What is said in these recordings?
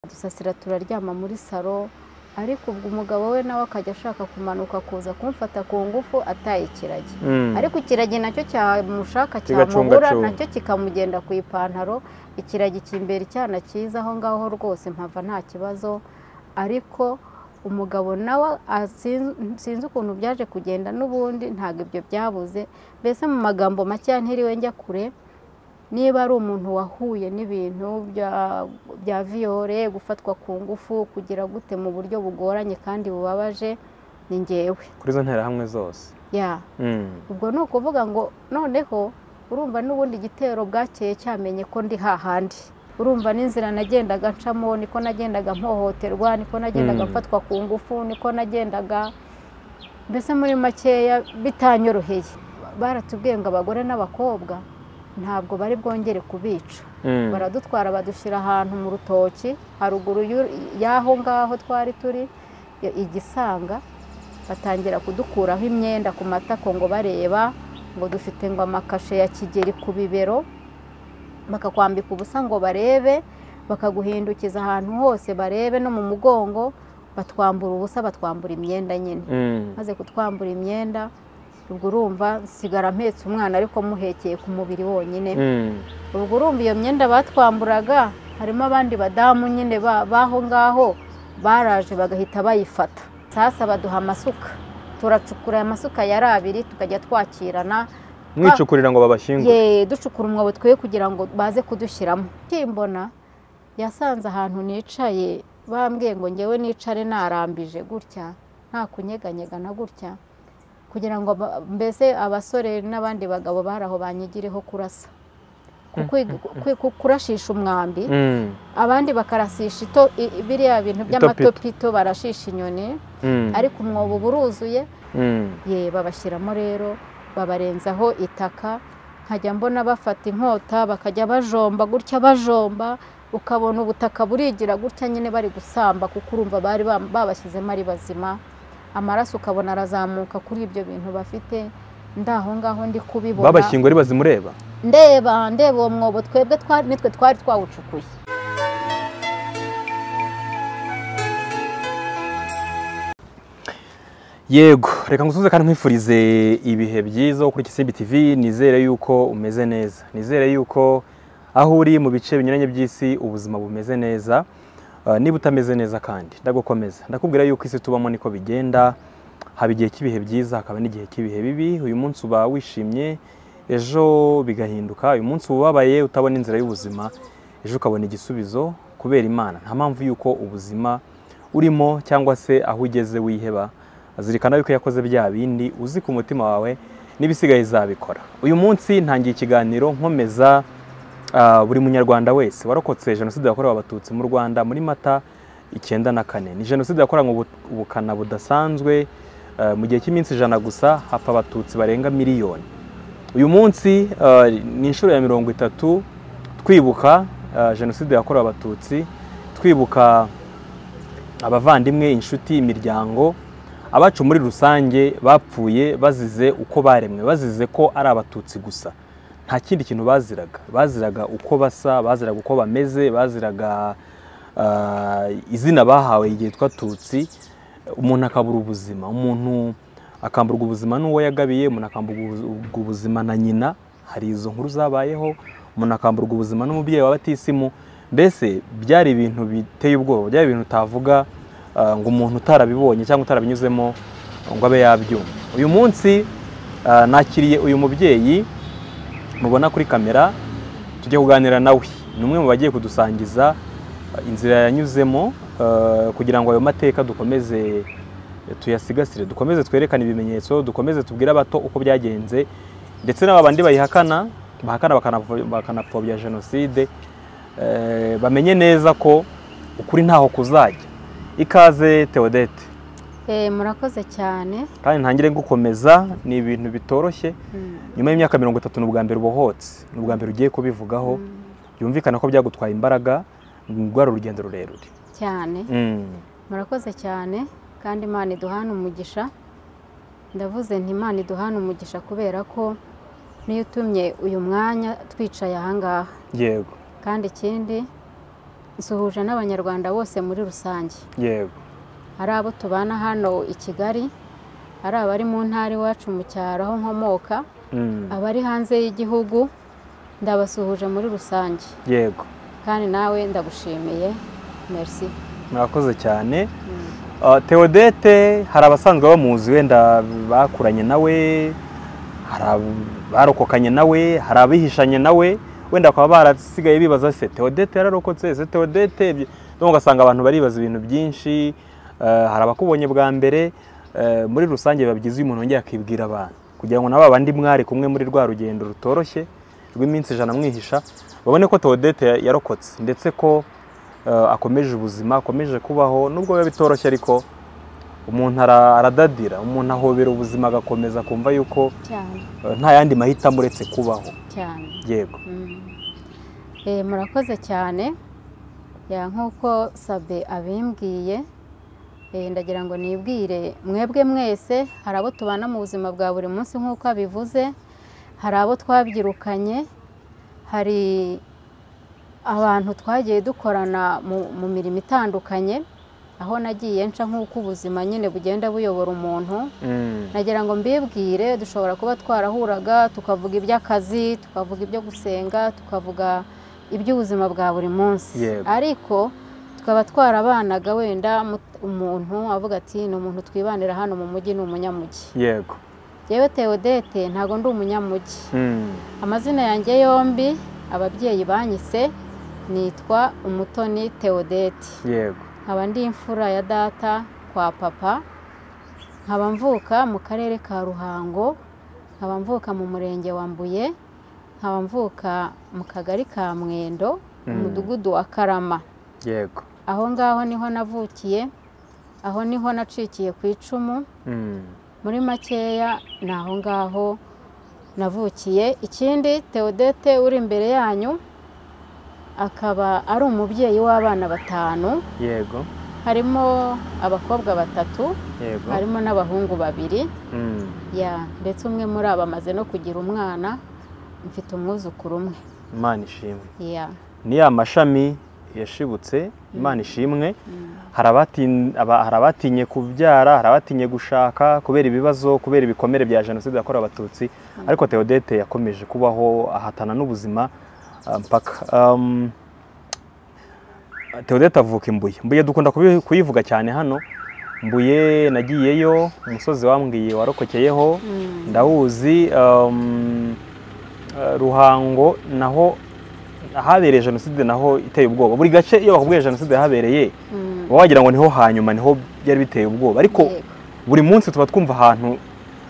dusasira turaryama muri saro ariko ubwo umugabo we nawe akajya ashaka kumanuka kuza kumfata ku ngufu ataye ikiragi ariko ikiragi nacyo cyamushaka cyamubura nacyo kikamugenda ku ipantaro ikiragi kimbera icyana cyiza aho ngaho rwose mpava nta kibazo ariko umugabo nawe sinzi ukuntu byaje kugenda n'ubundi ntabwo ibyo byabuze mbese mu magambo makeya ntiriwe njya kure niba ari umuntu wahuye n'ibintu bya viyore gufatwa ku ngufu kugira gute mu buryo bugoranye kandi bubabaje ni ngewe kuri izo nterahamwe zose ya ubwo ni ukuvuga ngo noneho urumva n'ubundi igitero bwakeye cyamenye ko ndi hahandi urumva n'inzira nagendaga ncamo niko nagendaga mpohoterwa niko nagendaga mfatwa ku ngufu niko nagendaga mbese muri makeya bitanyoroheye baratubwiye ngo abagore n'abakobwa ntabwo bari bwongere kubica baradutwara badushyira ahantu mu rutoki haruguru y'aho ngaho twari turi igisanga batangira kudukuraho imyenda ku matako ngo bareba ngo dufite ngo amakashe ya kigeri ku bibero bakakwambika ubusa ngo barebe bakaguhindukiza ahantu hose barebe no mu mugongo batwambura ubusa batwambura imyenda nyine maze kutwambura imyenda ubwo urumva nsigara mpetse umwana ariko muhekeye ku mubiri wonyine ubwo urumva iyo myenda batwamburaga harimo abandi badamu nyine b'aho ngaho baraje bagahita bayifata sasa baduha amasuka turacukura aya masuka yari abiri tukajya twakirana mwicukurira ngo babashyingure ye ducukura umwobo twe kugira ngo baze kudushyiramo kimbona yasanze ahantu nicaye bambwiye ngo ngewe nicare narambije gutya nta kunyeganyega na gutya kugira ngo mbese abasore n'abandi bagabo bari aho banyigireho kurasa kurashisha umwambi abandi bakarasisha biriya bintu by'amatopito barashisha inyoni ariko umwobo uba uruzuye ye babashyiramo rero babarenzaho itaka nkajya mbona bafata inkota bakajya bajomba gutya bajomba ukabona ubutaka burigira gutya nyine bari gusamba kuko urumva bari babashyizemo ari bazima amaraso ukabona arazamuka kuri ibyo bintu bafite ndaho ngaho ndi kubibona babashyingura bazimureba ndeba ndeba uwo mwobo twebwe nitwe twari twawucukuye yego reka ngusubize kandi nkwifurize ibihe byiza kuri Kisimbi TV nizere yuko umeze neza nizere yuko aho uri mu bice binyuranye by'isi ubuzima bumeze neza niba utameze neza kandi ndagukomeza ndakubwira yuko isi tubamo niko bigenda haba igihe cy'ibihe byiza hakaba n'igihe cy'ibihe bibi uyu munsi uba wishimye ejo bigahinduka uyu munsi ubabaye utabona inzira y'ubuzima ejo ukabona igisubizo kubera imana nta mpamvu y'uko ubuzima urimo cyangwa se aho ugeze wiheba zirikana yuko yakoze bya bindi uzi ku mutima wawe n'ibisigaye zabikora uyu munsi ntangiye ikiganiro nkomeza buri munyarwanda wese warokotse jenoside yakorewe abatutsi mu rwanda muri mata icyenda na kane ni jenoside yakoranywe ubukana budasanzwe mu gihe cy'iminsi ijana gusa hapfa abatutsi barenga miliyoni uyu munsi ni inshuro ya mirongo itatu twibuka jenoside yakorewe abatutsi twibuka abavandimwe inshuti imiryango abacu muri rusange bapfuye bazize uko baremwe bazize ko ari abatutsi gusa nta kindi kintu baziraga baziraga uko basa baziraga uko bameze baziraga izina bahawe ryitwa tutsi umuntu akabura ubuzima umuntu akamburwa ubuzima n'uwo yagabiye umuntu akamburwa ubuzima na nyina hari izo nkuru zabayeho umuntu akamburwa ubuzima n'umubyeyi wa batisimu mbese byari ibintu biteye ubwoba byari ibintu utavuga ngo umuntu utarabibonye cyangwa utarabinyuzemo ngo abe yabyumva uyu munsi nakiriye uyu mubyeyi mubona kuri kamera tujya kuganira nawe ni umwe mu bagiye kudusangiza inzira yanyuzemo kugira ngo ayo mateka dukomeze tuyasigasire dukomeze twerekane ibimenyetso dukomeze tubwire abato uko byagenze ndetse n'aba bandi bayihakana bahakana bakanapfobya jenoside bamenye neza ko ukuri ntaho kuzajya ikaze teodete murakoze cyane kandi ntangire gukomeza ni ibintu bitoroshye nyuma y'imyaka mirongo itatu ni ubwa mbere ubohotse ni ubwa mbere ugiye kubivugaho byumvikana ko byagutwaye imbaraga rwari urugendo rurerure cyane murakoze cyane kandi imana iduhana umugisha ndavuze nti imana iduhana umugisha kubera ko niyo utumye uyu mwanya twicaye ahangaha yego kandi ikindi nsuhuje n'abanyarwanda bose muri rusange yego ari abo tubana hano i kigali ari abari mu ntara iwacu mu cyaro aho nkomoka Mm. abari hanze y'igihugu ndabasuhuje muri rusange yego kandi nawe ndagushimiye merci murakoze cyane Uh, Theodete hari abasanzwe bamuzi wenda bakuranye nawe hari abarokokanye nawe hari abihishanye nawe wenda bakaba barasigaye bibaza se Theodete yararokotse se Theodete ibyo." Ndumva ugasanga abantu baribaza ibintu byinshi uh, hari abakubonye bwa mbere uh, muri rusange biba byiza iyo umuntu yongeye akibwira abantu kugira ngo na ba bandi mwari kumwe muri rwa rugendo rutoroshye rw'iminsi ijana mwihisha babone ko Theodete yarokotse ndetse ko eh, akomeje ubuzima akomeje kubaho nubwo biba bitoroshye ariko umuntu ara- aradadira umuntu ahobera ubuzima agakomeza akumva yuko cyane eh, nta yandi mahitamo uretse kubaho cyane yego Mm. Eh, murakoze cyane ya nk'uko sabe abimbwiye eh, ndagira ngo nibwire mwebwe mwese hari abo tubana mu buzima bwa buri munsi nk'uko abivuze hari abo twabyirukanye hari abantu twagiye dukorana mu, mu mirimo itandukanye aho nagiye nca nk'uko ubuzima nyine bugenda buyobora umuntu Mm, nagira ngo mbibwire dushobora kuba twarahuraga tukavuga iby'akazi tukavuga ibyo gusenga tukavuga iby'ubuzima bwa buri munsi Yego. ariko tukaba twarabanaga wenda mu- umuntu avuga ati ni umuntu twibanira hano mu mujyi ni umunyamujyi yego yewe teodete ntabwo ndi umunyamujyi Mm, amazina yanjye yombi ababyeyi banyise nitwa umutoni teodete yego nkaba ndi imfura ya data kwa papa nkaba mvuka mu karere ka ruhango nkaba mvuka mu murenge wa mbuye nkaba mvuka mu kagari ka mwendo mu Mm. mudugudu wa karama yego aho ngaho niho navukiye aho niho nacikiye ku icumu Mm, muri makeya ni aho ngaho navukiye ikindi teodete uri imbere yanyu akaba ari umubyeyi w'abana batanu yego harimo abakobwa batatu yego harimo n'abahungu babiri Mm, ya ndetse umwe muri abo amaze no kugira umwana mfite umwuzukuru umwe imana ishimwe ya ni ya mashami yashibutse imana ishimwe Mm. hari abatin- aba- hari abatinye kubyara hari abatinye gushaka kubera ibibazo kubera ibikomere bya jenoside yakorewe abatutsi ariko theodete yakomeje kubaho ahatana n'ubuzima ah, mpaka Um, theodete avuka imbuye mbuye dukunda kubi- kuyivuga cyane hano mbuye nagiyeyo umusozi wambwiye warokokeyeho Mm. ndawuzi um, eh, ruhango naho ahabereye jenoside naho iteye ubwoba buri gace iyo bakubwiye jenoside yahabereye Mm. uba wagira ngo niho hanyuma niho byari biteye ubwoba ariko Yego. buri munsi tuba twumva ahantu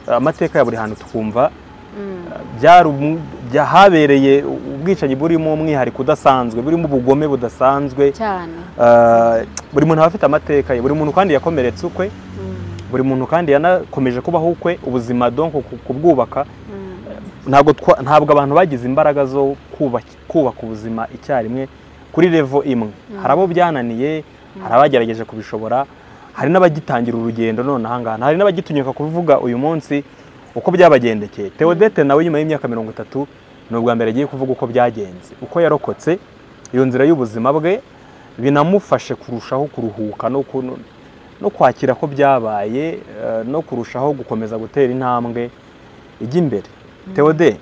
eh, amateka ya buri hantu tukumva Mm. byari umu- bya- habereye ubwicanyi burimo umwihariko udasanzwe burimo ubugome budasanzwe cyane eh, buri muntu aba afite amateka ye buri muntu kandi yakomeretse ukwe Mm. buri muntu kandi yanakomeje kubaho ukwe ubuzima donko ku- kubwubaka Mm. ntabwo twa- ntabwo abantu bagize imbaraga zo kubaka kubaka ubuzima icyarimwe kuri revo imwe hari abo byananiye hari abagerageje kubishobora hari n'abagitangira urugendo none ahangaha hari n'abagitinyuka kuvuga uyu munsi uko byabagendekeye theodete nawe nyuma y'imyaka mirongo itatu ni ubwa mbere agiye kuvuga uko byagenze uko yarokotse iyo nzira y'ubuzima bwe binamufashe kurushaho kuruhuka no ku- no kwakira ko byabaye eh, no kurushaho gukomeza gutera intambwe ijya imbere Theode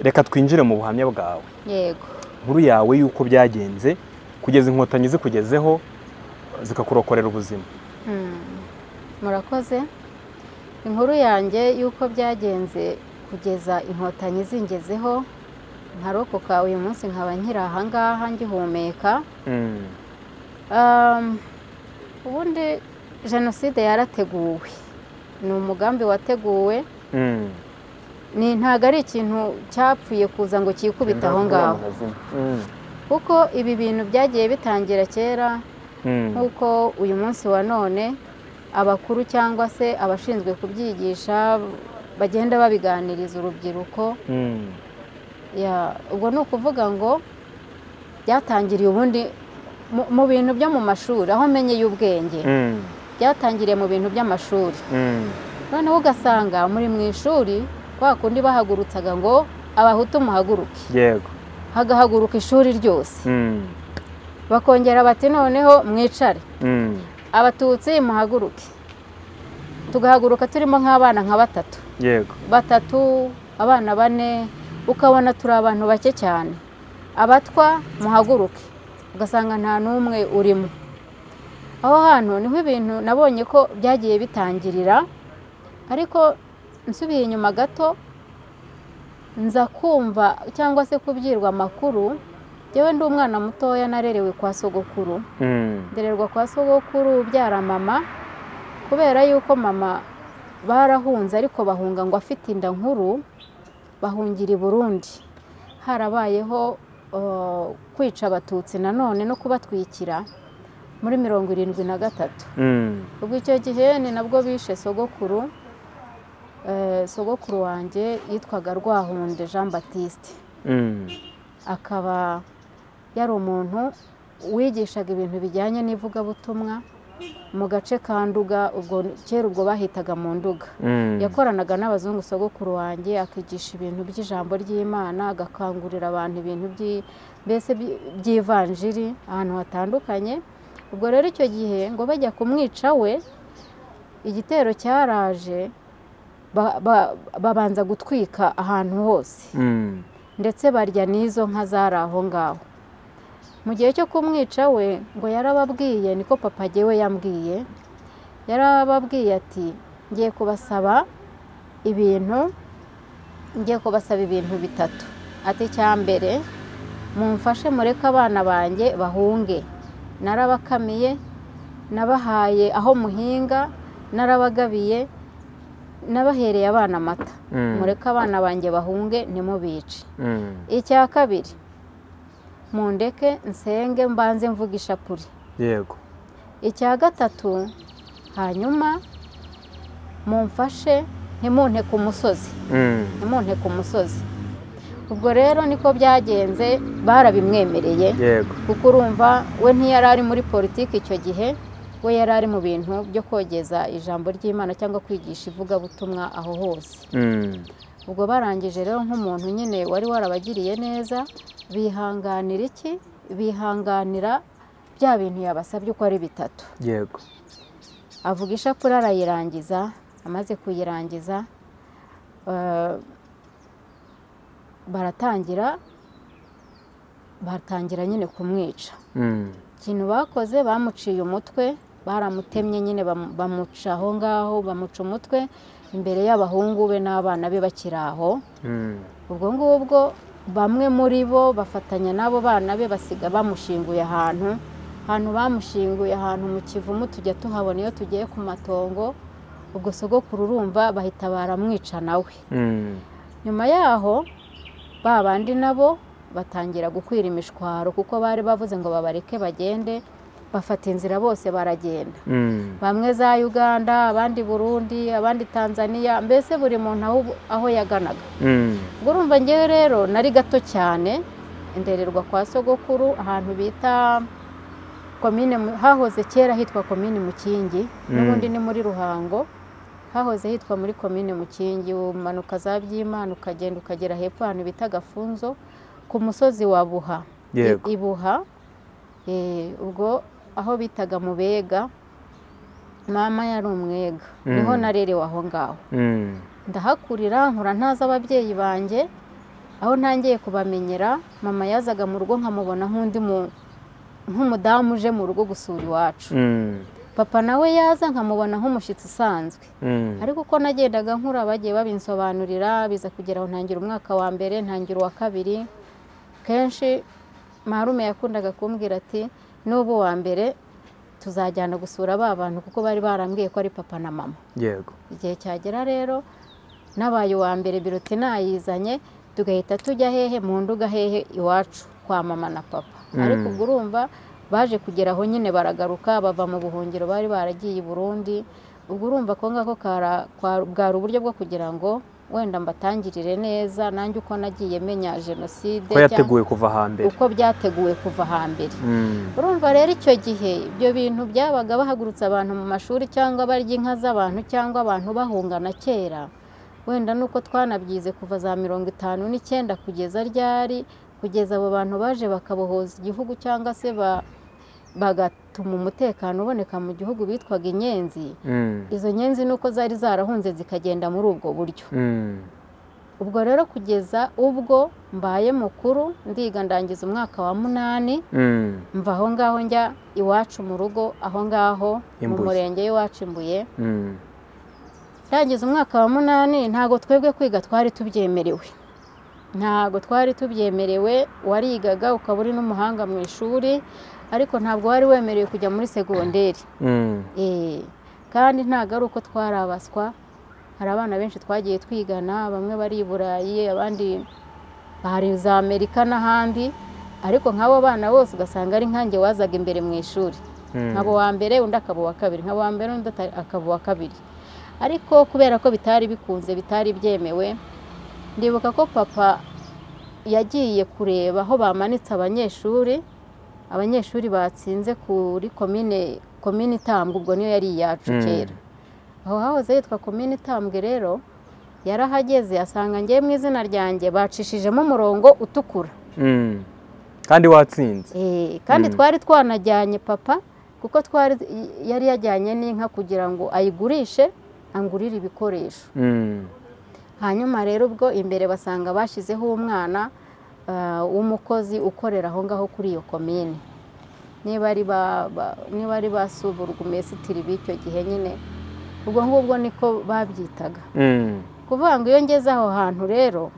reka twinjire mu buhamya bwawe yego inkuru yawe y'uko byagenze kugeza inkotanyi zikugezeho zikakurokorera ubuzima Mm. murakoze inkuru yanjye y'uko byagenze kugeza inkotanyi zingezeho nkarokoka uyu munsi nkaba nkiri ahangaha ngihumeka Mm, Um, ubundi jenoside yarateguwe ni umugambi wateguwe mm. ni ntabwo ari ikintu cyapfuye kuza ngo cyikubite aho ngaho Mm, kuko ibi bintu byagiye bitangira kera mm, nk'uko uyu munsi wa none abakuru cyangwa se abashinzwe kubyigisha bagenda babiganiriza urubyiruko mm, Ya, ubwo ni ukuvuga ngo byatangiriye ubundi mu- mu bintu byo mu mashuri aho menyeye ubwenge mm, byatangiriye mu bintu by'amashuri mm. noneho ugasanga muri mu ishuri kwa kundi bahagurutsaga ngo abahutu muhaguruke yego hagahaguruka ishuri ryose Mm, bakongera bati noneho mwicare Mm. abatutsi muhaguruke tugahaguruka turimo nk'abana nka batatu yego batatu abana bane ukabona turi abantu bake cyane abatwa muhaguruke ugasanga nta n'umwe urimo aho hantu niho ibintu nabonye ko byagiye bitangirira ariko nsubiye inyuma gato nza kumva cyangwa se kubyirwa amakuru yewe ndi umwana mutoya narerewe kwa sogokuru Mm. ndererwa kwa sogokuru ubyara mama kubera yuko mama barahunze ariko bahunga ngo afite inda nkuru bahungira i burundi harabayeho eh, kwica abatutsi nanone no kubatwikira muri mirongo irindwi na gatatu Mm. ubwo icyo gihe ni nabwo bishe sogokuru Eh, sogokuru wanjye yitwaga rwahunde jean batiste Mm. akaba yari umuntu wigishaga ibintu bijyanye n'ivugabutumwa mu gace ka nduga ubwo kera ubwo bahitaga mu nduga Mm. yakoranaga n'abazungu sogokuru wanjye akigisha ibintu by'ijambo ry'imana agakangurira abantu ibintu by'i- mbese by- by'ivanjiri ahantu hatandukanye ubwo rero icyo gihe ngo bajya kumwica we igitero cyaraje ba- ba- babanza gutwika ahantu hose Mm. ndetse barya n'izo nka zari aho ngaho mu gihe cyo kumwica we ngo yarababwiye niko papa we yambwiye yarababwiye ati ngiye kubasaba ibintu ngiye kubasaba ibintu bitatu ati icya mbere mumfashe mureke abana banjye bahunge narabakamiye nabahaye aho muhinga narabagabiye nabahereye abana amata Mm. mureke abana banjye bahunge nimubice Mm. icya kabiri mundeke nsenge mbanze mvuga ishapuri yego icya gatatu hanyuma mumfashe ntimunte ku musozi Mm. ntimunte ku musozi ubwo rero niko byagenze barabimwemereye yego kuko urumva we ntiyari ari muri politiki icyo gihe we yari ari mu bintu byo kogeza ijambo ry'imana cyangwa kwigisha ivugabutumwa aho hose Mm. ubwo barangije rero nk'umuntu nyine wari warabagiriye neza bihanganira iki bihanganira bya bintu yabasabye uko ari bitatu yego avuga ishapule arayirangiza amaze kuyirangiza eh, baratangira batangira nyine kumwica Mm. ikintu bakoze bamuciye umutwe baramutemye nyine bamu- bamuca aho ngaho bamuca umutwe imbere y'abahungu be n'abana be bakiri aho Mm. ubwo ngubwo bamwe muri bo bafatanya n'abo bana be basiga bamushinguye ahantu ahantu bamushinguye ahantu mu kivumu tujya tuhabona iyo tugiye ku matongo ubwo sogokuru urumva bahita baramwica nawe Mm. nyuma yaho ba bandi nabo batangira gukwira imishwaro kuko bari bavuze ngo babareke bagende bafata inzira bose baragenda Mm. bamwe za uganda abandi burundi abandi tanzania mbese buri muntu aho- aho yaganaga Mm. ubwo urumva ngewe rero nari gato cyane ndererwa kwa sogokuru ahantu bita komine Mu- hahoze kera hitwa komine mukingi Mm. n'ubundi ni muri ruhango hahoze hitwa muri komine mukingi umanuka za byimana ukagenda ukagera hepfo ahantu bita gafunzo ku musozi wa buha yego I- ibuha eh, ubwo aho bitaga mubega mama yari umwega Mm. niho narerewe aho ngaho Mm. ndahakurira nkura ntazi ababyeyi banjye aho ntangiye kubamenyera mama yazaga mu rugo nkamubona nk'undi mu- nk'umudamu uje mu rugo gusura iwacu Mm. papa nawe yaza nkamubona nk'umushyitsi usanzwe Mm. ariko uko nagendaga nkura bagiye babinsobanurira biza kugera aho ntangira umwaka wa mbere ntangira uwa kabiri kenshi marume yakundaga kumbwira ati n'ubu wa mbere tuzajyana gusura ba bantu kuko bari barambwiye ko ari papa na mama yego igihe cyagera rero nabaye uwa mbere biruti nayizanye tugahita tujya hehe mu nduga hehe iwacu kwa mama na papa Mm. ariko ubwo urumva baje kugera aho nyine baragaruka bava mu buhungiro bari baragiye i burundi ubwo urumva ko ngako kara- kwa- bwari uburyo bwo kugira ngo wenda mbatangirire neza nanjye uko nagiye menya jenoside ko yateguwe kuva hambere uko byateguwe kuva hambere Mm. urumva rero icyo gihe ibyo bintu byabaga bahagurutse abantu mu mashuri cyangwa barya inka z'abantu cyangwa abantu bahungana kera wenda nuko twanabyize kuva za mirongo itanu n'icyenda kugeza ryari kugeza abo bantu baje bakabohoza igihugu cyangwa se ba- bagatuma umutekano uboneka mu gihugu bitwaga inyenzi Mm. izo nyenzi ni uko zari zarahunze zikagenda muri ubwo buryo Mm. ubwo rero kugeza ubwo mbaye mukuru ndiga ndangiza umwaka wa munani Mm. mva aho ngaho njya iwacu mu rugo aho ngaho mu Imbuye. murenge w'iwacu imbuye Mm. ndangiza umwaka wa munani ntabwo twebwe kwiga twari tubyemerewe ntabwo twari tubyemerewe warigaga ukaba uri n'umuhanga mu ishuri ariko ntabwo wari wemerewe kujya muri segonderi Mm. Eh, kandi ntabwo ari uko twarabaswa hari abana benshi twagiye twigana bamwe bari i burayi abandi bari za amerika n'ahandi ariko nk'abo bana bose ugasanga ari nkanjye wazaga imbere mu ishuri Mm. nkaba uwa mbere undi akaba uwa kabiri nkaba uwa mbere undi ata- akaba uwa kabiri ariko kubera ko bitari bikunze bitari byemewe ndibuka ko papa yagiye kureba aho bamanitse abanyeshuri abanyeshuri batsinze kuri komine komine itambwe ubwo niyo yari iyacu Mm. kera aho hahoze hitwa komine itambwe rero yarahageze asanga ngewe mu izina ryanjye bacishijemo umurongo utukura Mm. kandi watsinze Eh, kandi Mm. twari twanajyanye papa kuko twari yari yajyanye n'inka kugira ngo ayigurishe angurire ibikoresho Mm. hanyuma rero ubwo imbere basanga bashyizeho umwana ah, w'umukozi ukorera aho ngaho kuri iyo komine niba ari ba- ba- niba ari ba suburugumesitiri b'icyo gihe nyine ubwo ngubwo niko babyitaga Mm. kuvuga ngo iyo ngeze aho hantu rero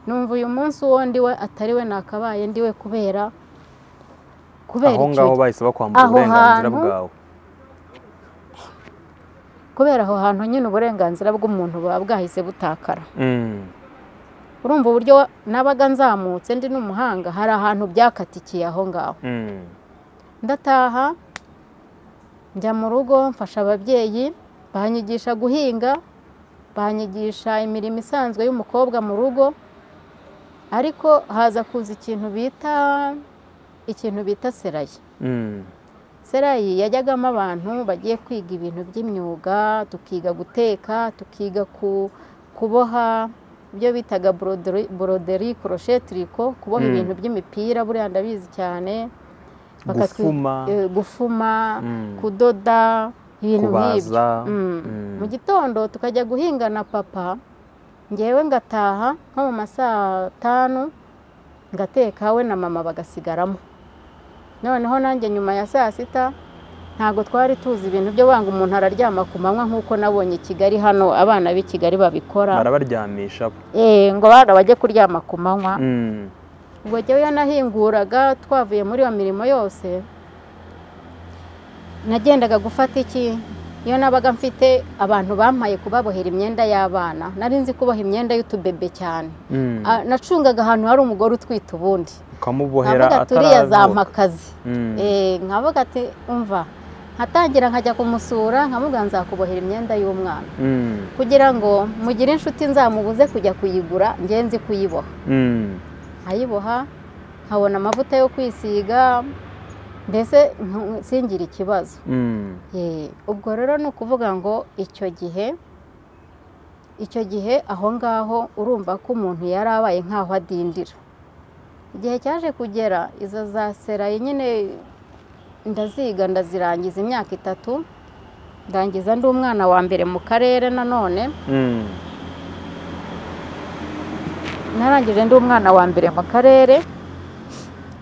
numva uyu munsi uwo ndiwe atari we nakabaye ndiwe kubera kubera aho icyo ngaho bahise bakwambura Aho uburenganzira hantu- bwawe kubera aho hantu nyine uburenganzira bw'umuntu buba bwahise butakara Mm. urumva uburyo wa- nabaga nzamutse ndi n'umuhanga hari ahantu byakatikiye aho ngaho Mm. ndataha njya mu rugo mfasha ababyeyi banyigisha guhinga banyigisha imirimo isanzwe y'umukobwa mu rugo ariko haza kuza ikintu bita ikintu bita serayi Mm. serayi yajyagamo abantu bagiye kwiga ibintu by'imyuga tukiga guteka tukiga ku- kuboha ibyo bitaga boroderi- boroderi koroshetiriko kuboha Mm. ibintu by'imipira buriya ndabizi cyane bakatwi- Gufuma. eh, gufuma Mm. kudoda ibintu nk'ibyo kubaza Mm. Mm. mu gitondo tukajya guhinga na papa ngewe ngataha nko mu ma saa tanu ngateka we na mama bagasigaramo noneho nanjye nyuma ya saa sita ntabwo twari tuzi ibintu byo wanga umuntu araryama ku manywa nk'uko nabonye i kigali hano abana b'i kigali babikora barabaryamisha Eh, ngo bana bajye kuryama ku manywa Mm. ubwo jyewe iyo nahinguraga twavuye muri iyo mirimo yose nagendaga gufata iki iyo nabaga mfite abantu bampaye kubabohera imyenda y'abana nari nzi kuboha imyenda y'utubebe cyane Mm. Ah, nacungaga ahantu hari umugore utwite ubundi ukamubohera nkavuga turiya zampakazi Mm. Eh, nkavuga ati umva nkatangira nkajya kumusura nkamubwira nzakubohera imyenda y'umwana Mm. kugira ngo mugire inshuti nzamubuze kujya kuyigura ngenzi kuyiboha Mm. nkayiboha nkabona amavuta yo kwisiga mbese ntu- singire ikibazo Mm. Eh, ubwo rero ni ukuvuga ngo icyo gihe icyo gihe aho ngaho urumva ko umuntu yari abaye nk'aho adindira igihe cyaje kugera izo za serayi nyine ndaziga ndazirangiza imyaka itatu ndangiza ndi umwana wa mbere mu karere nanone Mm. narangije ndi umwana wa mbere mu karere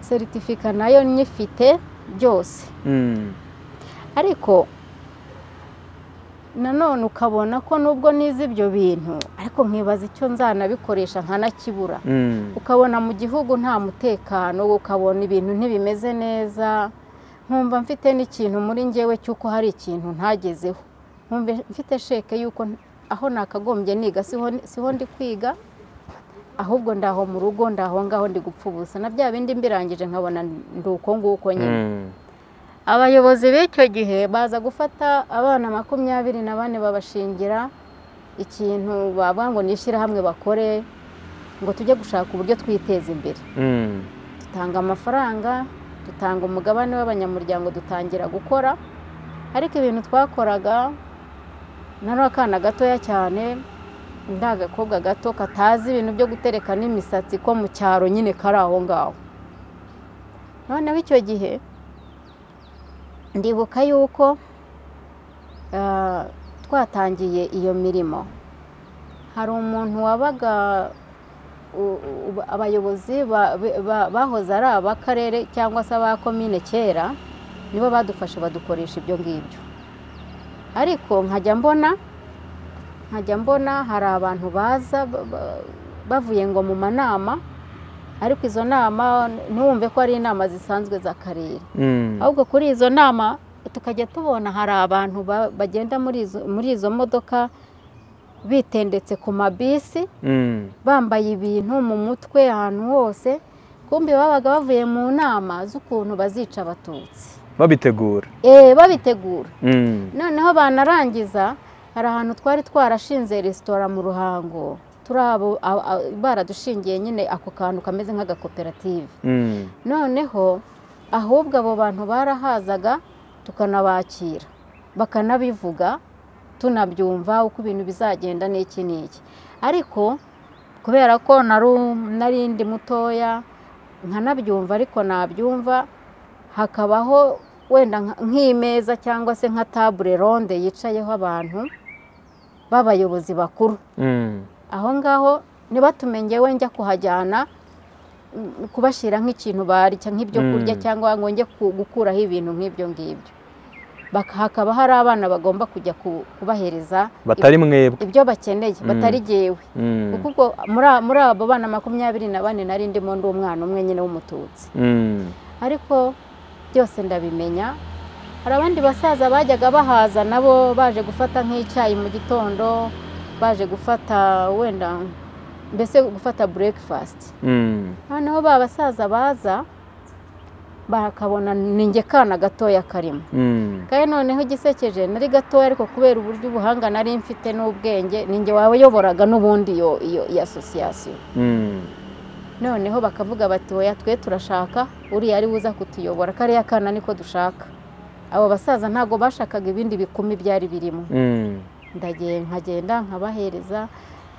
seritifika nayo nyifite byose Mm. ariko nanone ukabona ko nubwo nize ibyo bintu ariko nkibaza icyo nzanabikoresha nkanakibura Mm. ukabona mu gihugu nta mutekano ukabona ibintu ntibimeze neza nkumva mfite n'ikintu muri njyewe cy'uko hari ikintu ntagezeho nkumva mfite sheke y'uko n- aho nakagombye niga siho, siho ndi kwiga ahubwo ndaho mu rugo ndaho ngaho ndi gupfa ubusa na bya bindi mbirangije nkabona ndi uko nguko nyine Mm. abayobozi b'icyo gihe baza gufata abana makumyabiri na bane babashingira ikintu bavuga ngo ni ishyirahamwe bakore ngo tujye gushaka uburyo twiteza imbere Mm. dutanga amafaranga dutanga umugabane w'abanyamuryango dutangira gukora ariko ibintu twakoraga nari akana gatoya cyane ndi agakobwa gato katazi ibintu byo gutereka n'imisatsi ko mu cyaro nyine kari aho ngaho noneho icyo gihe ndibuka yuko ah, twatangiye iyo mirimo hari umuntu wabaga u- u- abayobozi ba- ba- bahoze ari ab'akarere cyangwa se aba komine kera nibo badufasha badukoresha ibyo ngibyo ariko nkajya mbona nkajya mbona hari abantu baza ba- ba- bavuye ngo mu manama ariko izo nama ntiwumve ko ari inama zisanzwe z'akarere Mm. ahubwo kuri izo nama tukajya tubona hari abantu ba- bagenda muri izo, muri izo modoka bitendetse ku mabisi Mm. bambaye ibintu mu mutwe ahantu hose kumbi babaga bavuye mu nama z'ukuntu bazica abatutsi babitegura Eh, babitegura Mm. noneho banarangiza hari ahantu twari twarashinze resitora mu ruhango turi abo a- a- baradushingiye nyine ako kantu kameze nk'agakoperative Mm. noneho ahubwo abo bantu barahazaga tukanabakira bakanabivuga tunabyumva uko ibintu bizagenda n'iki n'iki ariko kubera ko naru- nari ndi mutoya nkanabyumva ariko nabyumva hakabaho wenda nka- nk'imeza cyangwa se nka tabure ronde yicayeho abantu b'abayobozi bakuru Mm. aho ngaho ntibatume njyewe njya kuhajyana mm, kubashyira nk'ikintu barya nk'ibyo Mm. kurya cyangwa ngo njye ku- gukuraho ibintu nk'ibyo ngibyo Bak- hakaba hari abana bagomba kujya ku- kubahereza batari mwebwe ibyo bakeneye Mm. batari jyewe Mm. kuko ubwo muri a- muri abo bana makumyabiri na bane nari ndimo ndi umwana umwe nyine w'umututsi Mm. ariko byose ndabimenya hari abandi basaza bajyaga bahaza nabo baje gufata nk'icyayi mu gitondo baje gufata wenda mbese gufata burekifasiti Mm. noneho ba basaza baza bakabona ni njye kana gatoya karimo Mm. kandi noneho igisekeje nari gatoya ariko kubera uburyo ubuhanga nari mfite n'ubwenge ni njye wayoboraga n'ubundi iyo iyo iyo asosiyasiyo Mm. noneho bakavuga bati oya twe turashaka uriya ari buza kutuyobora kariya kana niko dushaka abo basaza ntabwo bashakaga ibindi bikumi byari birimo Mm. ndagiye nkagenda nkabahereza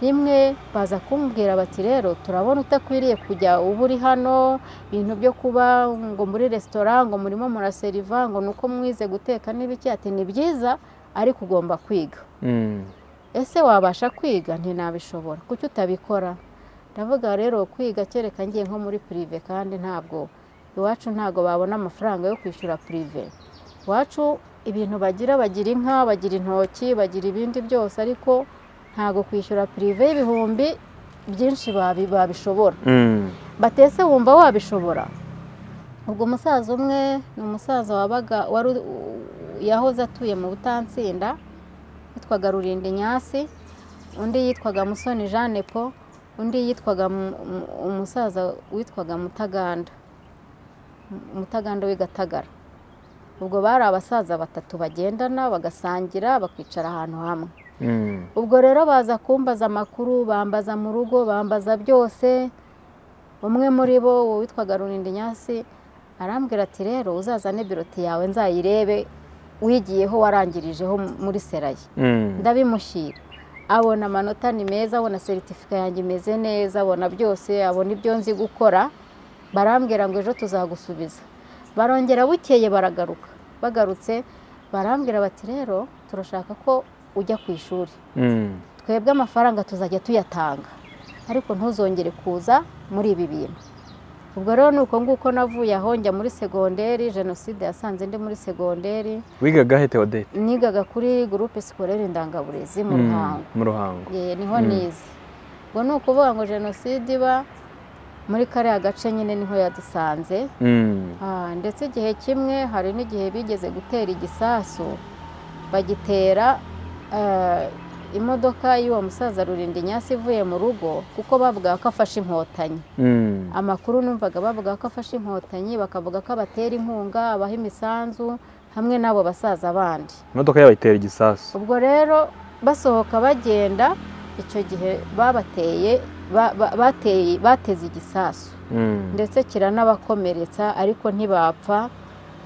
rimwe baza kumbwira bati rero turabona utakwiriye kujya uba uri hano ibintu byo kuba ngo muri resitora ngo murimo muraseriva ngo ni uko mwize guteka n'ibiki ati ni byiza ariko ugomba kwiga Mm. ese wabasha kwiga ntinabishobora kuki utabikora ndavuga rero kwiga kereka ngiye nko muri pirive kandi ntabwo iwacu ntabwo babona amafaranga yo kwishyura pirive iwacu ibintu bagira bagira inka bagira intoki bagira ibindi byose ariko ntabwo kwishyura pirive y'ibihumbi byinshi babi- babishobora Mm. batese wumva wabishobora ubwo umusaza umwe ni umusaza wabaga wari u- u- yahoze atuye mu butansinda yitwaga rurindi nyasi undi yitwaga musoni jeanne paul undi yitwaga Mu- Mu- umusaza witwaga mutaganda Mu- mutaganda w'igatagara ubwo bari abasaza batatu bagendana bagasangira bakicara ahantu hamwe Mm. ubwo rero baza kumbaza amakuru bambaza mu rugo bambaza byose umwe muri bo uwo witwaga runindi nyasi arambwira ati rero uzazane biroti yawe nzayirebe wigiyeho warangirijeho muri seraye Mm. ndabimushyira abona amanota ni meza abona seritifika yanjye imeze neza abona byose abona ibyo nzi gukora barambwira ngo ejo tuzagusubiza barongera bukeye baragaruka bagarutse barambwira bati rero turashaka ko ujya ku ishuri Mm. twebwe amafaranga tuzajya tuyatanga ariko ntuzongere kuza muri ibi bintu ubwo rero ni uko nguko navuye aho njya muri segonderi jenoside yasanze ndi muri segonderi wigaga he Theodete nigaga kuri gurupe sikorere ndangaburezi mu Mm. ruhango mu ruhango Ye, niho Mm. nize ubwo ni ukuvuga ngo jenoside iba muri kariya gace nyine niho yadusanze Mm. Ah, ndetse igihe kimwe hari n'igihe bigeze gutera igisasu bagitera eh, imodoka y'uwo musaza rurindi nyasi ivuye mu rugo kuko bavuga ko afashe inkotanyi Mm. amakuru numvaga bavuga ko afashe inkotanyi bakavuga ko abatera inkunga abaha imisanzu hamwe n'abo basaza bandi imodoka yabo itera igisasu ubwo rero basohoka bagenda icyo gihe babateye ba- ba- bateye- bateze igisasu Mm. ndetse kiranabakomeretsa ariko ntibapfa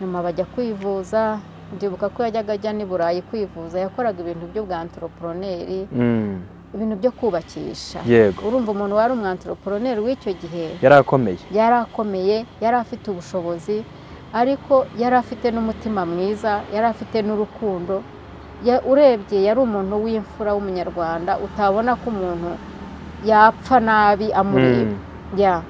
nyuma bajya kwivuza ndibuka ko yajyaga ajya n'i burayi kwivuza yakoraga ibintu byo bwa antoroporoneri Mm. ibintu byo kubakisha yego urumva umuntu wari umwantoroporoneri w'icyo gihe yari akomeye yari akomeye yari afite ubushobozi ariko yari afite n'umutima mwiza yari afite n'urukundo Ya- urebye yari umuntu w'imfura w'umunyarwanda utabona ko umuntu yapfa nabi amureba ya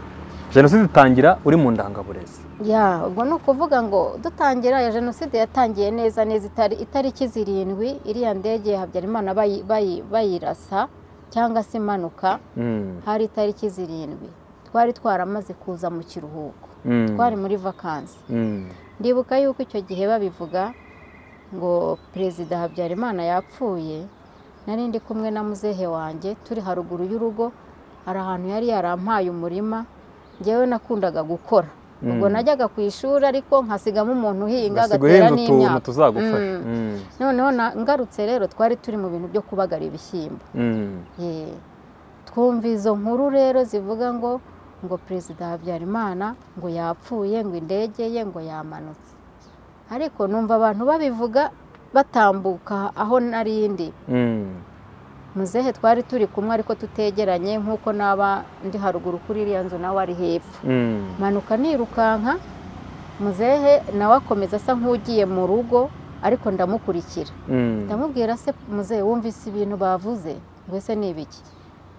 jenoside itangira uri mu ndangaburezi ya ubwo ni ukuvuga ngo dutangira ya jenoside yatangiye neza neza itari itariki zirindwi iriya ndege ya habyarimana bayi- bayi- bayirasa cyangwa se impanuka Mm, hari itariki zirindwi twari twaramaze kuza mu kiruhuko mm, twari muri vakansi mm, ndibuka yuko icyo gihe babivuga ngo perezida habyarimana yapfuye nari ndi kumwe na muzehe wanjye turi haruguru y'urugo hari ahantu yari yarampaye umurima ngewe nakundaga gukora ubwo mm. najyaga ku ishuri ariko nkasigamo umuntu uhinga Basiga agatera uhinga utuntu n'imyaka tuzagufasha Mm. Mm, noneho na- ngarutse rero twari turi mu bintu byo kubagara ibishyimbo mm, Ye. twumva izo nkuru rero zivuga ngo ngo perezida habyarimana ngo yapfuye ngo indege ye ngo yamanutse ariko numva abantu babivuga batambuka aho nari ndi mm. muzehe twari turi kumwe ariko tutegeranye nk'uko naba ndi haruguru kuri iriya nzu nawe ari hepfo Mm, manuka nirukanka muzehe nawe akomeza asa nk'ugiye mu rugo ariko ndamukurikira mm, ndamubwira se muzehe wumvise ibintu bavuze ngo ese ni ibiki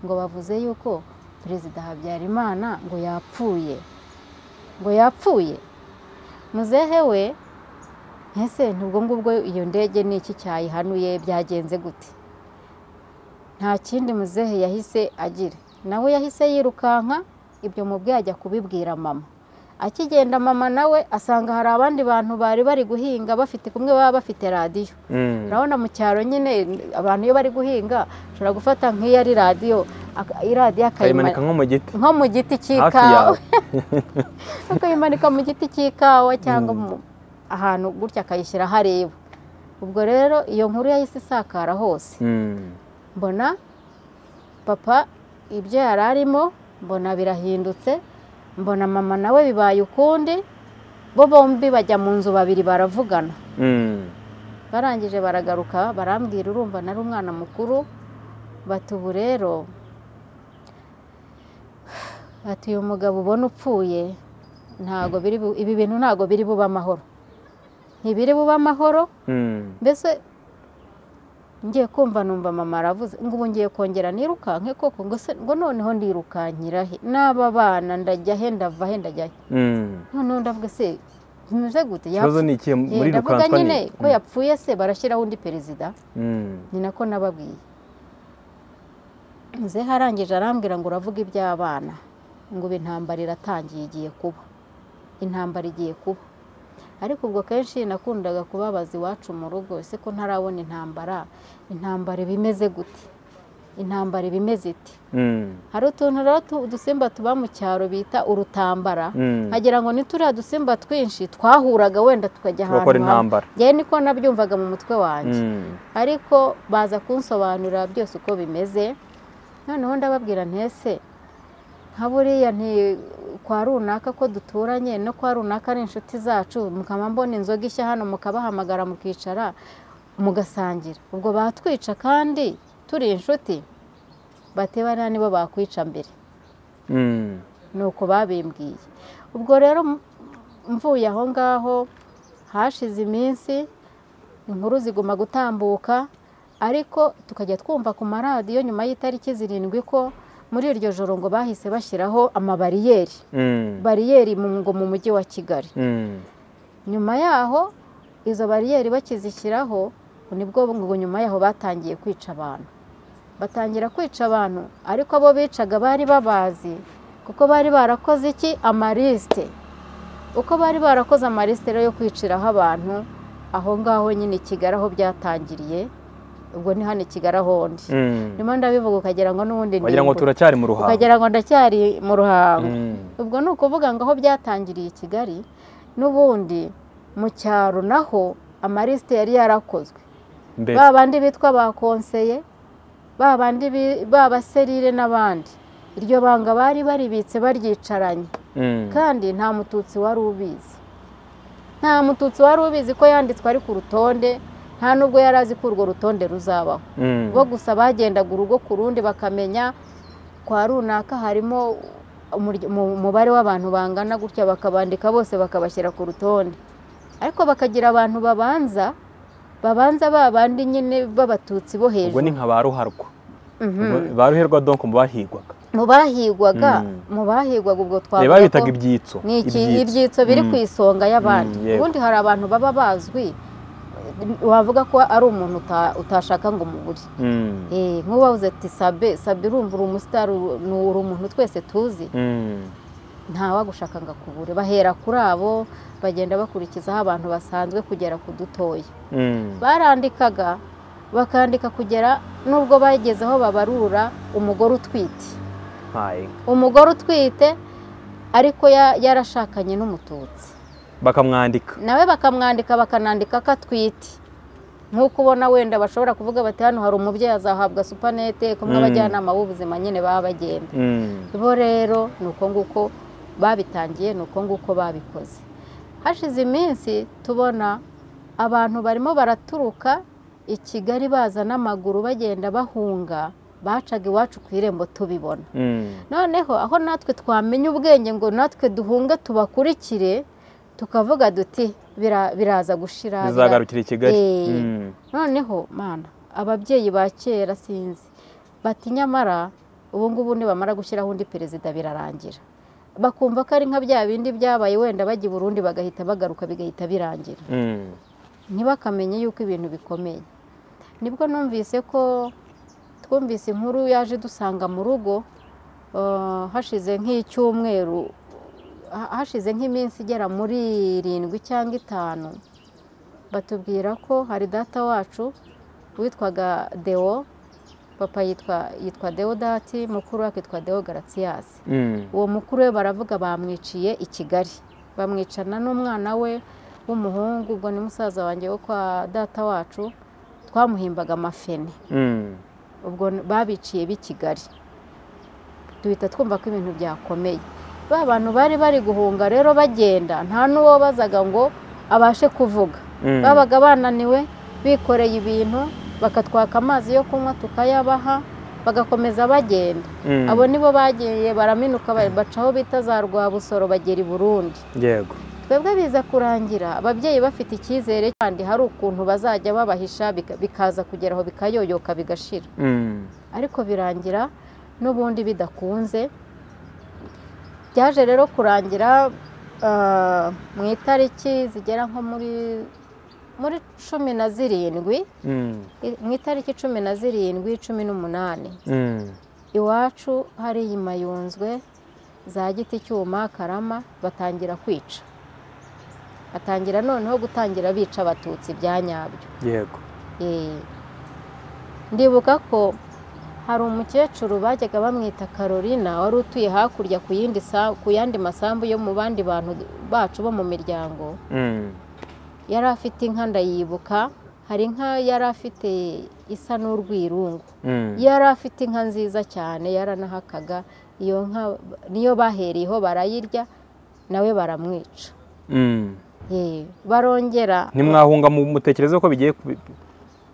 ngo bavuze yuko perezida habyarimana ngo yapfuye ngo yapfuye muzehe we ese ntibwo ngubwo iyo ndege ni iki cyayihanuye byagenze gute nta kindi muzehe yahise agira nawe yahise yirukanka ibyo mubwe yajya kubibwira mama akigenda mama nawe asanga hari abandi bantu bari bari guhinga bafite kumwe baba bafite radiyo mm. urabona mu cyaro nyine abantu iyo bari guhinga ushobora gufata nk'iyo ari radiyo aka- iradiyo kayimanika akayimanika nko mu giti nko mu giti hafi cy'ikawa yawe akayimanika mu giti cy'ikawa cyangwa Mm. mu- ahantu gutya akayishyira aho areba ubwo rero iyo nkuru yahise isakara hose Mm, mbona papa ibyo yari arimo mbona birahindutse mbona mama nawe bibaye ukundi bo bombi bajya mu nzu babiri baravugana mm, barangije baragaruka barambwira urumva nari umwana mukuru bati ubu rero bati uyu mugabo ubona upfuye ntago biri bu- ibi bintu ntago biri bube amahoro ntibiri bube amahoro mm. mbese ngiye kumva numva mama aravuze ngo ubu ngiye kongera nirukanke koko ngo se ngo noneho ndirukankira he n'aba bana ndajya he ndava he ndajya he Mm. noneho ndavuga se bimeze gute ikibazo yapfu- ni ikihe Ye, muri ndavuga rukanswa nyine ni ko yapfuye se barashyiraho undi perezida Mm, ni nako nababwiye nze harangije arambwira ngo uravuga iby'abana ngo ubu intambara iratangiye igiye kuba intambara igiye kuba ariko ubwo kenshi nakundaga kubabaza iwacu mu rugo ese ko ntarabona intambara intambara iba imeze gute intambara iba imeze iti mm, hari utuntu rero tu- udusimba tuba mu cyaro bita urutambara mm. nkagira ngo ni turiya dusimba twinshi twahuraga wenda tukajya Tuvuga ahantu ko ari hamwe intambara ngewe niko nabyumvaga mu mutwe wanjye Mm, ariko baza kunsobanurira byose uko bimeze noneho ndababwira ntese nka buriya nti kwa runaka ko duturanye no kwa runaka ari inshuti zacu mukaba mbona inzoga ishya hano mukabahamagara mukicara mugasangira ubwo batwica kandi turi inshuti bati bariya nibo bakwica mbere mm, ni uko babimbwiye ubwo rero m- mvuye aho ngaho hashize iminsi inkuru ziguma gutambuka ariko tukajya twumva ku maradiyo nyuma y'itariki zirindwi ko muri iryo joro ngo bahise bashyiraho amabariyeri mm, bariyeri mu ngo mu mujyi wa kigali mm, nyuma yaho izo bariyeri bakizishyiraho nibwo ngo nyuma yaho batangiye kwica abantu batangira kwica abantu ariko abo bicaga bari babazi kuko bari barakoze iki amarisite uko bari barakoze amarisite rero yo kwiciraho abantu aho ngaho nyine i kigali aho byatangiriye ubwo ni hano i kigali aho ndi mm. ndimo ndabivuga ukagira ngo n'ubundi wagira ngo ndimbu. turacyari mu ruhango ukagira ngo ndacyari mu ruhango Mm, ubwo ni ukuvuga ngo aho byatangiriye i kigali n'ubundi mu cyaro naho amarisite yari yarakozwe mbere ba bandi bitwa ba konseye ba bandi bi- ba baserire n'abandi iryo banga bari baribitse baryicaranye Mm, kandi nta mututsi wari ubizi nta mututsi wari ubizi ko yanditswe ari ku rutonde nta nubwo yari azi ko urwo rutonde ruzabaho mm, bo gusa bagendaga urugo ku rundi bakamenya kwa runaka harimo umurya- mu- umubare w'abantu bangana gutya bakabandika bose bakabashyira ku rutonde ariko bakagira abantu babanza babanza ba bandi nyine b'abatutsi bo ubwo ni hejuru nka ba ruharwa Mhm. ba ruherwa donko mu bahigwaga mu bahigwaga Mm. mu bahigwaga ubwo Reba twavuga bitaga ko ibyitso ni iki ibyitso biri ku Mm. isonga y'abandi Mm, yego. ubundi hari abantu baba bazwi wavuga ko ari umuntu uta- utashaka ngo umubure Mm. Eh, nk'ubu wavuze ati sabe sabe urumva uri umusitari uri uri umuntu twese tuzi Mm. ntawagushaka ngo akubure bahera kuri abo bagenda bakurikizaho abantu basanzwe kugera ku dutoya Mm. barandikaga bakandika kugera n'ubwo bageze aho babarura umugore utwite Hayi. umugore utwite ariko ya- yarashakanye n'umututsi bakamwandika nawe bakamwandika bakanandika ko atwite nk'uko ubona wenda bashobora kuvuga bati hano hari umubyeyi azahabwa supanete kumwe Mm. abajyanama b'ubuzima nyine baba bagenda Mm. bo rero ni uko nguko babitangiye ni uko nguko babikoze hashize iminsi tubona abantu barimo baraturuka i kigali baza n'amaguru bagenda bahunga bacaga iwacu ku irembo tubibona Mm. noneho aho natwe twamenya ubwenge ngo natwe duhunge tubakurikire tukavuga duti "Bira- biraza gushira bira-" bizagarukira i kigali Eh. Mm. noneho mana ababyeyi ba kera sinzi bati nyamara ubu ngubu nibamara gushyiraho undi perezida birarangira bakumva ko ari nka bya bindi byabaye wenda bajya i burundi bagahita bagaruka bigahita birangira Mm. ntibakamenye yuko ibintu bikomeye nibwo numvise ko twumvise inkuru yaje dusanga mu rugo eh, hashize nk'icyumweru ha- hashize nk'iminsi igera muri irindwi cyangwa itanu batubwira ko hari data wacu witwaga deo papa yitwa yitwa deodati mukuru we akitwa deo garatiyasi Mm. uwo mukuru we baravuga bamwiciye i kigali bamwicana n'umwana we w'umuhungu ubwo ni musaza wanjye wo kwa data wacu twamuhimbaga amafene Mm. ubwo n- babiciye b'i kigali duhita twumva ko ibintu byakomeye ba bantu bari bari guhunga rero bagenda nta n'uwo bazaga ngo abashe kuvuga Mm. babaga bananiwe bikoreye ibintu bakatwaka amazi yo kunywa tukayabaha bagakomeza bagenda Mm. abo nibo bagiye baraminuka ba- baca aho bita za rwabusoro bagera i burundi yego twebwe biza kurangira ababyeyi bafite icyizere kandi hari ukuntu bazajya babahisha bika- bikaza kugera aho bikayoyoka bigashira Mm. ariko birangira n'ubundi bidakunze byaje rero kurangira ah, mu itariki zigera nko muri muri cumi na zirindwi Mm. i- mu itariki cumi na zirindwi cumi n'umunani Mm. iwacu hariya i mayunzwe za giti cyuma karama batangira kwica batangira noneho gutangira bica abatutsi bya nyabyo yego Eh, ndibuka ko hari umukecuru bajyaga bamwita carolina wari utuye hakurya ku yindi sa- ku yandi masambu yo mu bandi bantu bacu bo mu miryango Mm. yari afite inka ndayibuka hari inka yari afite isa n'urwirungu Mm. yari afite inka nziza cyane yaranahakaga iyo nka niyo bahereyeho barayirya nawe baramwica Mm. Ye, barongera ntimwahunga mu mutekereze ko bigiye kubi-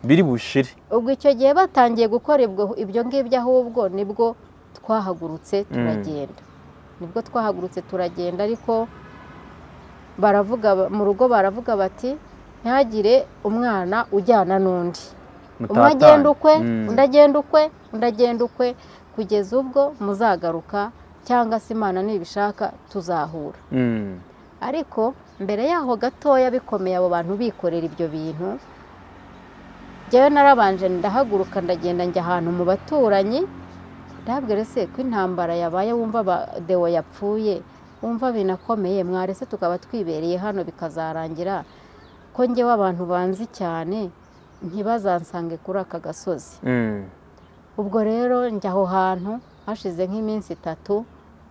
biri bushire ubwo icyo gihe batangiye gukora ibwo- ibyo ngibyo ahubwo nibwo twahagurutse turagenda nibwo twahagurutse turagenda ariko baravuga ba- mu rugo baravuga bati ntihagire umwana ujyana n'undi umwe agenda ukwe Mm. undi agenda ukwe undi agenda ukwe kugeza ubwo muzagaruka cyangwa se imana nibishaka tuzahura Mm. ariko mbere yaho gatoya bikomeye abo bantu bikorera ibyo bintu njyewe narabanje ndahaguruka ndagenda njya ahantu mu baturanyi ndabwira se ko intambara yabaye wumva ba- dewo yapfuye wumva binakomeye mwarese tukaba twibereye hano bikazarangira ko njyewe abantu banzi cyane ntibazansange kuri aka gasozi Mm. ubwo rero njya aho hantu hashize nk'iminsi itatu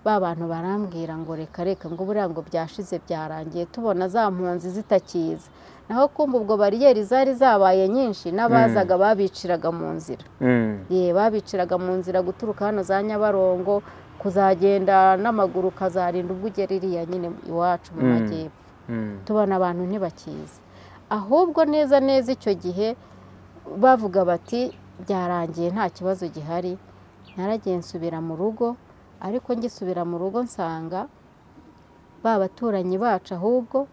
ba bantu barambwira ngo reka reka ngo buriya ngo byashize byarangiye tubona za mpunzi zitakiza naho kumva ubwo bariyeri zari zabaye nyinshi n'abazaga babiciraga mu nzira Mm. ye babiciraga mu nzira guturuka hano za nyabarongo kuzagenda n'amaguru ukazarinda ubwo ugera iriya nyine iwacu mu Mm. majyepfo Mm. tubona abantu ntibakizi ahubwo neza neza icyo gihe bavuga bati byarangiye nta kibazo gihari naragiye nsubira mu rugo ariko ngisubira mu rugo nsanga ba baturanyi bacu ahubwo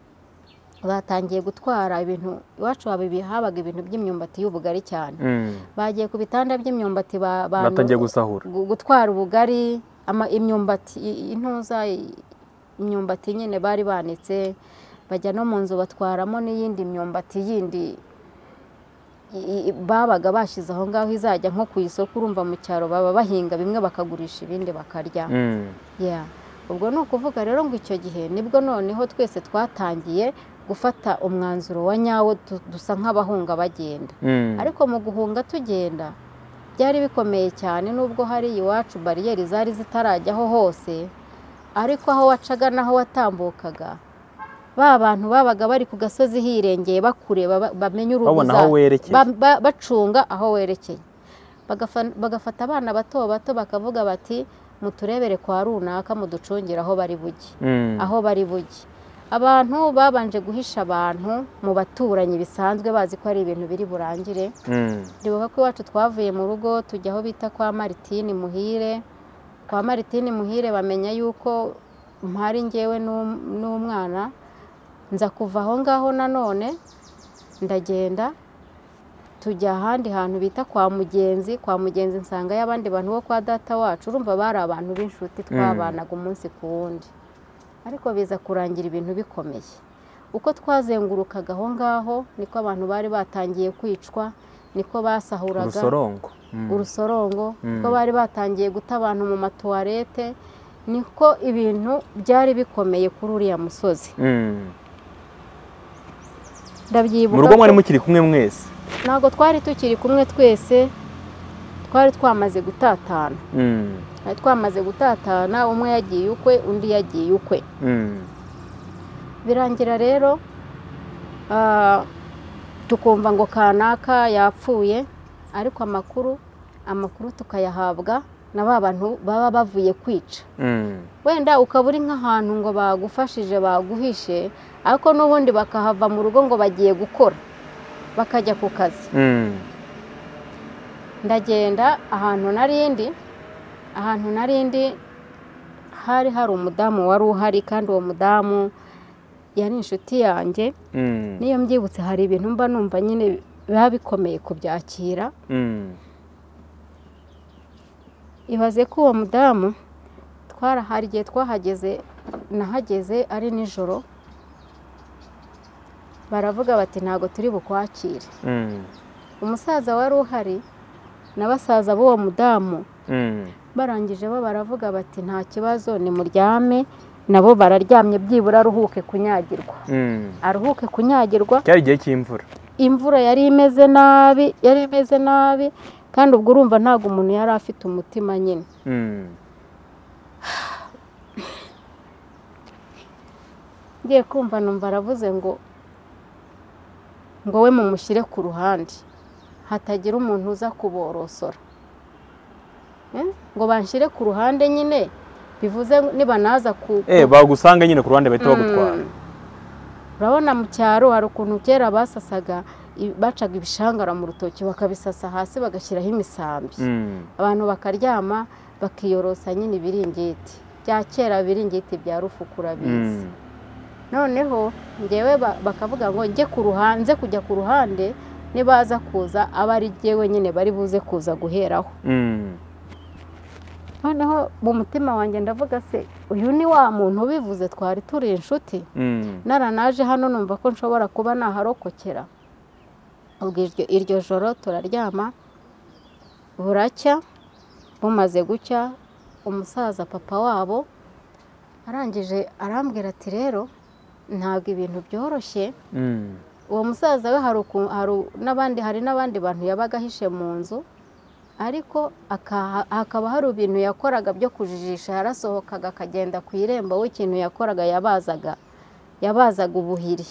batangiye gutwara ibintu iwacu haba- habaga ibintu by'imyumbati y'ubugari cyane Mm. bagiye ku bitanda by'imyumbati ba- ba- batangiye gusahura gu- gutwara ubugari ama- imyumbati i- intuza i- imyumbati nyine bari banitse bajya no mu nzu batwaramo n'iyindi myumbati yindi i- i- babaga bashyize aho ngaho izajya nko ku isoko urumva mu cyaro baba bahinga bimwe bakagurisha ibindi bakarya Mm. Yeah. ubwo ni ukuvuga rero ngo icyo gihe nibwo noneho twese twatangiye gufata umwanzuro wa nyawo du- dusa nk'abahunga bagenda Mm. ariko mu guhunga tugenda byari bikomeye cyane nubwo hari iwacu bariyeri zari zitarajyaho hose ariko aho wacaga n'aho watambukaga ba bantu babaga bari ku gasozi hirengeye bakureba ba- bamenye urubuza babona aho werekeye ba- ba- bacunga aho werekeye Bagafa- bagafata abana bato bato bakavuga bati muturebere kwa runaka muducungire aho bari bujye Mm. aho bari bujye abantu babanje guhisha abantu mu baturanyi bisanzwe bazi ko ari ibintu biri burangire Mm. ndibuka ko iwacu twavuye mu rugo tujya aho bita kwa maritini muhire kwa maritini muhire bamenya yuko mpari ngewe n'um- n'umwana nza kuva aho ngaho nanone ndagenda tujya ahandi hantu bita kwa mugenzi kwa mugenzi nsangayo abandi bantu bo kwa data wacu urumva bari abantu b'inshuti twabanaga umunsi ku wundi ariko biza kurangira ibintu bikomeye uko twazengurukaga aho ngaho niko abantu bari batangiye kwicwa niko basahuraga urusorongo Mm. urusorongo Mm. ko bari batangiye guta abantu mu matuwarete niko ibintu byari bikomeye kuri uriya musozi Mm. mu ndabyibuka rugo mwari ko- mukiri kumwe mwese ntabwo twari tukiri kumwe twese twari twamaze gutatana Mm. twari twamaze gutatana umwe yagiye ukwe undi yagiye ukwe Mm. birangira rero ah, tukumva ngo kanaka yapfuye ariko amakuru amakuru tukayahabwa na ba bantu baba bavuye kwica Mm. wenda ukaba uri nk'ahantu ngo bagufashije baguhishe ariko n'ubundi bakahava mu rugo ngo bagiye gukora bakajya ku kazi Mm. ndagenda ahantu narindi ahantu narindi hari hari umudamu wari uhari kandi uwo mudamu yari inshuti yanjye Mm. niyo mbyibutse hari ibintu mba numva nyine biba bikomeye kubyakira Mm. ibaze ko uwo mudamu twarahari igihe twahageze nahageze ari nijoro baravuga bati ntabwo turi bukwakire Mm. umusaza wari uhari na basaza b'uwo mudamu Mm. barangije bo baravuga bati nta kibazo nimuryame nabo bararyamye byibura aruhuke kunyagirwa Mm. aruhuke kunyagirwa cyari igihe cy'imvura imvura yari imeze nabi yari imeze nabi kandi ubwo urumva ntabwo umuntu yari afite umutima nyine Mm. ngiye kumva numva aravuze ngo ngo we mumushyire ku ruhande hatagira umuntu uza kuborosora Eh, ngo banshyire ku ruhande nyine bivuze nibanaza ku eh bagusanga nyine ku ruhande bahita bagutwara Mm. urabona mu cyaro hari ukuntu kera basasaga i- bacaga ibishangara mu rutoki bakabisasa hasi bagashyiraho imisambi Mm. abantu bakaryama bakiyorosa nyine ibiringiti bya kera ibiringiti bya rufuku urabizi Mm. noneho ngewe ba- bakavuga ngo njye ku ruhanze kujya ku ruhande nibaza kuza aba ari jyewe nyine bari buze kuza guheraho Mm. noneho mu mutima wanjye ndavuga se uyu ni wa muntu ubivuze twari turi inshuti Mm. naranaje hano numva ko nshobora kuba naharokokera ubwo iryo, iryo joro turaryama buracya bumaze gucya umusaza papa wabo arangije arambwira ati rero ntabwo ibintu byoroshye Mm. uwo musaza we hari uku- hari u- n'abandi hari n'abandi bantu yabaga ahishe mu nzu ariko akaha- hakaba hari ibintu yakoraga byo kujijisha yarasohokaga akagenda ku irembo we ikintu yakoraga yabazaga yabazaga ubuhiri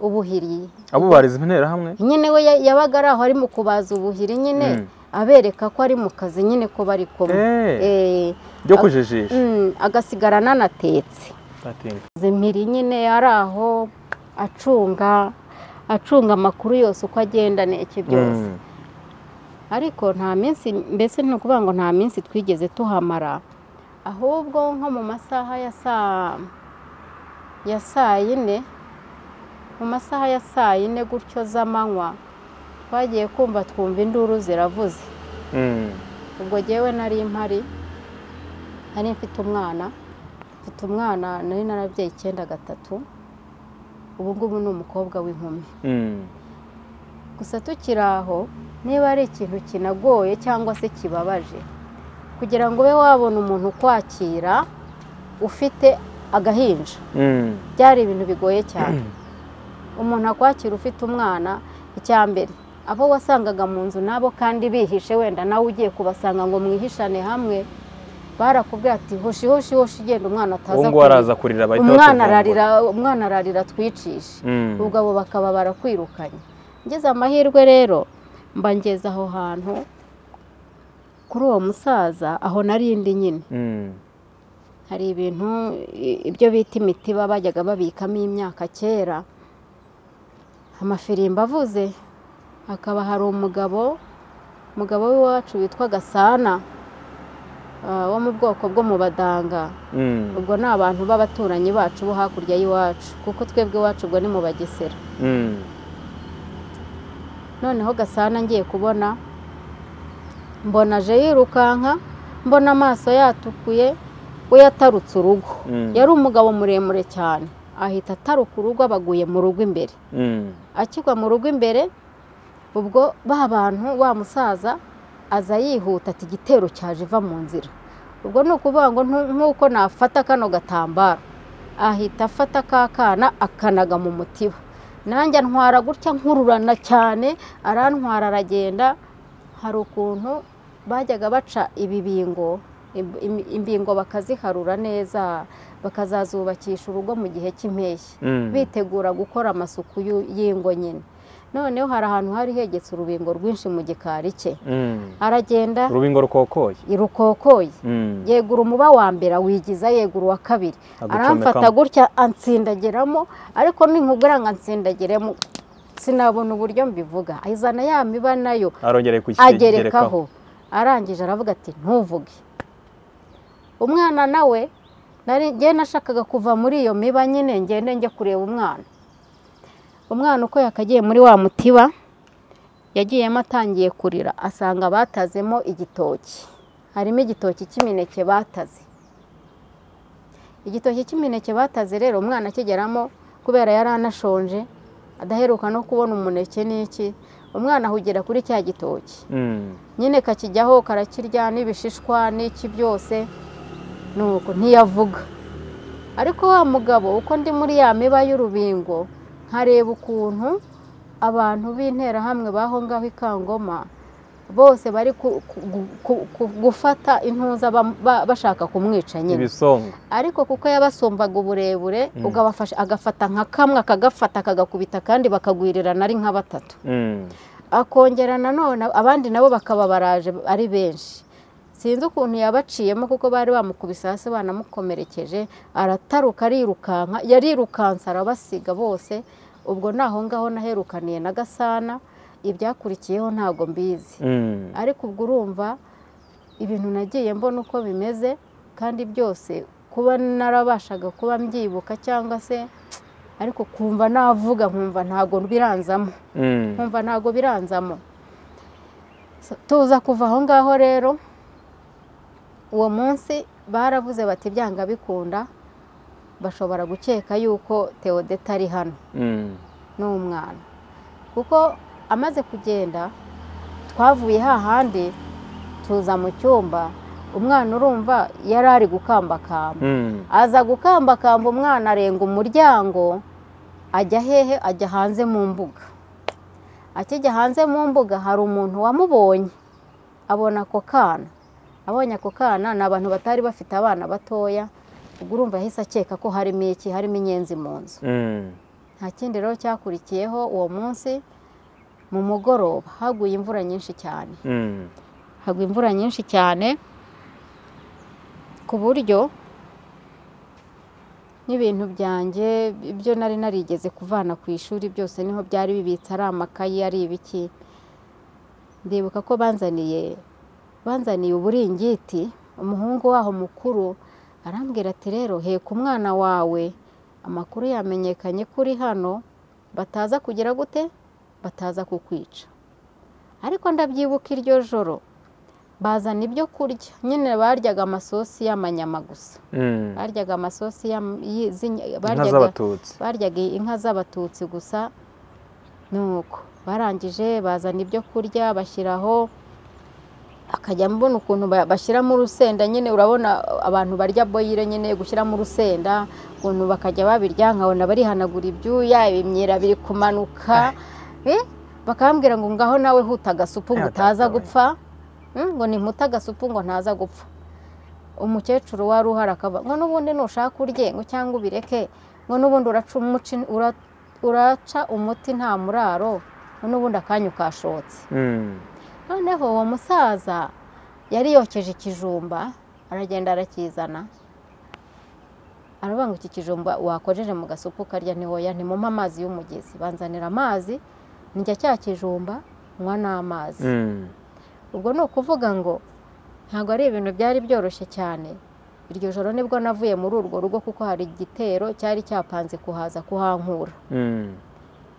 ubuhiri abo barize interahamwe nyine we ya- yabaga ari aho ari mu kubaza ubuhiri nyine Mm. abereka ko ari mu kazi nyine ko bari kumwe eh Eh, byo kujijisha mm, agasigarana ananatetse Atinga. impiri nyine yari aho acunga acunga amakuru yose uko agenda n'iki byose Mm. ariko nta minsi mbese ni ukuvuga ngo nta minsi twigeze tuhamara ahubwo nko mu masaha ya saa ya saa yine mu masaha ya saa yine gutyo z'amanywa twagiye kumva twumva induru ziravuze Mm. ubwo jyewe nari mpari nari mfite umwana mfite umwana nari narabyaye icyenda gatatu ubu ngubu ni umukobwa w'inkumi Mm. gusa tukiri aho niba ari ikintu kinagoye cyangwa se kibabaje kugira ngo ube wabona umuntu ukwakira ufite agahinja Mm. byari ibintu bigoye cyane umuntu akwakira ufite umwana icya mbere abo wasangaga mu nzu nabo kandi bihishe wenda nawe ugiye kubasanga ngo mwihishane hamwe barakubwira ati hoshi hoshi hoshi ugenda umwana uwo ataza nguwo araza kurira bahita umwana batuvumbura. ararira umwana ararira twicishe Mm. ubwo abo bakaba barakwirukanye ngeze amahirwe rero mba ngeze aho hantu kuri uwo musaza aho narindi nyine Mm. hari ibintu i- ibyo bita imitiba bajyaga babikamo imyaka kera amafirimbo avuze hakaba hari umugabo umugabo w'iwacu witwa gasana ah, wo mu bwoko bwo mu badanga Mm. ubwo ni abantu b'abaturanyi bacu bo hakurya y'iwacu kuko twebwe iwacu ubwo ni mu bagesera Mm. noneho gasana ngiye kubona mbona aje yirukanka mbona amaso yatukuye we yatarutse urugo Mm. yari umugabo muremure cyane ahita ataruka urugo abaguye mu rugo imbere Mm. akigwa mu rugo imbere ubwo ba bantu wa musaza aza yihuta ati igitero cyaje iva mu nzira ubwo ni ukuvuga ngo ntu- nk'uko nafata kano gatambaro ahita afata ka kana akanaga mu mutiba nanjye antwara gutya nkururana cyane arantwara aragenda hari ukuntu bajyaga baca ibibingo im- im- imbingo bakaziharura neza bakazazubakisha urugo mu gihe cy'impeshyi Mm. bitegura gukora amasuku y'u- y'ingo nyine noneho hari ahantu hari hegetse urubingo rwinshi mu gikari cye Mm. aragenda urubingo rukokoye rukokoye Mm. yegura umuba wa mbere awigiza yegura uwa kabiri Agucomekamo. aramfata gutya antsindagiramo ariko ninkubwira ngo antsindagiremo sinabona uburyo mbivuga azana ya miba nayo arongere kukigerekaho agerekaho arangije aravuga ati ntuvuge umwana nawe nari- njye nashakaga kuva muri iyo miba nyine ngende njye kureba umwana umwana uko yakagiye muri wa mutiba yagiyemo atangiye kurira asanga batazemo igitoki harimo igitoki cy'imineke bataze igitoki cy'imineke bataze rero umwana akigeramo kubera yari anashonje adaheruka no kubona umuneke n'iki umwana ahugira kuri cya gitoki Mm. nyine kakijyaho karakirya n'ibishishwa n'iki byose nuko ntiyavuga ariko wa mugabo uko ndi muri ya miba y'urubingo nkareba ukuntu abantu b'interahamwe b'aho ngaho i Kangoma bose bari ku- ku- ku- ku- gufata intuza bam- ba- bashaka kumwica nyine ibisongo ariko kuko yabasumbaga uburebure Mm. ubwo abafashe agafata nka kamwe akagafata akagakubita kandi bakagwirirana ari nka batatu Mm. akongera nanone abandi nabo bakaba baraje ari benshi sinzi ukuntu yabaciyemo kuko bari bamukubise hasi banamukomerekeje arataruka arirukanka yarirukanse arabasiga bose ubwo naho ngaho naherukaniye na gasana ibyakurikiyeho ntabwo mbizi Mm. ariko ubwo urumva ibintu nagiye mbona uko bimeze kandi byose kuba narabashaga kuba mbyibuka cyangwa se ariko kumva navuga nkumva ntabwo biranzamo Mm. nkumva ntabwo biranzamo So, tuza kuva aho ngaho rero uwo munsi baravuze bati byanga bikunda bashobora gukeka yuko teodeta ari hano Mm. n'umwana kuko amaze kugenda twavuye hahandi tuza mu cyumba umwana urumva yari ari gukambakamba Mm. aza gukambakamba umwana arenga umuryango ajya hehe ajya hanze mu mbuga akijya hanze mu mbuga hari umuntu wamubonye abona ako kana abonye ako kana ni abantu batari bafite abana batoya ubwo urumva yahise akeka ko harimo iki harimo inyenzi mu nzu Mm. nta kindi rero cyakurikiyeho uwo munsi mu mugoroba haguye imvura nyinshi cyane Mm. hagwa imvura nyinshi cyane ku buryo n'ibintu byanjye ibyo nari narigeze kuvana ku ishuri byose niho byari bibitse ari amakayi ari ibiki ndibuka ko banzaniye banzaniye uburingiti umuhungu waho mukuru arambwira ati rero heka umwana wawe amakuru yamenyekanye ko uri hano bataza kugira gute bataza kukwica ariko ndabyibuka iryo joro bazana ibyo kurya nyine baryaga amasosi y'amanyama gusa Mm. baryaga amasosi y'am- y'i- z'inya- inka baryaga z'abatutsi baryaga inka z'abatutsi gusa ni uko barangije bazana ibyo kurya bashyiraho akajya mbona ukuntu ba- bashyiramo urusenda nyine urabona abantu barya boyire nyine gushyiramo urusenda ukuntu bakajya babirya nkabona barihanagura ibyuya imyira biri kumanuka Eh, bakambwira ngo ngaho nawe huta agasupu ngo Eh, utaza atagabanya. gupfa Mm, ngo nimute agasupu ngo ntaza gupfa umukecuru wari uhari akaba ngo n'ubundi nushaka urye ngo cyangwa ubireke ngo n'ubundi uraca umuci- ura- uraca umuti nta muraro ngo n'ubundi akanyu kashotse Mm. noneho uwo musaza yari yokeje ikijumba aragenda arakizana aravuga ngo iki kijumba wakojeje mu gasupu ukarya ni woya ntimumpe amazi y'umugezi banzanira amazi njya cya kijumba nywa n'amazi Mm. ubwo ni ukuvuga ngo ntabwo ari ibintu byari byoroshye cyane iryo joro nibwo navuye muri urwo rugo kuko hari igitero cyari cyapanze kuhaza kuhankura Mm.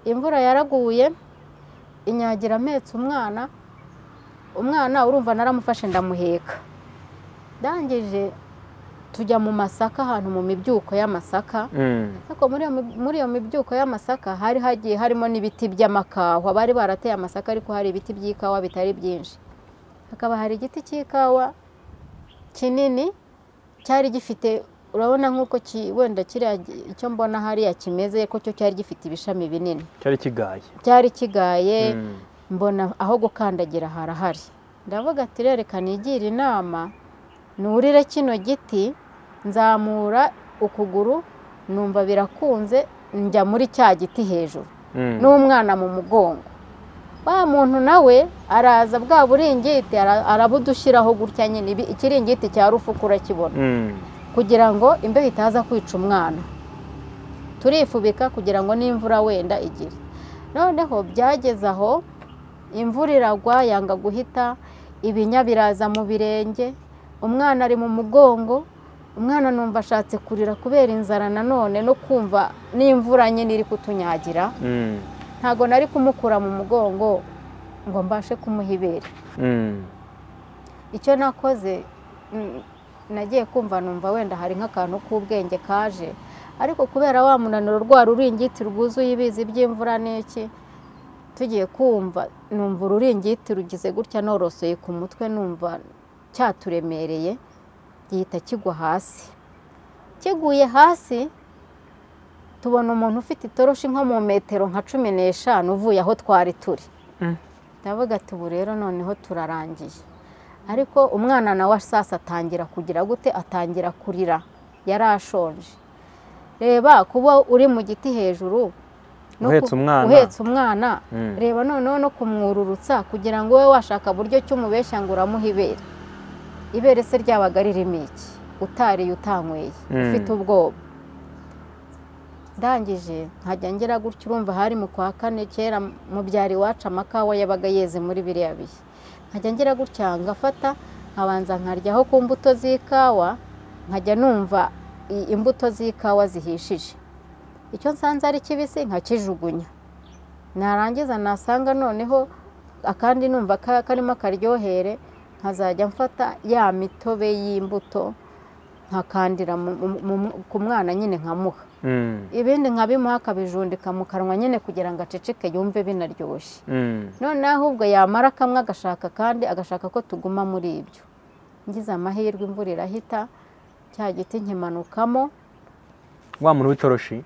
imvura yaraguye inyagira ametse umwana umwana urumva naramufashe ndamuheka ndangije tujya mu masaka ahantu mu mibyuko y'amasaka Mm. ariko muri iyo mi- muri iyo mibyuko y'amasaka hari hagiye harimo n'ibiti by'amakahwa bari barateye amasaka ariko hari ibiti by'ikawa bitari byinshi hakaba hari igiti cy'ikawa kinini cyari gifite urabona nk'uko ki- wenda kiriya gi- icyo mbona hariya kimeze ko cyo cyari gifite ibishami binini cyari kigaye cyari kigaye Mm. mbona aho gukandagira harahari ndavuga ati rereka nigira inama nurire kino giti nzamura ukuguru numva birakunze njya muri cya giti hejuru Mm. n'umwana mu mugongo wa muntu nawe araza bwa buringiti ara- arabudushyiraho gutya nyine ibi- ikiringiti cya rufuku urakibona Mm. kugira ngo imbeho itaza kwica umwana turifubika kugira ngo n'imvura wenda igire noneho byageze aho imvura iragwa yanga guhita ibinya biraza mu birenge umwana ari mu mugongo umwana numva ashatse kurira kubera inzara nanone no kumva n'imvura nyine iri kutunyagira Mm. ntago nari kumukura mu mugongo ngo mbashe kumuha ibere Mm. icyo nakoze mm, nagiye kumva numva wenda hari nk'akantu k'ubwenge kaje ariko kubera wa munaniro rwa ruringiti rwuzuye ibizi by'imvura n'iki tugiye kumva numva ururingiti rugize gutya norosoye ku mutwe numva cyaturemereye gihita kigwa hasi kiguye hasi tubona umuntu ufite itoroshi nko mu metero nka cumi n'eshanu uvuye aho twari turi Mm. ndavuga ati ubu rero noneho turarangiye ariko umwana nawe asasa atangira kugira gute atangira kurira yari ashonje reba kuba uri mu giti hejuru no ku- Uhetse umwana. uhetse umwana Mm. reba noneho no kumwururutsa kugira ngo wowe washaka buryo ki umubeshya ngo uramuha ibere ibere se ryabaga ririmo iki utariye utanyweye Mm. ufite ubwoba ndangije nkajya ngera gutya urumva hari mu kwa kane kera mu byaro iwacu amakawa yabaga yeze muri biriya bihe nkajya ngira gutya ngafata nkabanza nkaryaho ku mbuto z'ikawa nkajya numva i- imbuto z'ikawa zihishije icyo nsanze ari kibisi nkakijugunya narangiza nasanga noneho akandi numva ka- karimo akaryohere nkazajya mfata ya mitobe y'imbuto nkakandira mu- mu- mu- ku mwana nyine nkamuha Mm. ibindi nkabimuha akabijundika mu kanwa nyine kugira ngo aceceke yumve binaryoshye Mm. none ahubwo yamara kamwe agashaka kandi agashaka ko tuguma muri ibyo ngize amahirwe imvura irahita cya giti nkimanukamo wa muntu w'itoroshi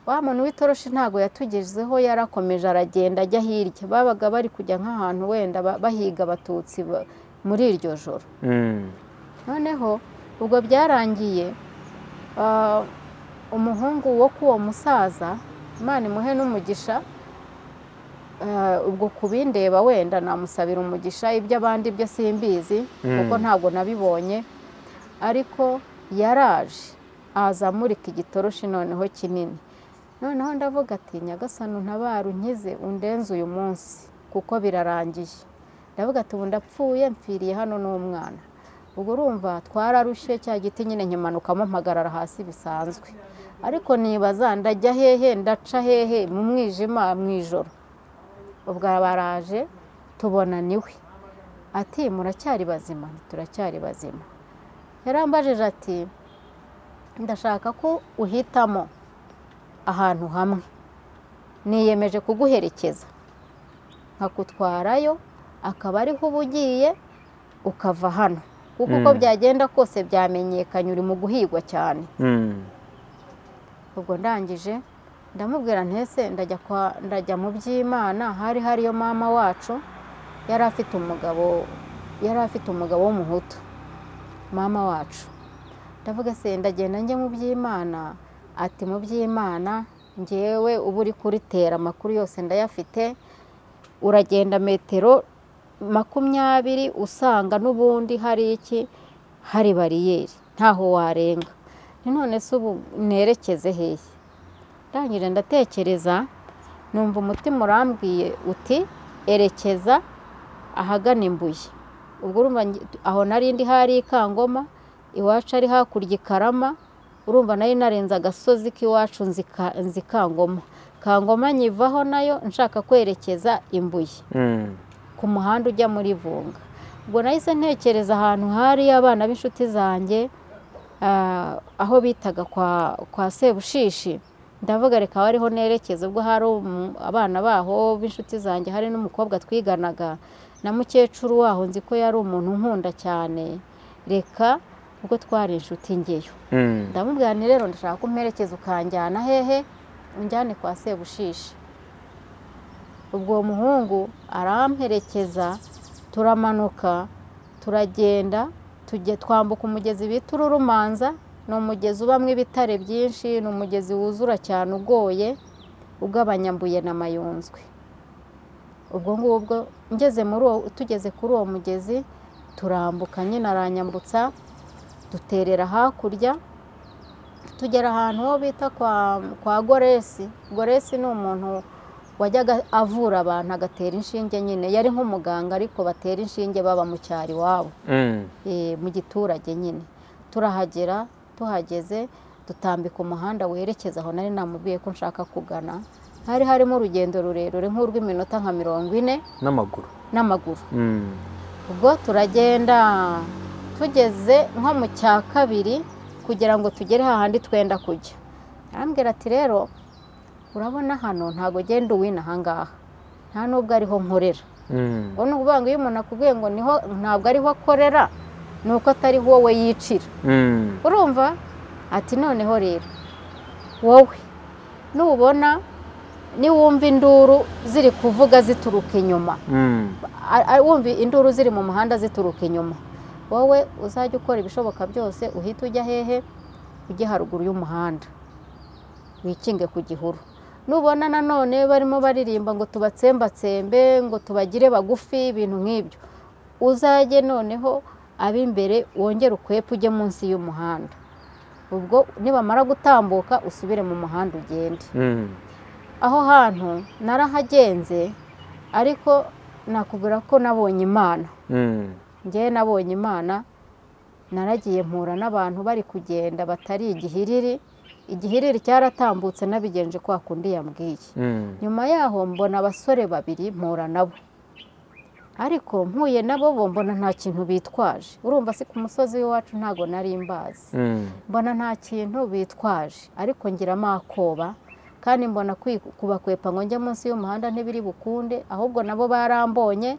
wa muntu w'itoroshi ntabwo yatugezeho yarakomeje aragenda ajya hirya babaga bari kujya nk'ahantu wenda ba- bahiga abatutsi ba- muri iryo joro Mm. noneho ubwo byarangiye ah, umuhungu wo k'uwo musaza imana imuhe n'umugisha ah, ubwo ku bindeba wenda namusabira umugisha ibyo abandi byo simbizi Mm. kuko ntabwo nabibonye ariko yaraje aza amurika igitoroshi noneho kinini noneho ndavuga ati nyagasani untabare unkize undenze uyu munsi kuko birarangiye ndavuga ati ubu ndapfuye mpfiriye hano n'umwana ubwo urumva twararushye cya giti nyine nkimanukamo mpagarara hasi bisanzwe ariko nibaza ndajya hehe ndaca hehe mu mwijima mu ijoro ubwo baraje tubona niwe ati muracyari bazima turacyari bazima yarambajije ati ndashaka ko uhitamo ahantu hamwe niyemeje kuguherekeza nkakutwarayo akaba ariho uba ugiye ukava hano kuko uko byagenda kose byamenyekanye uri mu guhigwa cyane ubwo ndangije ndamubwira ntese ndajya mu by'imana hari hariyo mama wacu yari afite umugabo yari afite umugabo w'umuhutu mama wacu ndavuga se ndagenda njye mu by'imana ati mu by'imana ngewe uba uri kuritera amakuru yose ndayafite uragenda metero makumyabiri usanga n'ubundi hari iki hari bariyeri ntaho warenga ni none se ubu nerekeze hehe ndangije ndatekereza numva umutima urambwiye uti erekeza ahagana imbuye ubwo urumva aho nari ndi hari ikangoma iwacu ari hakurya ikarama urumva nari narenze agasozi k'iwacu nzi kangoma kangoma nyivaho nayo nshaka kwerekeza imbuye ku muhanda ujya muri vunga ubwo nahise ntekereza ahantu hari abana b'inshuti zanjye aho bitaga kwa sebushishi ndavuga reka aho ariho nerekeza ubwo hari abana baho b'inshuti zanjye hari n'umukobwa twiganaga na mukecuru waho nzi ko yari umuntu nkunda cyane reka ubwo twari inshuti ngeyo ndamubwira ni rero ndashaka umperekeza ukanjyana hehe unjyane kwa sebushishi ubwo uwo muhungu aramperekeza turamanuka turagenda twambuka umugezi bita ururumanza ni umugezi ubamo ibitare byinshi ni umugezi wuzura cyane ugoye ugabanyambuye na mayunzwe ubwo ngubwo ngeze muri uwo tugeze kuri uwo mugezi turambuka nyine aranyambutsa duterera hakurya tugera ahantu ho bita kwa goresi goresi ni umuntu wajyaga avura abantu agatera inshinge nyine yari nk'umuganga ariko batera inshinge baba mu cyaro iwabo mu giturage nyine turahagera tuhageze dutambika umuhanda werekeza aho nari namubwiye ko nshaka kugana hari harimo urugendo rurerure nk'urw'iminota nka mirongo ine n'amaguru n'amaguru ubwo turagenda tugeze nko mu cya kabiri kugira ngo tugere hahandi twenda kujya arambwira ati rero urabona hano ntabwo genda uwina ahangaha nta n'ubwo ariho nkorera ubwo ni ukuvuga ngo iyo umuntu akubwiye ngo niho ntabwo ariho akorera ni uko atari wowe yicira urumva ati noneho rero wowe nubona niwumva induru ziri kuvuga zituruka inyuma wumva induru ziri mu muhanda zituruka inyuma wowe uzajya ukora ibishoboka byose uhita ujya hehe ujye haruguru y'umuhanda wikinge ku gihuru nubona nanone barimo baririmba ngo tubatsembatsembe ngo tubagire bagufi ibintu nk'ibyo uzajye noneho ab'imbere wongere ukwepe ujye munsi y'umuhanda ubwo nibamara gutambuka usubire mu muhanda ugende aho hantu narahagenze ariko nakubwira ko nabonye imana ngewe nabonye imana naragiye mpura n'abantu bari kugenda batari igihiriri igihiriri cyaratambutse n'abigenje kwa kundi yambwiye nyuma yaho mbona abasore babiri mpura nabo ariko mpuye nabo bo mbona nta kintu bitwaje urumva si ku musozi w'iwacu ntabwo nari mbazi mbona nta kintu bitwaje ariko ngiramo akoba kandi mbona kubakwepa ngo njye munsi y'umuhanda ntibiri bukunde ahubwo nabo barambonye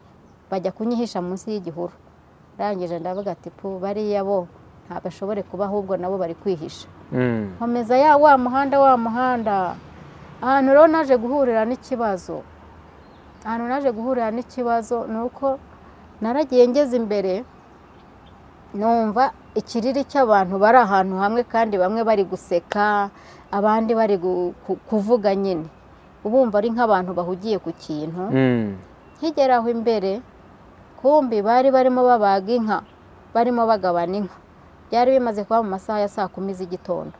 bajya kunyihisha munsi y'igihuru ndangije ndavuga ati pu bariya bo ntabashobore kuba ahubwo nabo bari kwihisha nkomeza ya wa muhanda wa muhanda ahantu rero naje guhurira n'ikibazo ahantu naje guhurira n'ikibazo ni uko naragiye ngeze imbere numva ikiriri cy'abantu bari ahantu hamwe kandi bamwe bari guseka abandi bari kuvuga nyine ubumva ari nk'abantu bahugiye ku kintu nkigera aho imbere kumbi bari barimo babaga inka barimo bagabana inka byari bimaze kuba mu masaha ya saa kumi z'igitondo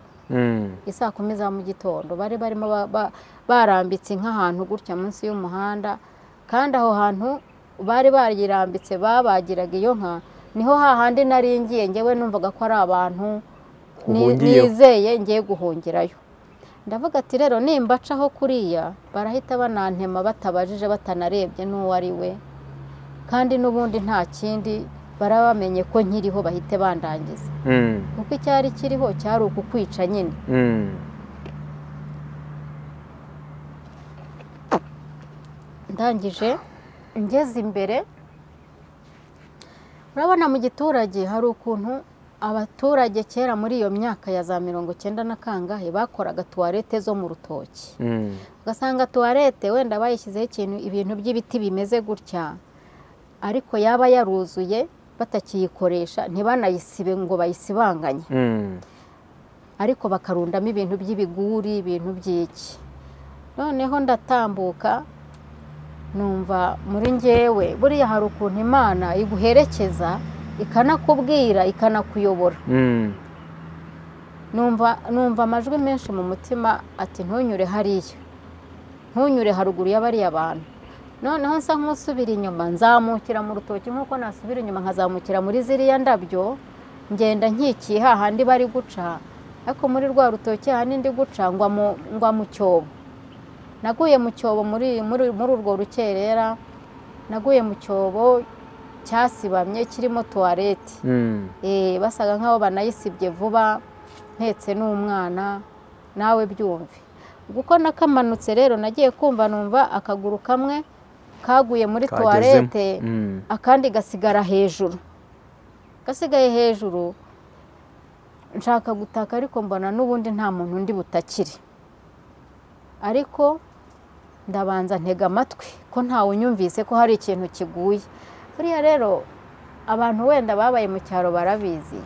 isaa kumi za mu gitondo bari barimo barambitse inka ahantu gutya munsi y'umuhanda kandi aho hantu bari bayirambitse babagiraga iyo nka niho hahandi nari ngiye ngewe numvaga ko ari abantu ni- Uhungiyeho. nizeye ngiye guhungirayo ndavuga ati rero nimbacaho kuriya barahita banantema batabajije batanarebye n'uwo ari we kandi n'ubundi nta kindi baraba bamenye ko nkiriho bahite bandangiza Mm, kuko icyari kiriho cyari ukukwica nyine mm. ndangije ngeze imbere urabona mu giturage hari ukuntu abaturage kera muri iyo myaka ya za mirongo cyenda na kangahe bakoraga tuwarete zo mu rutoki Mm. ugasanga tuwarete wenda bayishyizeho ikintu ibintu by'ibiti bimeze gutya ariko yaba yaruzuye batakiyikoresha ntibanayisibe ngo bayisibanganye Mm. ariko bakarundamo ibintu by'ibiguri ibintu by'iki noneho ndatambuka numva muri njyewe buriya hari ukuntu imana iguherekeza ikanakubwira ikanakuyobora Mm. numva numva amajwi menshi mu mutima ati ntunyure hariya ntunyure haruguru y'abariya bantu noneho nsa nk'usubira inyuma nzamukira mu rutoki nk'uko nasubira inyuma nkazamukira muri ziriya ndabyo ngenda nkikiye hahandi bari guca ariko muri rwa rutoki hahandi ndi guca ngwa mu, ngwa mu cyobo naguye mu cyobo muri, muri, muri urwo rukerera naguye mu cyobo cyasibamye kirimo tuwarete Mm. Eh, basaga nk'aho banayisibye vuba mpetse n'umwana nawe byumve ubwo uko nakamanutse rero nagiye kumva numva akaguru kamwe kaguye muri Kagezemo. tuwarete Mm. akandi gasigara hejuru gasigaye hejuru nshaka gutaka ariko mbona n'ubundi nta muntu undi butakiri ariko ndabanza ntega amatwi ko ntawe unyumvise ko hari ikintu kiguye buriya rero abantu wenda babaye mu cyaro barabizi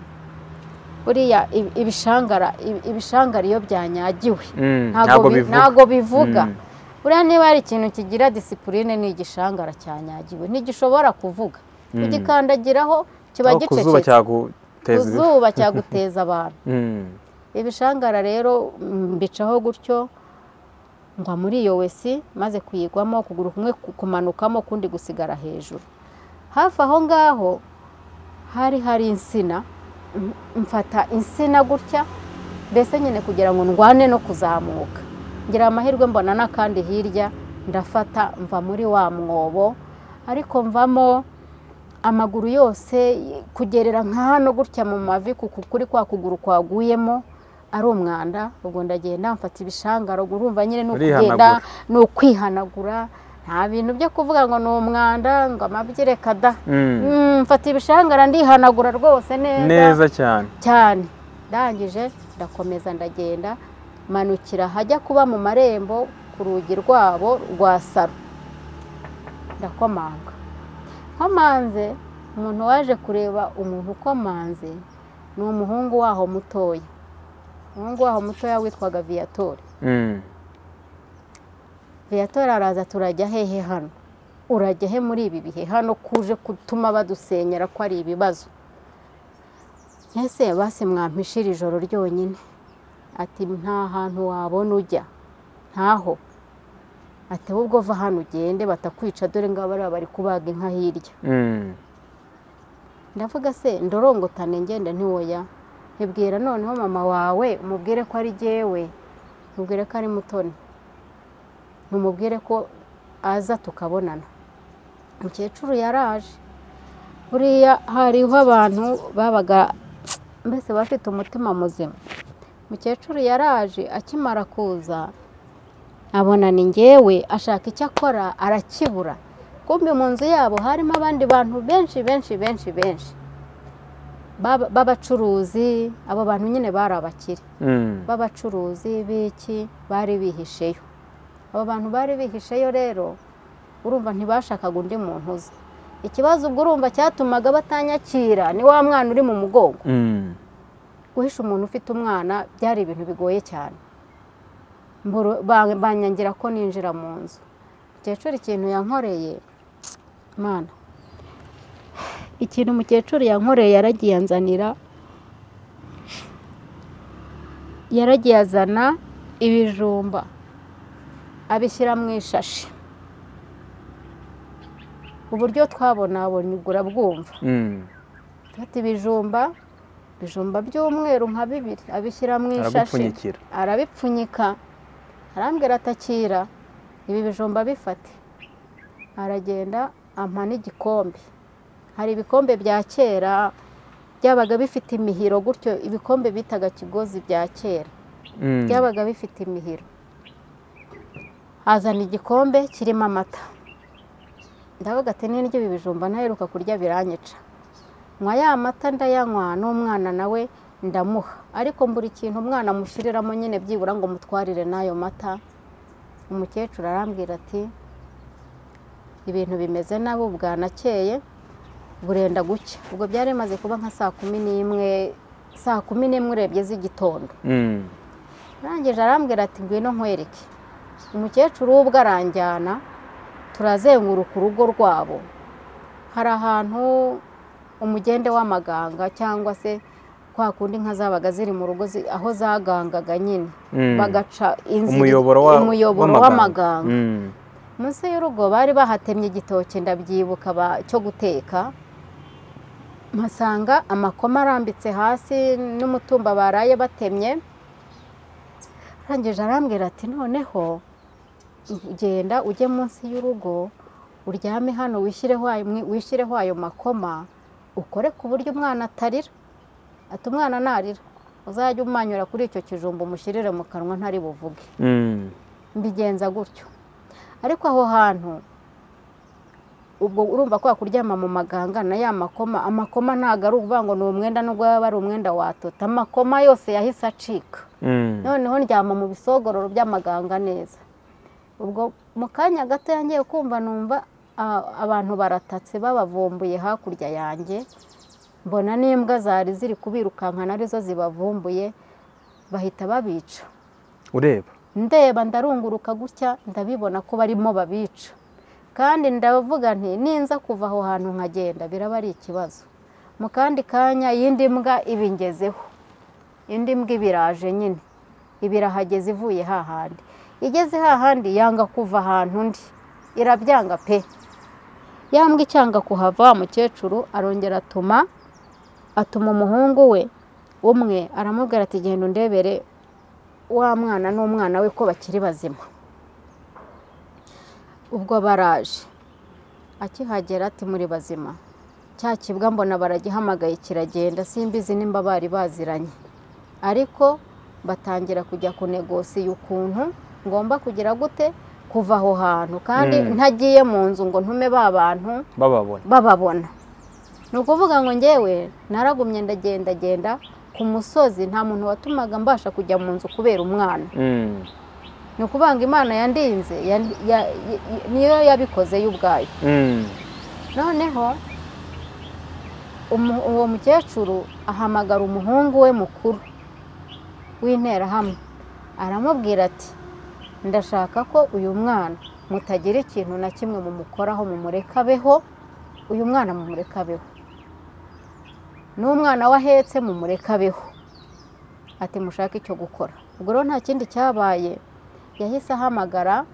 buriya ibi- ibishangara ibi- ibishangara iyo byanyagiwe Mm. ntago bi- bivuga. ntago bivuga Mm. buriya niba hari ikintu kigira disipurine ni igishangara cyanyagiwe ntigishobora kuvuga Mm. kugikandagiraho kiba Aho ku zuba gicecetse cyaguteza ibihu. kuzuba cyaguteza abantu Mm. ibishangara rero mm, mbicaho gutyo ngwa muri iyo wesi maze kuyigwamo ukuguru kumwe ku- kumanukamo ukundi gusigara hejuru hafi aho ngaho hari hari insina m- mfata insina gutya mbese nyine kugira ngo ndwane no kuzamuka ngira amahirwe mbona n'akandi hirya ndafata mva muri wa mwobo ariko mvamo amaguru yose kugerera nka hano gutya mu mavi kuko kuri kwa kuguru kwaguyemo ari umwanda ubwo ndagenda mfata ibishangaro ubwo urumva nyine ni ukugenda Urihanagura. ni ukwihanagura nta bintu byo kuvuga ngo ni umwanda ngo amabyi reka da Mm. Mm, mfata ibishangara ndihanagura rwose neza Neza cyane. cyane ndangije ndakomeza ndagenda manukira hajya kuba mu marembo ku rugi rwabo rwa saro ndakomanga nkomanze umuntu waje kureba umuntu ukomanze ni umuhungu waho mutoya umuhungu waho mutoya witwaga viyatori Mm. viyatori araza turajya hehe hano urajya he muri ibi bihe hano kuje gutuma badusenyera ko ari ibibazo ese basi mwampishira ijoro ryonyine ati nta hantu wabona ujya ntaho ati ahubwo va hano ugende batakwica dore ngo bariya bari kubaga inka hirya Mm. ndavuga se ndorongotane ngenda ntiwoya ntibwira noneho mama wawe umubwire ko ari jyewe mubwire ko ari mutoni mumubwire ko aza tukabonana umukecuru yaraje buriya hariho abantu babaga mbese bafite umutima muzima umukecuru yaraje akimara kuza abona ni ngewe ashaka icyo akora arakibura kumbi mu nzu yabo harimo abandi bantu benshi benshi benshi benshi Baba- b'abacuruzi abo bantu nyine bari abakire Mm. b'abacuruzi b'iki bari bihisheyo abo bantu bari bihisheyo rero urumva ntibashakaga undi muntu uzi ikibazo ubwo urumva cyatumaga batanyakira ni wa mwana uri mu mugongo Mm. guhisha umuntu ufite umwana byari ibintu bigoye cyane Mburu- ba- banyangira ko ninjira mu nzu mukecuru ikintu yankoreye mana ikintu mukecuru yankoreye yaragiye anzanira yaragiye azana ibijumba abishyira mu ishashi uburyo twabonabonye ubwo urabwumva Mm. afata ibijumba ibijumba by'umweru nka bibiri abishyira mu ishashi aragupfunyikira arabipfunyika arambwira atakira ibi bijumba bifate aragenda ampa n'igikombe hari ibikombe bya kera byabaga bifite imihiro gutyo ibikombe bitaga kigozi bya kera Mm. byabaga bifite imihiro azana igikombe kirimo amata ndavuga ati "Ni ndya ibi bijumba ntaheruka kurya biranyica nywa ya mata ndayanywa n'umwana nawe ndamuha ariko mbura ikintu umwana amushyiriramo nyine byibura ngo mutwarire n'ayo mata umukecuru arambwira ati ibintu bimeze nabi bwanakeye burenda gucya ubwo byari bimaze kuba nka saa kumi n'imwe saa kumi n'imwe urebye z'igitondo Mm. arangije arambwira ati ngwino nkwereke umukecuru w'ubwo aranjyana turazenguruka urugo rwabo hari ahantu umugende w'amaganga cyangwa se kwa kundi inka zabaga ziri mu rugo zi- aho zagangaga nyine Mm. bagaca inzira umuyoboro wa- umuyoboro w'amaganga Mm. munsi y'urugo bari bahatemye igitoki ndabyibuka ba- cyo guteka mpasanga amakoma arambitse hasi n'umutumba baraye batemye arangije arambwira ati noneho genda ujye munsi y'urugo uryame hano wishyireho ayo mwi- wishyireho ayo makoma ukore ku buryo umwana atarira ati umwana narira uzajya umanyura kuri icyo kijumba umushyirire mu kanwa ntari buvuge Mm. mbigenza gutyo ariko aho hantu ubwo urumva kwa kuryama mu maganga na ya makoma amakoma ntabwo ari ukuvuga ngo ni umwenda nubwo yaba ari umwenda watota amakoma yose yahise acika Mm. noneho ndyama mu bisogororo by'amaganga neza ubwo mu kanya gato yangiye kumva numva a- abantu baratatse babavumbuye hakurya yanjye mbona n'imbwa zari ziri kubirukankana arizo zibavumbuye bahita babica ureba ndeba ndarunguruka gutya ndabibona ko barimo babica kandi ndavuga nti ninza kuva aho hantu nkagenda biraba ari ikibazo mu kandi kanya iyindi mbwa ibingezeho indi mbwa ibiraje nyine ibirahageze ivuye hahandi igeze hahandi yanga kuva ahantu undi irabyanga pe yambwa icyanga kuhava wa mukecuru arongera atuma atuma umuhungu we umwe aramubwira ati genda undebere wa mwana n'umwana we ko bakiri bazima ubwo baraje akihagera ati muri bazima cya kibwa mbona baragihamagaye kiragenda simbizi nimba bari baziranye ariko batangira kujya kunegosiya ukuntu ngomba kugira gute kuva aho hantu kandi Mm. ntagiye mu nzu ngo ntume ba bantu bababona bababona ni ukuvuga ngo ngewe naragumye ndagendagenda ku musozi nta muntu watumaga mbasha kujya mu nzu kubera umwana Mm. ni ukuvuga ngo imana yandinze ya- ya- ya- niyo yabikoze yo ubwayo Mm. noneho umu- uwo mukecuru ahamagara umuhungu we mukuru w'interahamwe aramubwira ati ndashaka ko uyu mwana mutagira ikintu na kimwe mumukoraho mumureka abeho uyu mwana mumureka abeho n'umwana we ahetse mumureka abeho ati mushake icyo gukora ubwo rero nta kindi cyabaye yahise ahamagara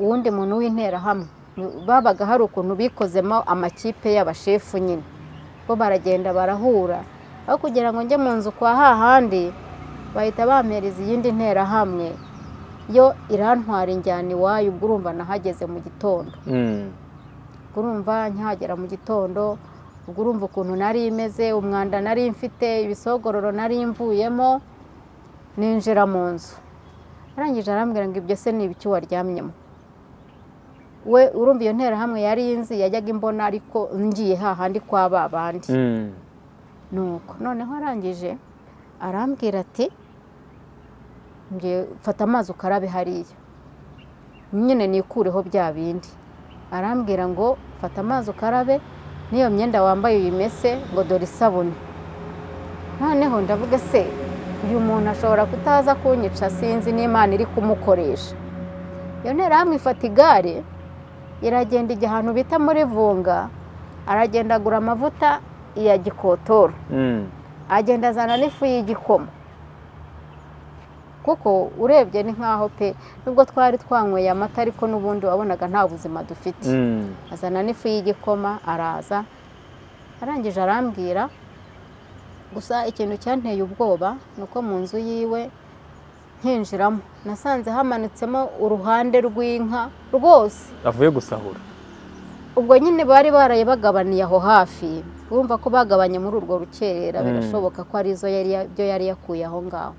uwundi muntu w'interahamwe babaga hari ukuntu bikozemo amakipe y'abashefu nyine bo baragenda barahura aho kugira ngo njye mu nzu kwa hahandi bahita bampereza iyindi nterahamwe yo irantwara injyana iwayo ubwo urumva nahageze mu gitondo Mm. ubwo urumva nkihagera mu gitondo ubwo urumva ukuntu nari imeze umwanda nari mfite ibisogororo nari mvuyemo ninjira mu nzu arangije arambwira ngo ibyo se ni ibiki waryamyemo we urumva iyo nterahamwe yari inzi yajyaga imbona ariko ngiye hahandi kwa ba bandi Mm. nuko noneho arangije arambwira ati "Ngiye- fata amazi ukarabe hariya nyine nikureho bya bindi arambwira ngo fata amazi ukarabe n'iyo myenda wambaye uyimese ngo dore isabune noneho ndavuga se uyu muntu ashobora kutaza kunyica sinzi n'imana iri kumukoresha iyo nterahamwe ifata igare iragenda ijya ahantu bita muri vunga aragenda agura amavuta iya gikotoro Mm. agenda azana n'ifu y'igikoma kuko urebye ni nk'aho pe nubwo twari twanyweye amata ariko n'ubundi wabonaga nta buzima dufite Mm. azana n'ifu y'igikoma araza arangije arambwira gusa ikintu cyanteye ubwoba ni uko mu nzu yiwe nkinjiramo nasanze hamanutsemo uruhande rw'inka rwose avuye gusahura ubwo nyine bari baraye bagabaniye aho hafi urumva ko bagabanye muri urwo rukerera Mm. birashoboka ko ari izo yari ya- byo yari yakuye aho ngaho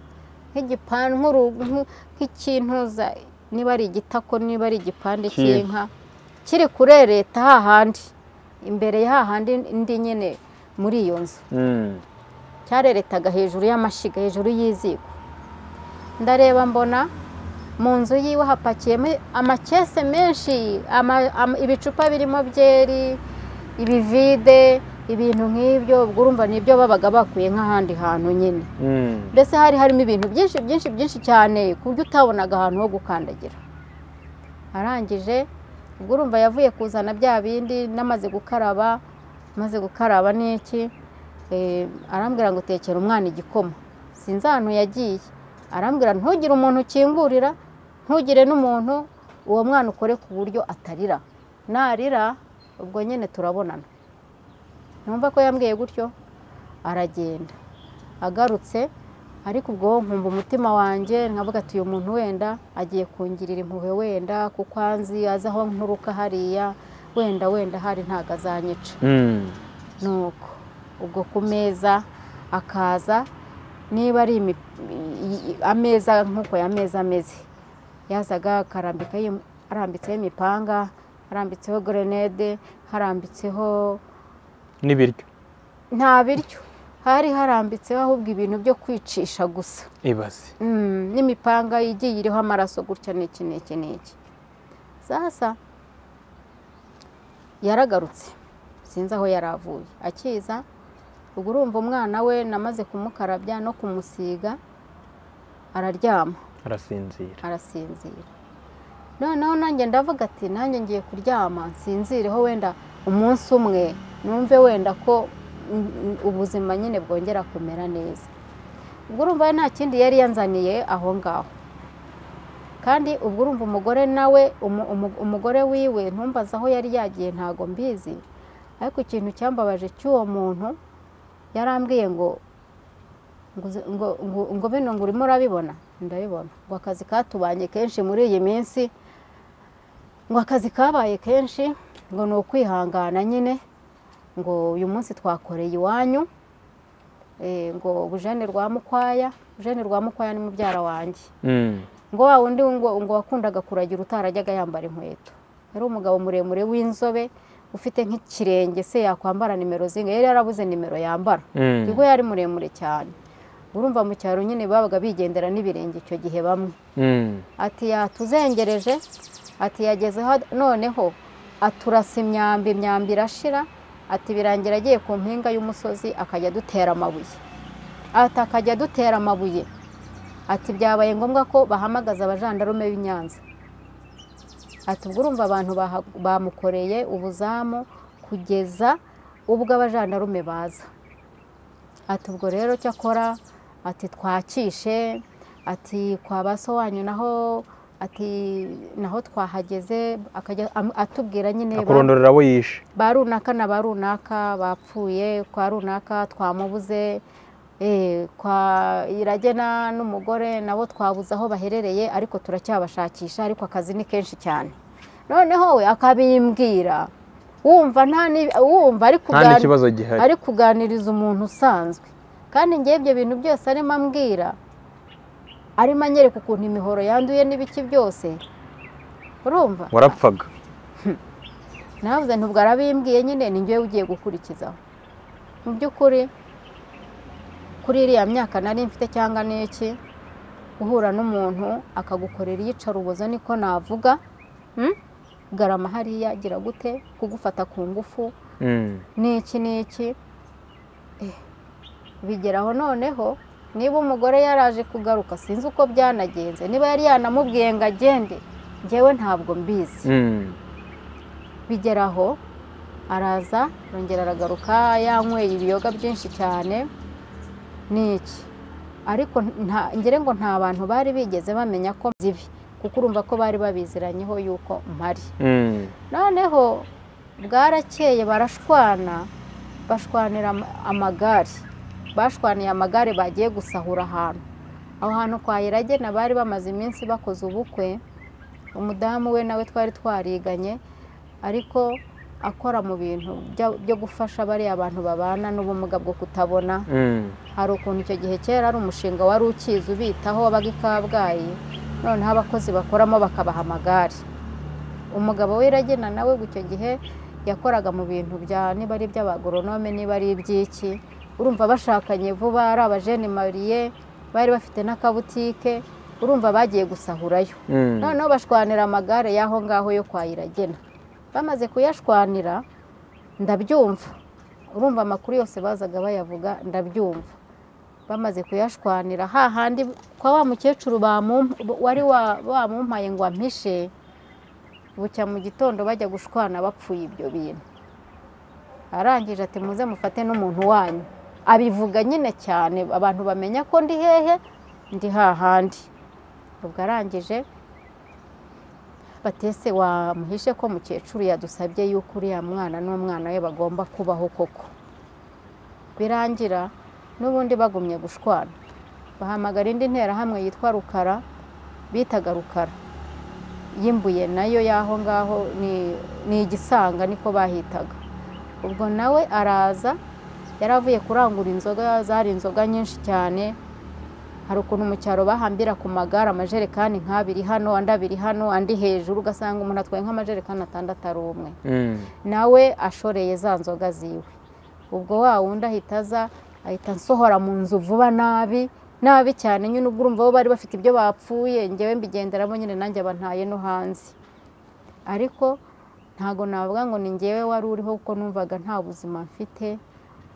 nk'igipangu nk'uru- nk- nk'ikintuza niba ari igitako niba ari igipande Ki- cy'inka kiri kurereta hahandi imbere ya hahandi ndi nyine muri iyo nzu Mm. cyareretaga hejuru y'amashyiga hejuru y'iziko ndareba mbona mu nzu yiwe hapakiyemo amakese menshi ama- ama- ibicupa birimo byeri ibivide ibintu nk'ibyo ubwo urumva ni ibyo babaga bakuye nk'ahandi hantu nyine Mm. mbese hari harimo ibintu byinshi byinshi byinshi cyane ku buryo utabonaga ahantu ho gukandagira arangije ubwo urumva yavuye kuzana bya bindi namaze gukaraba maze gukaraba n'iki eh, arambwira ngo tekera umwana igikoma sinzi ahantu yagiye arambwira ntugire umuntu ukingurira ntugire n'umuntu uwo mwana ukore ku buryo atarira narira ubwo nyine turabonana numva ko yambwiye gutyo aragenda agarutse ariko ubwo nkumva umutima wanjye nkavuga ati uyu muntu wenda agiye kungirira impuhwe wenda kuko anzi azi aho nturuka hariya wenda wenda hari ntabwo azanyica Mm. nuko ubwo ku meza akaza niba ari imi- i- i- ameza nk'uko aya meza ameze yazaga akarambika yim- arambitseho imipanga arambitseho gerenede harambitseho n'ibiryo nta biryo hari harambitseho ahubwo ibintu byo kwicisha gusa ibaze Mm, n'imipanga igiye iriho amaraso gutya n'iki n'iki n'iki sasa yaragarutse sinzi aho yari avuye akiza ubwo urumva umwana we namaze kumukarabya no kumusiga araryama arasinzira arasinzira noneho nanjye ndavuga ati nanjye ngiye kuryama nsinzireho wenda umunsi umwe numve wenda ko mm, mm, ubuzima nyine bwongera kumera neza ubwo urumva we nta kindi yari yanzaniye aho ngaho kandi ubwo urumva umugore nawe umu- umu- umugore wiwe ntumbaze aho yari yagiye ntago mbizi ariko ikintu cyambabaje cy'uwo muntu yarambwiye ngo ngo uzi- ngo- ngo- ngo bino ngo urimo urabibona ndabibona ngo akazi katubanye kenshi muri iyi minsi ngo akazi kabaye kenshi ngo ni ukwihangana nyine ngo uyu munsi twakoreye iwanyu eh, ngo bujene rwa mukwaya bujene rwa mukwaya ni mubyara wanjye Mm. ngo wa wundi ngo ngo wakundaga kuragira utarajyaga yambara inkweto yari umugabo muremure w'inzobe ufite nk'ikirenge se yakwambara nimero zinga yari yarabuze nimero yambara Mm. ubwo yari muremure cyane urumva mu cyaro nyine babaga bigendera n'ibirenge icyo gihe bamwe Mm. ati yatuzengereje ati yagezeho noneho aturasa imyambi imyambi irashira ati birangira agiye ku mpinga y'umusozi akajya adutera amabuye ati akajya adutera amabuye ati byabaye ngombwa ko bahamagaza abajandarume b'i Nyanza ati ubwo urumva abantu baha- bamukoreye ubuzamu kugeza ubwo abajandarume baza ati ubwo rero cyo akora ati twakishe ati kwa ba so wanyu naho ati naho twahageze akajya am- atubwira nyine ba- akurondorera abo yishe ba runaka na ba runaka bapfuye kwa runaka twamubuze eh, kwa iragena n'umugore nabo twabuze aho baherereye ariko turacyabashakisha ariko akazi ni kenshi cyane noneho we akabimbwira wumva nta ni- wumva ari nta kuganira n'ikibazo gihari ari kuganiriza umuntu usanzwe kandi ngewe ibyo bintu byose arimo ambwira arimo anyereka ukuntu imihoro yanduye n'ibiki byose urumva warapfaga navuze ntubwo arabimbwiye nyine ni ngewe ugiye gukurikizaho mu by'ukuri kuri iriya myaka nari mfite cyangwa n'iki guhura n'umuntu akagukorera iyicarubozo niko navuga mm? garama hariya gira gute kugufata ku ngufu Mm. n'iki n'iki Eh, bigeraho noneho niba umugore yaraje kugaruka sinzi uko byanagenze niba yari yanamubwiye ngo agende ngewe ntabwo mbizi Mm. bigeraho araza arongera aragaruka yanyweye ibiyoga byinshi cyane n'iki ariko nta ngire ngo nta bantu bari bigeze bamenya ko zibi kuko urumva ko bari babiziranyeho yuko mpari Mm. noneho bwarakeye barashwana bashwanira ama- amagare bashwaniye amagare bagiye gusahura ahantu aho hantu kwa iragena bari bamaze iminsi bakoze ubukwe umudamu we nawe twari twariganye ariko akora mu bintu bya- byo gufasha bariya abantu babana n'ubumuga bwo kutabona Mm. hari ukuntu icyo gihe kera ari umushinga wari ukizi ubitaho wabaga i kabgayi noneho abakozi bakoramo bakabaha amagare umugabo wiragena nawe icyo gihe yakoraga mu bintu bya niba ari iby'abagoronome niba ari iby'iki urumva bashakanye vuba ari abajeni mariye bari bafite n'akabutike urumva bagiye gusahurayo Mm. noneho bashwanira amagare y'aho ngaho yo kwa iragena bamaze kuyashwanira ndabyumva urumva amakuru yose bazaga bayavuga ndabyumva bamaze kuyashwanira hahandi kwa wa mukecuru bamump- wari wa- wamumpaye ngo ampishe bucya mu gitondo bajya gushwana bapfuye ibyo bintu arangije ati muze mufate n'umuntu wanyu abivuga nyine cyane abantu bamenya ko ndi hehe ndi hahandi ubwo arangije batese wamuhishe ko mukecuru yadusabye yuko uriya mwana n'umwana we bagomba kubaho koko birangira n'ubundi bagumye gushwana bahamagara indi nterahamwe yitwa rukara bitaga rukara y'imbuye nayo y'aho ngaho ni- ni igisanga niko bahitaga ubwo nawe araza yari avuye kurangura inzoga zari inzoga nyinshi cyane hari ukuntu mu cyaro bahambira ku magare amajerekani nk'abiri hano andi abiri hano andi hejuru ugasanga umuntu atwaye nk'amajerekani atandatu ari umwe Mm. nawe ashoreye za nzoga ziwe ubwo wa wundi ahita aza ahita ansohora mu nzu vuba nabi nabi cyane nyine ubwo urumva bo bari bafite ibyo bapfuye ngewe mbigenderamo nyine nanjye abantaye no hanze ariko ntago navuga ngo ni ngewe wari uriho kuko numvaga nta buzima mfite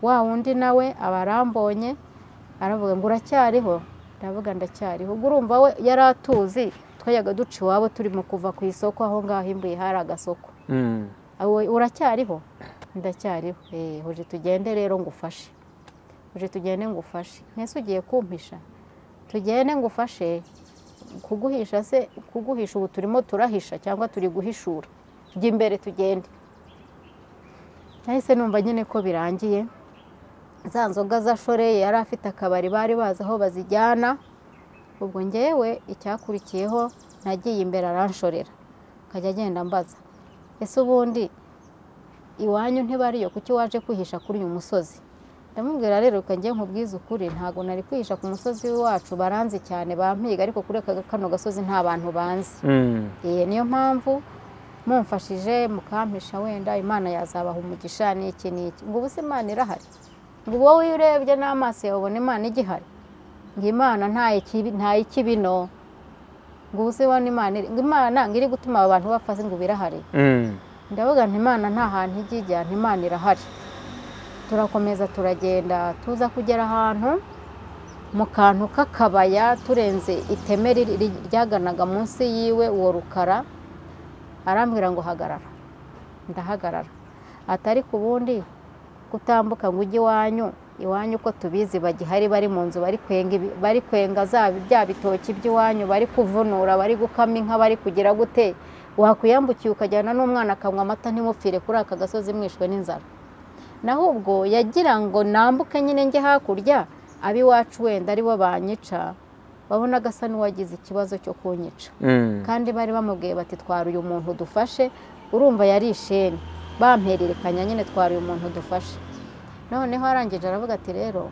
wa wundi nawe aba arambonye aravuga ngo uracyariho ndavuga ndacyariho ubwo urumva we yari atuzi twajyaga duca iwabo turimo kuva ku isoko aho ngaho imbuye hari agasoko Mm. Awe- uracyariho ndacyariho Eh, hoje tugende rero ngufashe hoje tugende ngufashe ntese ugiye kumpisha tugende ngufashe kuguhisha se kuguhisha ubu turimo turahisha cyangwa turi guhishura jya imbere tugende nahise numva nyine ko birangiye za nzoga za shoreye yari afite akabari bari bazi aho bazijyana ubwo ngewe icyakurikiyeho nagiye imbere aranshorera akajya agenda ambaza ese ubundi iwanyu ntibariyo kuki waje kwihisha kuri uyu musozi ndamubwira rero reka njye nkubwize ukuri ntabwo nari kwihisha ku musozi wacu baranzi cyane bampiga ariko kuri aka kano gasozi nta bantu banzi Mm. Eh, niyo mpamvu mumfashije mukampisha wenda imana yazabaha umugisha n'iki n'iki ngo ubu se imana irahari ngo ubu wowe iyo urebye n'amaso yawe ubona imana igihari ngo imana nta ikibi- nta y'ikibino ngo ubu se ubona imana iri- ngo imana ngo iri gutuma aba bantu bapfa se ngo ubu irahari Mm. ndavuga nti imana nta hantu ijya ijya nti imana irahari turakomeza turagenda tuza kugera ahantu mu kantu k'akabaya turenze iteme riri- ri- ryaganaga munsi yiwe uwo rukara arambwira ngo hagarara ndahagarara atari ku bundi gutambuka ngo ujye iwanyu iwanyu uko tubizi bagihari bari mu nzu bari kwenga ibi- bari kwenga za bya bitoki by'iwanyu bari kuvunura bari gukama inka bari kugira gute wakwiyambukiye ukajyana n'umwana akanywa amata ntimupfire kuri aka gasozi mwishwe n'inzara naho ubwo yagira ngo nambuke nyine njye hakurya ab'iwacu wenda aribo banyica babona agasa n'uwagize ikibazo cyo kunyica Mm. kandi bari bamubwiye bati twara uyu muntu dufashe urumva yari isheni bampererekanya nyine twara uyu muntu dufashe noneho arangije aravuga ati rero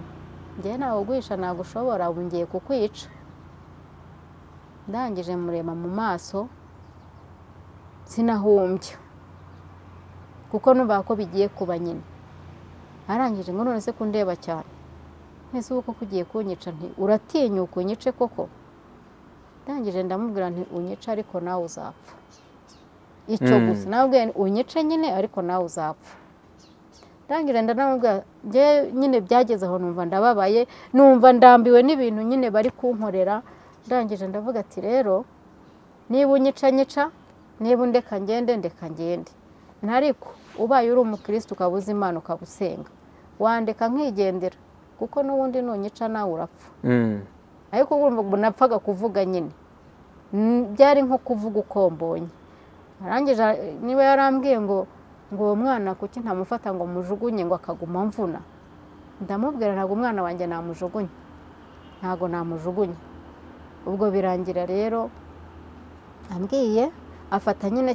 njyewe ntawe uguhisha ntabwo ushobora ubu ngiye kukwica ndangije mureba mu maso sinahumbya kuko numva ko bigiye kuba nyine arangije ngo none se kundeba cyane ese ubu koko ugiye kunyica nti uratinyuka unyice koko ndangije ndamubwira nti unyice ariko nawe uzapfa icyo Mm. gusa nababwiye nti unyice nyine ariko nawe uzapfa ndangije ndanamubwira njye nyine byageze aho numva ndababaye numva ndambiwe n'ibintu nyine bari kunkorera ndangije ndavuga ati rero niba unyica nyica niba undeka ngende ndeka ngende ntariko ubaye uri umukirisitu ukaba uzi imana ukaba usenga wandeka nkigendera kuko n'ubundi nunyica nawe urapfa Mm. ariko urumva ngo napfaga kuvuga nyine Mm, byari nko kuvuga uko mbonye arangije ara- niba yarambwiye ngo ngo uwo mwana kuki ntamufata ngo mujugunye ngo akaguma mvuna ndamubwira ntabwo umwana wanjye namujugunye ntabwo namujugunye ubwo birangira rero ambwiye afata nyine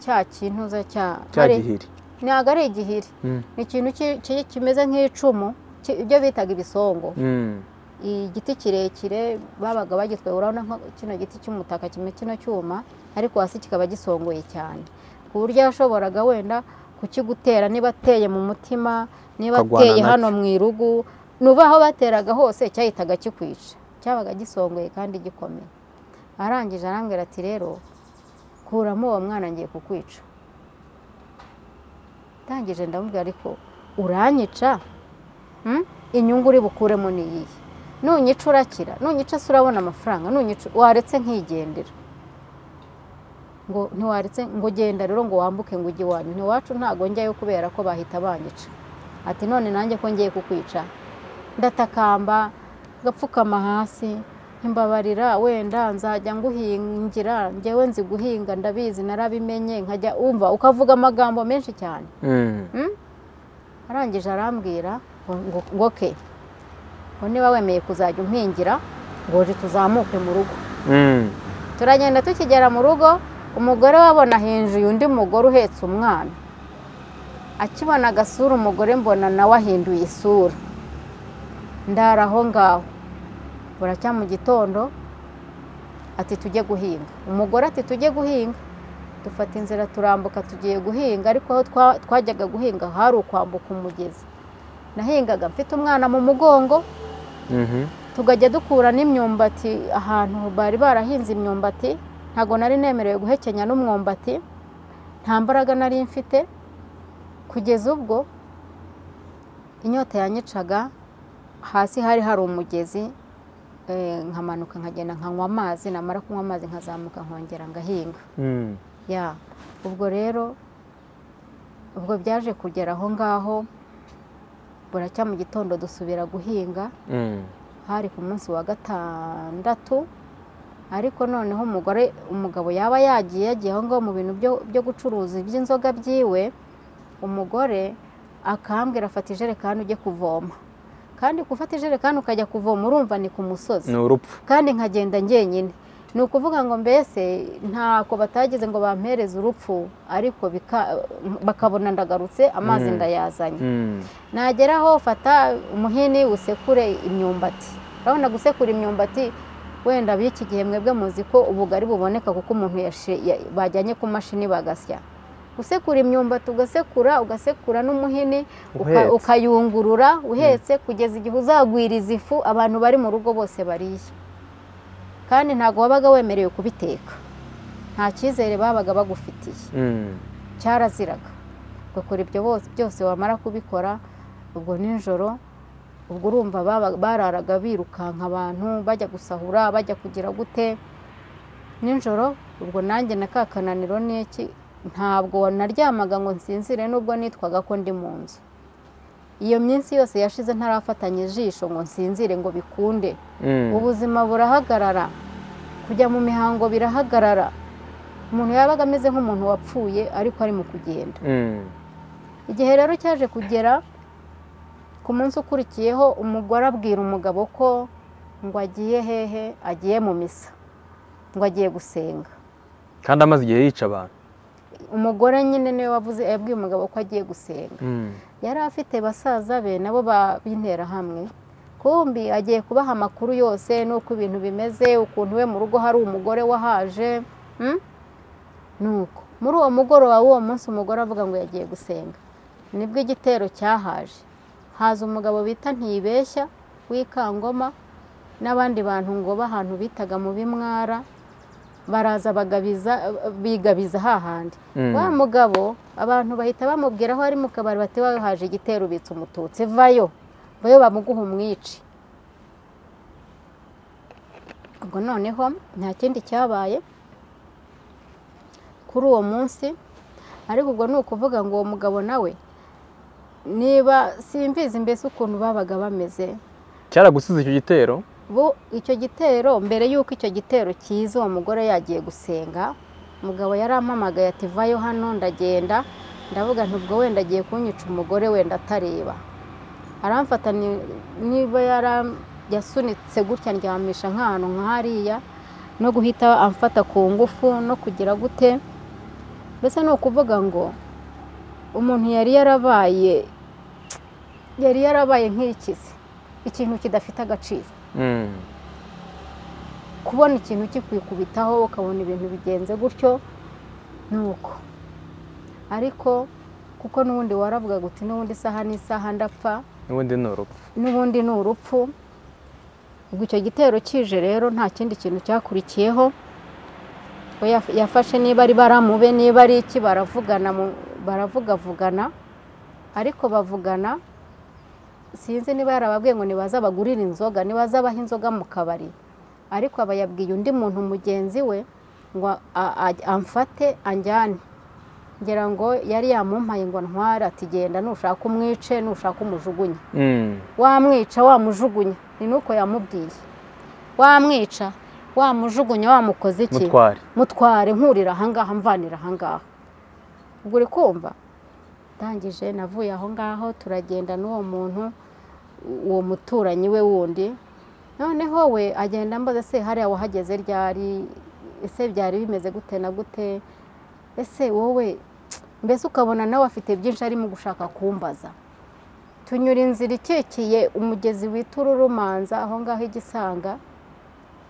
cya kintu za cya cyagihiri ntabwo ari igihiri ni ikintu ki- ki- kimeze nk'icumu ki- ibyo bitaga ibisongo igiti kirekire babaga bagitwaye urabona nka kino giti cy'umutaka kimwe kino cyuma ariko hasi kikaba gisongoye cyane ku buryo yashoboraga wenda kukigutera niba ateye mu mutima niba Ukagwana ateye nacyo. hano mu irugu nuba aho bateraga hose cyahitaga kikwica cyabaga gisongoye kandi gikomeye arangije arambwira ati rero kuramo uwo mwana ngiye kukwica ndangije ndamubwira ariko uranyica Hmm? inyungu uri bukuremo ni iyihe nunyica urakira nunyica se urabona amafaranga nunyica waretse nkigendera ngo ntiwaretse ngo genda rero ngo wambuke ngo ujye iwanyu ntiwacu ntago njyayo kubera ko bahita banyica ati none nanjye ko ngiye kukwica ndatakamba ngapfukama hasi imbabarira wenda nzajya nguhingira njyewe nzi guhinga ndabizi narabimenye nkajya wumva ukavuga amagambo menshi cyane arangije arambwira ngo- ngo ngo ke ngo niba wemeye kuzajya umpingira ngo uje tuzamuke mu rugo turagenda tukigera mu rugo umugore we abona hinjiye undi mugore uhetse umwana akibona agasura umugore mbona nawe ahinduye isura ndara aho ngaho buracya mu gitondo ati tujye guhinga umugore ati tujye guhinga dufata inzira turambuka tugiye guhinga ariko aho twa- twajyaga guhinga hari ukwambuka umugezi nahingaga mfite umwana mu mugongo tugajya dukura n'imyumbati ahantu bari barahinze imyumbati ntabwo nari nemerewe guhekenya n'umwumbati nta mbaraga nari mfite kugeza ubwo inyota yanyicaga hasi hari hari umugezi eh, nkamanuka nkagenda nkanywa amazi namara kunywa amazi nkazamuka nkongera ngahinga ya ubwo rero ubwo byaje kugera aho ngaho buracya mu gitondo dusubira guhinga hari ku munsi wa gatandatu ariko noneho umugore umugabo yaba yagiye yagiye aho ngaho mu bintu byo- byo gucuruza iby'inzoga byiwe umugore akambwira afata ijerekani ujye kuvoma kandi gufata ijerekani ukajya kuvoma urumva ni ku musozi ni urupfu kandi nkagenda njyenyine ni ukuvuga ngo mbese ntako batagize ngo bampereze urupfu ariko bika- bakabona ndagarutse amazi Mm. ndayazanye Mm. nageraho fata umuhini usekure imyumbati urabona gusekura imyumbati wenda b'iki gihe mwebwe muzi ko ubugari buboneka kuko umuntu yashi- ya- bajyanye ku mashini bagasya gusekura imyumbati ugasekura ugasekura n'umuhini uka- Uhetse. ukayungurura uhetse kugeza igihe uzagwiriza ifu abantu bari mu rugo bose bariye kandi ntabwo wabaga wemerewe kubiteka nta cyizere babaga bagufitiye Mm. cyaraziraga ugakora ibyo bose byose wamara kubikora ubwo nijoro ubwo urumva baba- bararaga birukanka abantu bajya gusahura bajya kugira gute nijoro ubwo nanjye na ka kananiro n'iki ntabwo naryamaga ngo nsinzire nubwo nitwaga ko ndi mu nzu iyo minsi yose yashize ntarafatanya ijisho ngo nsinzire ngo bikunde Mm. ubuzima burahagarara kujya mu mihango birahagarara umuntu yabaga ameze nk'umuntu wapfuye ariko ari mu kugenda Mm. igihe rero cyaje kugera ku munsi ukurikiyeho umugore abwira umugabo ko ngo agiye hehe agiye mu misa ngo agiye gusenga kandi amaze igihe yica abantu umugore nyine niwe wavuze yabwiye umugabo ko agiye gusenga Mm. yari afite basaza be nabo ba- b'interahamwe kumbi agiye kubaha amakuru yose n'uko ibintu bimeze ukuntu we mu rugo hari umugore wahaje mm? nuko muri uwo mugoroba w'uwo munsi umugore avuga ngo yagiye gusenga nibwo igitero cyahaje haza umugabo bita ntibeshya w'ikangoma n'abandi bantu ngo b'ahantu bitaga mu bimwara baraza bagabiza bigabiza hahandi Mm. wa mugabo abantu bahita bamubwira aho ari mu kabari bati "Wawe haje igitero ubitse umututsi vayo vayo bamuguha umwici ubwo noneho nta kindi cyabaye kuri uwo munsi ariko ubwo ni ukuvuga ngo uwo mugabo nawe niba simbizi mbese ukuntu babaga bameze cyaragusize icyo gitero bo icyo gitero mbere y'uko icyo gitero cyiza uwo mugore yagiye gusenga umugabo yarampamagaye ati vayo hano ndagenda ndavuga nti ubwo wenda agiye kunyica umugore wenda atareba aramfata ni- niba yara- yasunitse gutya ndyamisha nk'ahantu nk'ahariya no guhita amfata ku ngufu no kugira gute mbese ni ukuvuga ngo umuntu yari yarabaye yari yarabaye nk'ikizi ikintu kidafite agaciro Mm. kubona ikintu kikwikubitaho ukabona ibintu bigenze gutyo ni uko ariko kuko n'ubundi waravuga uti n'ubundi isaha n'isaha ndapfa n'ubundi ni urupfu n'ubundi ni urupfu ubwo icyo gitero kije rero nta kindi kintu cyakurikiyeho Ubwo yaf- yafashe niba ari baramube niba ari iki baravugana mu- baravugavugana ariko bavugana sinzi niba yarababwiye ngo nibaza bagurire inzoga nibaza abaha inzoga mu kabari ariko aba yabwiye undi muntu mugenzi we ngo a- a- amfate anjyane ngira ngo yari yamumpaye ngo ntware ati genda nushaka umwice nushaka umujugunye Mm. wamwica wamujugunya ni nuko yamubwiye wamwica wamujugunya wamukoze iki mutware mutware nkurira ahangaha mvanira ahangaha ubwo uri kumva ndangije navuye aho ngaho turagenda n'uwo muntu uwo muturanyi we wundi noneho we agenda ambaza se hariya wahageze ryari ese byari bimeze gute na gute ese wowe mbese ukabona nawe afite byinshi arimo gushaka kumbaza tunyura inzira ikikiye umugezi wita ururumanza aho ngaho igisanga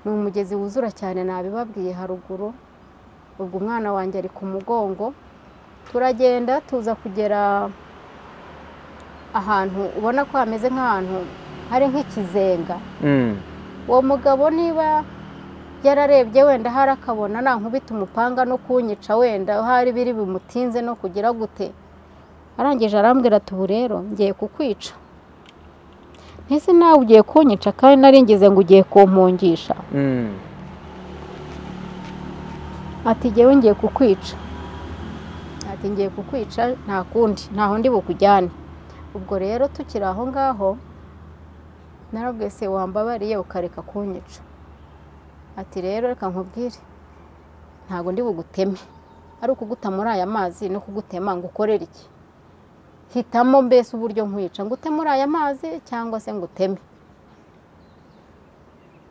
ni umugezi wuzura cyane nabibabwiye haruguru ubwo umwana wanjye ari ku mugongo turagenda tuza kugera ahantu ubona ko hameze nk'ahantu hari nk'ikizenga Mm. uwo mugabo niba yararebye wenda hari akabona nankubita umupanga no kunyica wenda hari biri bimutinze no kugira gute arangije arambwira ati ubu rero ngiye kukwica ntese nawe ugiye kunyica kandi nari ngize ngo ugiye kumpungisha Mm. ati ngewe ngiye kukwica ati ngiye kukwica nta kundi ntaho ndi bukujyane ubwo rero tukiri aho ngaho narabwiye se wambabariye ukareka kunyica ati rero reka nkubwire ntabwo ndi buguteme ari ukuguta muri aya mazi no kugutema ngo ukorere iki hitamo mbese uburyo nkwica ngute muri aya mazi cyangwa se nguteme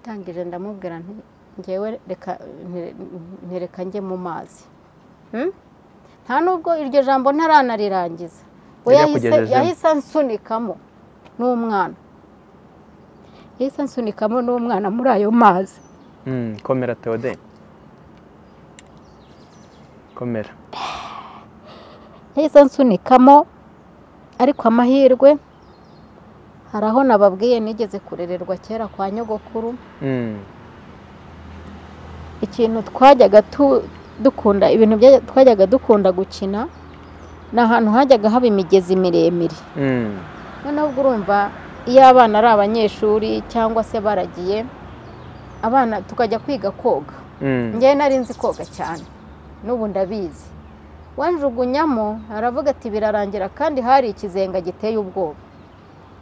ndangije ndamubwira nti ngewe reka ntereka njye mu mazi Hmm? nta nubwo iryo jambo ntaranarirangiza we Yari yahise- yakugejeje. yahise ansunikamo n'umwana yahise ansunikamo n'umwana muri ayo mazi Mm. komera Theodore komera yahise ansunikamo ariko amahirwe hari aho nababwiye nigeze kurererwa kera kwa nyogokuru Mm. ikintu twajyaga tu- dukunda ibintu byajya- twajyaga dukunda gukina ni ahantu hajyaga haba imigezi miremire Mm. noneho ubwo urumva iyo abana ari abanyeshuri cyangwa se baragiye abana tukajya kwiga koga Mm. ngewe nari nzi koga cyane n'ubu ndabizi wanjugunyamo aravuga ati birarangira kandi hari ikizenga giteye ubwoba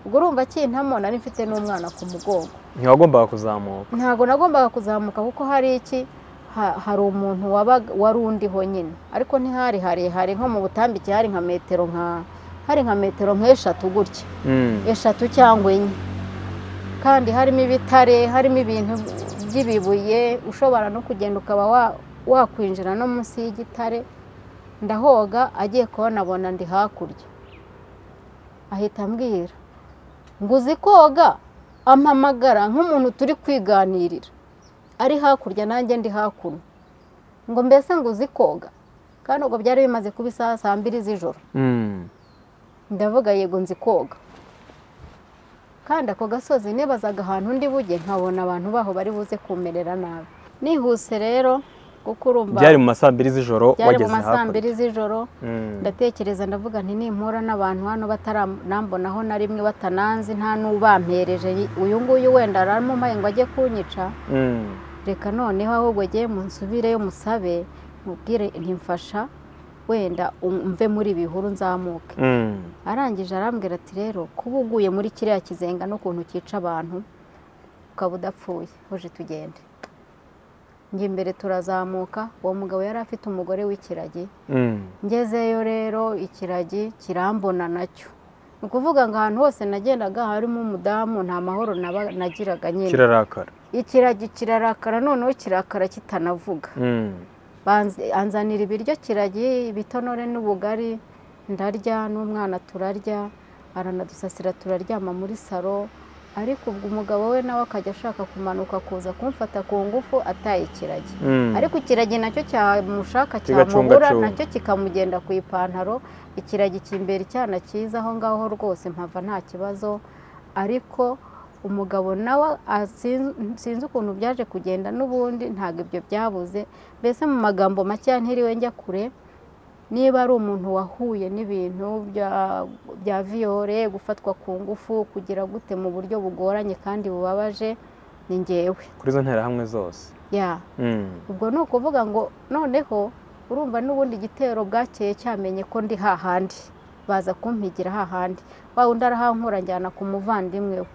ubwo urumva akintamo nari mfite n'umwana ku mugongo ntiwagombaga kuzamuka ntabwo nagombaga kuzamuka kuko hari iki ha- hari umuntu wabaga wari undiho nyine ariko ntihari harehare nko mu butambike hari nka metero nka hari nka metero nk'eshatu gutya Mm. eshatu cyangwa enye kandi harimo ibitare harimo ibintu by'ibibuye ushobora no kugenda ukaba wa- wakwinjira no munsi y'igitare ndahoga agiye kubona abona ndi hakurya ahita ambwira ngo uzi koga ampamagara nk'umuntu turi kwiganirira ari hakurya nanjye ndi hakuno ngo mbese ngo uzi koga kandi ubwo byari bimaze kuba isaha saa mbiri z'ijoro Mm. ndavuga yego nzi koga kandi ako gasozi nibazaga ahantu ndi bujye nkabona abantu baho bari buze kumerera nabi nihuse rero kuko urumva byari mu ma saa mbiri z'ijoro byari mu wageze ma saa hakurya mbiri z'ijoro Mm. ndatekereza ndavuga nti nimpura n'abantu hano batarambonaho na rimwe batananzi nta n'ubampereje uyu nguyu wenda aramumaye ngo ajye kunyica Mm. reka noneho ahubwo agiye mu nsubireyo musabe mubwire ntimfasha wenda umve muri ibi bihuru nzamuke Mm. arangije arambwira ati rero kuba uguye muri kiriya kizenga n'ukuntu cyica abantu ukaba udapfuye huje tugende njya imbere turazamuka uwo mugabo yari afite umugore w'ikiragi Mm. ngezeyo rero ikiragi kirambona nacyo ni ukuvuga ngo ahantu hose nagendaga harimo umudamu nta mahoro naba nagiraga nyine kirarakara ikiragi kirarakara noneho kirakara kitanavuga Mm. Banz- anzanira ibiryo kiragi ibitonore n'ubugari ndarya n'umwana turarya aranadusasira turaryama muri saro ariko ubwo umugabo we nawe akajya ashaka kumanuka kuza kumfata ku ngufu ataye ikiragi Mm. ariko ikiragi nacyo cyamushaka Kigacunga cyamubura acunga. nacyo kikamugenda ku ipantaro ikiragi kimbera icyana cyiza aho ngaho rwose mpava nta kibazo ariko umugabo nawe asinz- sinzi ukuntu byaje kugenda n'ubundi ntabwo ibyo byabuze mbese mu magambo makeya ntiriwe njya kure niba ari umuntu wahuye n'ibintu bya- bya viyore gufatwa ku ngufu kugira gute mu buryo bugoranye kandi bubabaje ni ngewe kuri izo nterahamwe zose ya Mm. ubwo ni ukuvuga ngo noneho urumva n'ubundi igitero bwakeye cyamenye ko ndi hahandi baza kumpigira hahandi wa undi arahankura njyana ku muvandimwe we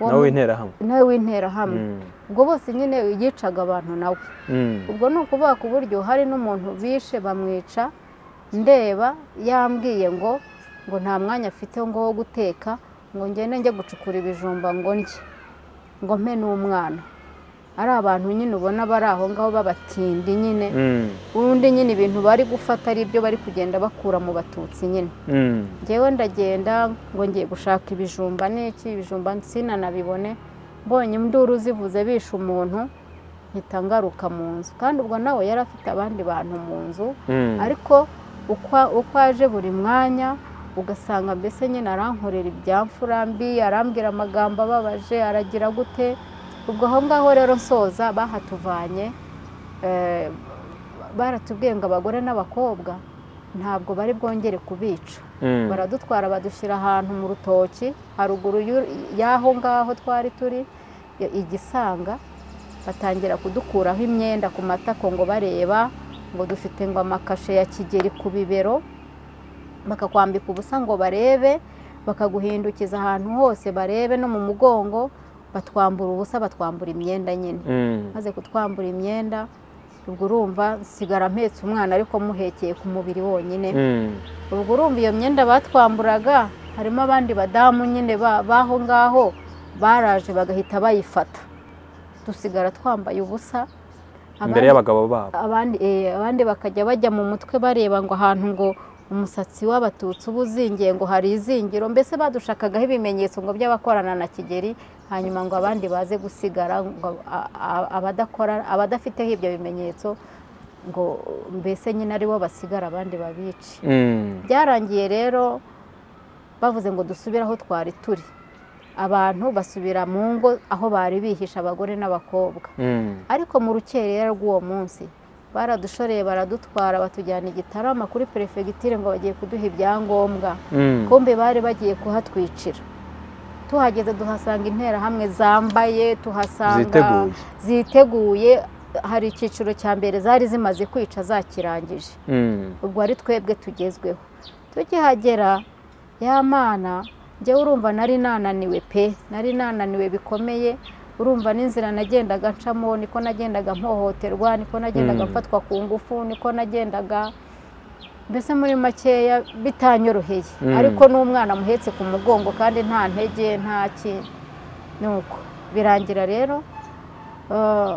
Uwo nawe mu- w'interahamwe nawe w'interahamwe Mm. ubwo bose nyine yicaga abantu nawe Mm. ubwo ni ukuvuga ku buryo hari n'umuntu bishe bamwica ndeba yambwiye ngo ngo nta mwanya afite ngo wo guteka ngo ngende njye gucukura ibijumba ngo ndye ngo mpe n'umwana ari abantu nyine ubona bari aho ngaho b'abatindi nyine Mm. ubundi nyine ibintu bari gufata ari ibyo bari kugenda bakura mu batutsi nyine Mm. ngewe ndagenda ngo ngiye gushaka ibijumba n'iki ibijumba nsinanabibone mbonye induru zivuze bishe umuntu mpita ngaruka mu nzu kandi ubwo nawe yari afite abandi bantu mu nzu Mm. ariko ukwa- uko aje buri mwanya ugasanga mbese nyine arankorera ibyamfurambi arambwira amagambo ababaje aragira gute ubwo aho ngaho rero nsoza bahatuvanye eh, baratubwiye ngo abagore n'abakobwa ntabwo bari bwongere kubica Mm. baradutwara badushyira ahantu mu rutoki haruguru y'u- y'aho ngaho twari turi i- igisanga batangira kudukuraho imyenda ku matako ngo bareba ngo dufite ngo amakashe ya kigeri ku bibero bakakwambika ubusa ngo barebe bakaguhindukiza ahantu hose barebe no mu mugongo batwambura ubusa batwambura imyenda nyine Mm. maze kutwambura imyenda ubwo urumva nsigara mpetse umwana ariko muhekeye ku mubiri wonyine Mm. ubwo urumva iyo myenda batwamburaga harimo abandi badamu nyine ba- b'aho ngaho baraje bagahita bayifata dusigara twambaye ubusa imbere y'abagabo babo abandi, eh, abandi bakajya bajya mu mutwe bareba ngo ahantu ngo umusatsi w'abatutsi uba uzingiye ngo hari izingiro mbese badushakagaho ibimenyetso ngo by'abakorana na kigeri hanyuma ngo abandi baze gusigara ngo a- a- abadakora abadafiteho ibyo bimenyetso ngo mbese nyine ari bo basigara abandi babice Mm. byarangiye rero bavuze ngo dusubire aho twari turi abantu basubira mu ngo aho bari bihisha abagore n'abakobwa Mm. ariko mu rukerera rw'uwo munsi baradushoreye baradutwara batujyana i gitarama kuri perefegitire ngo bagiye kuduha ibyangombwa Mm. kumbe bari bagiye kuhatwicira tuhageze duhasanga interahamwe zambaye tuhasanga ziteguye ziteguye hari icyiciro cya mbere zari zimaze kwica zakirangije Mm. ubwo ari twebwe tugezweho tukihagera ya mana njyewe urumva nari nananiwe pe nari nananiwe bikomeye urumva n'inzira nagendaga ncamo niko nagendaga mpohoterwa niko nagendaga Mm. mfatwa ku ngufu niko nagendaga mbese muri makeya bitanyoroheye Mm. ariko n'umwana muhetse ku mugongo kandi nta ntege nta ki nuko birangira rero eh,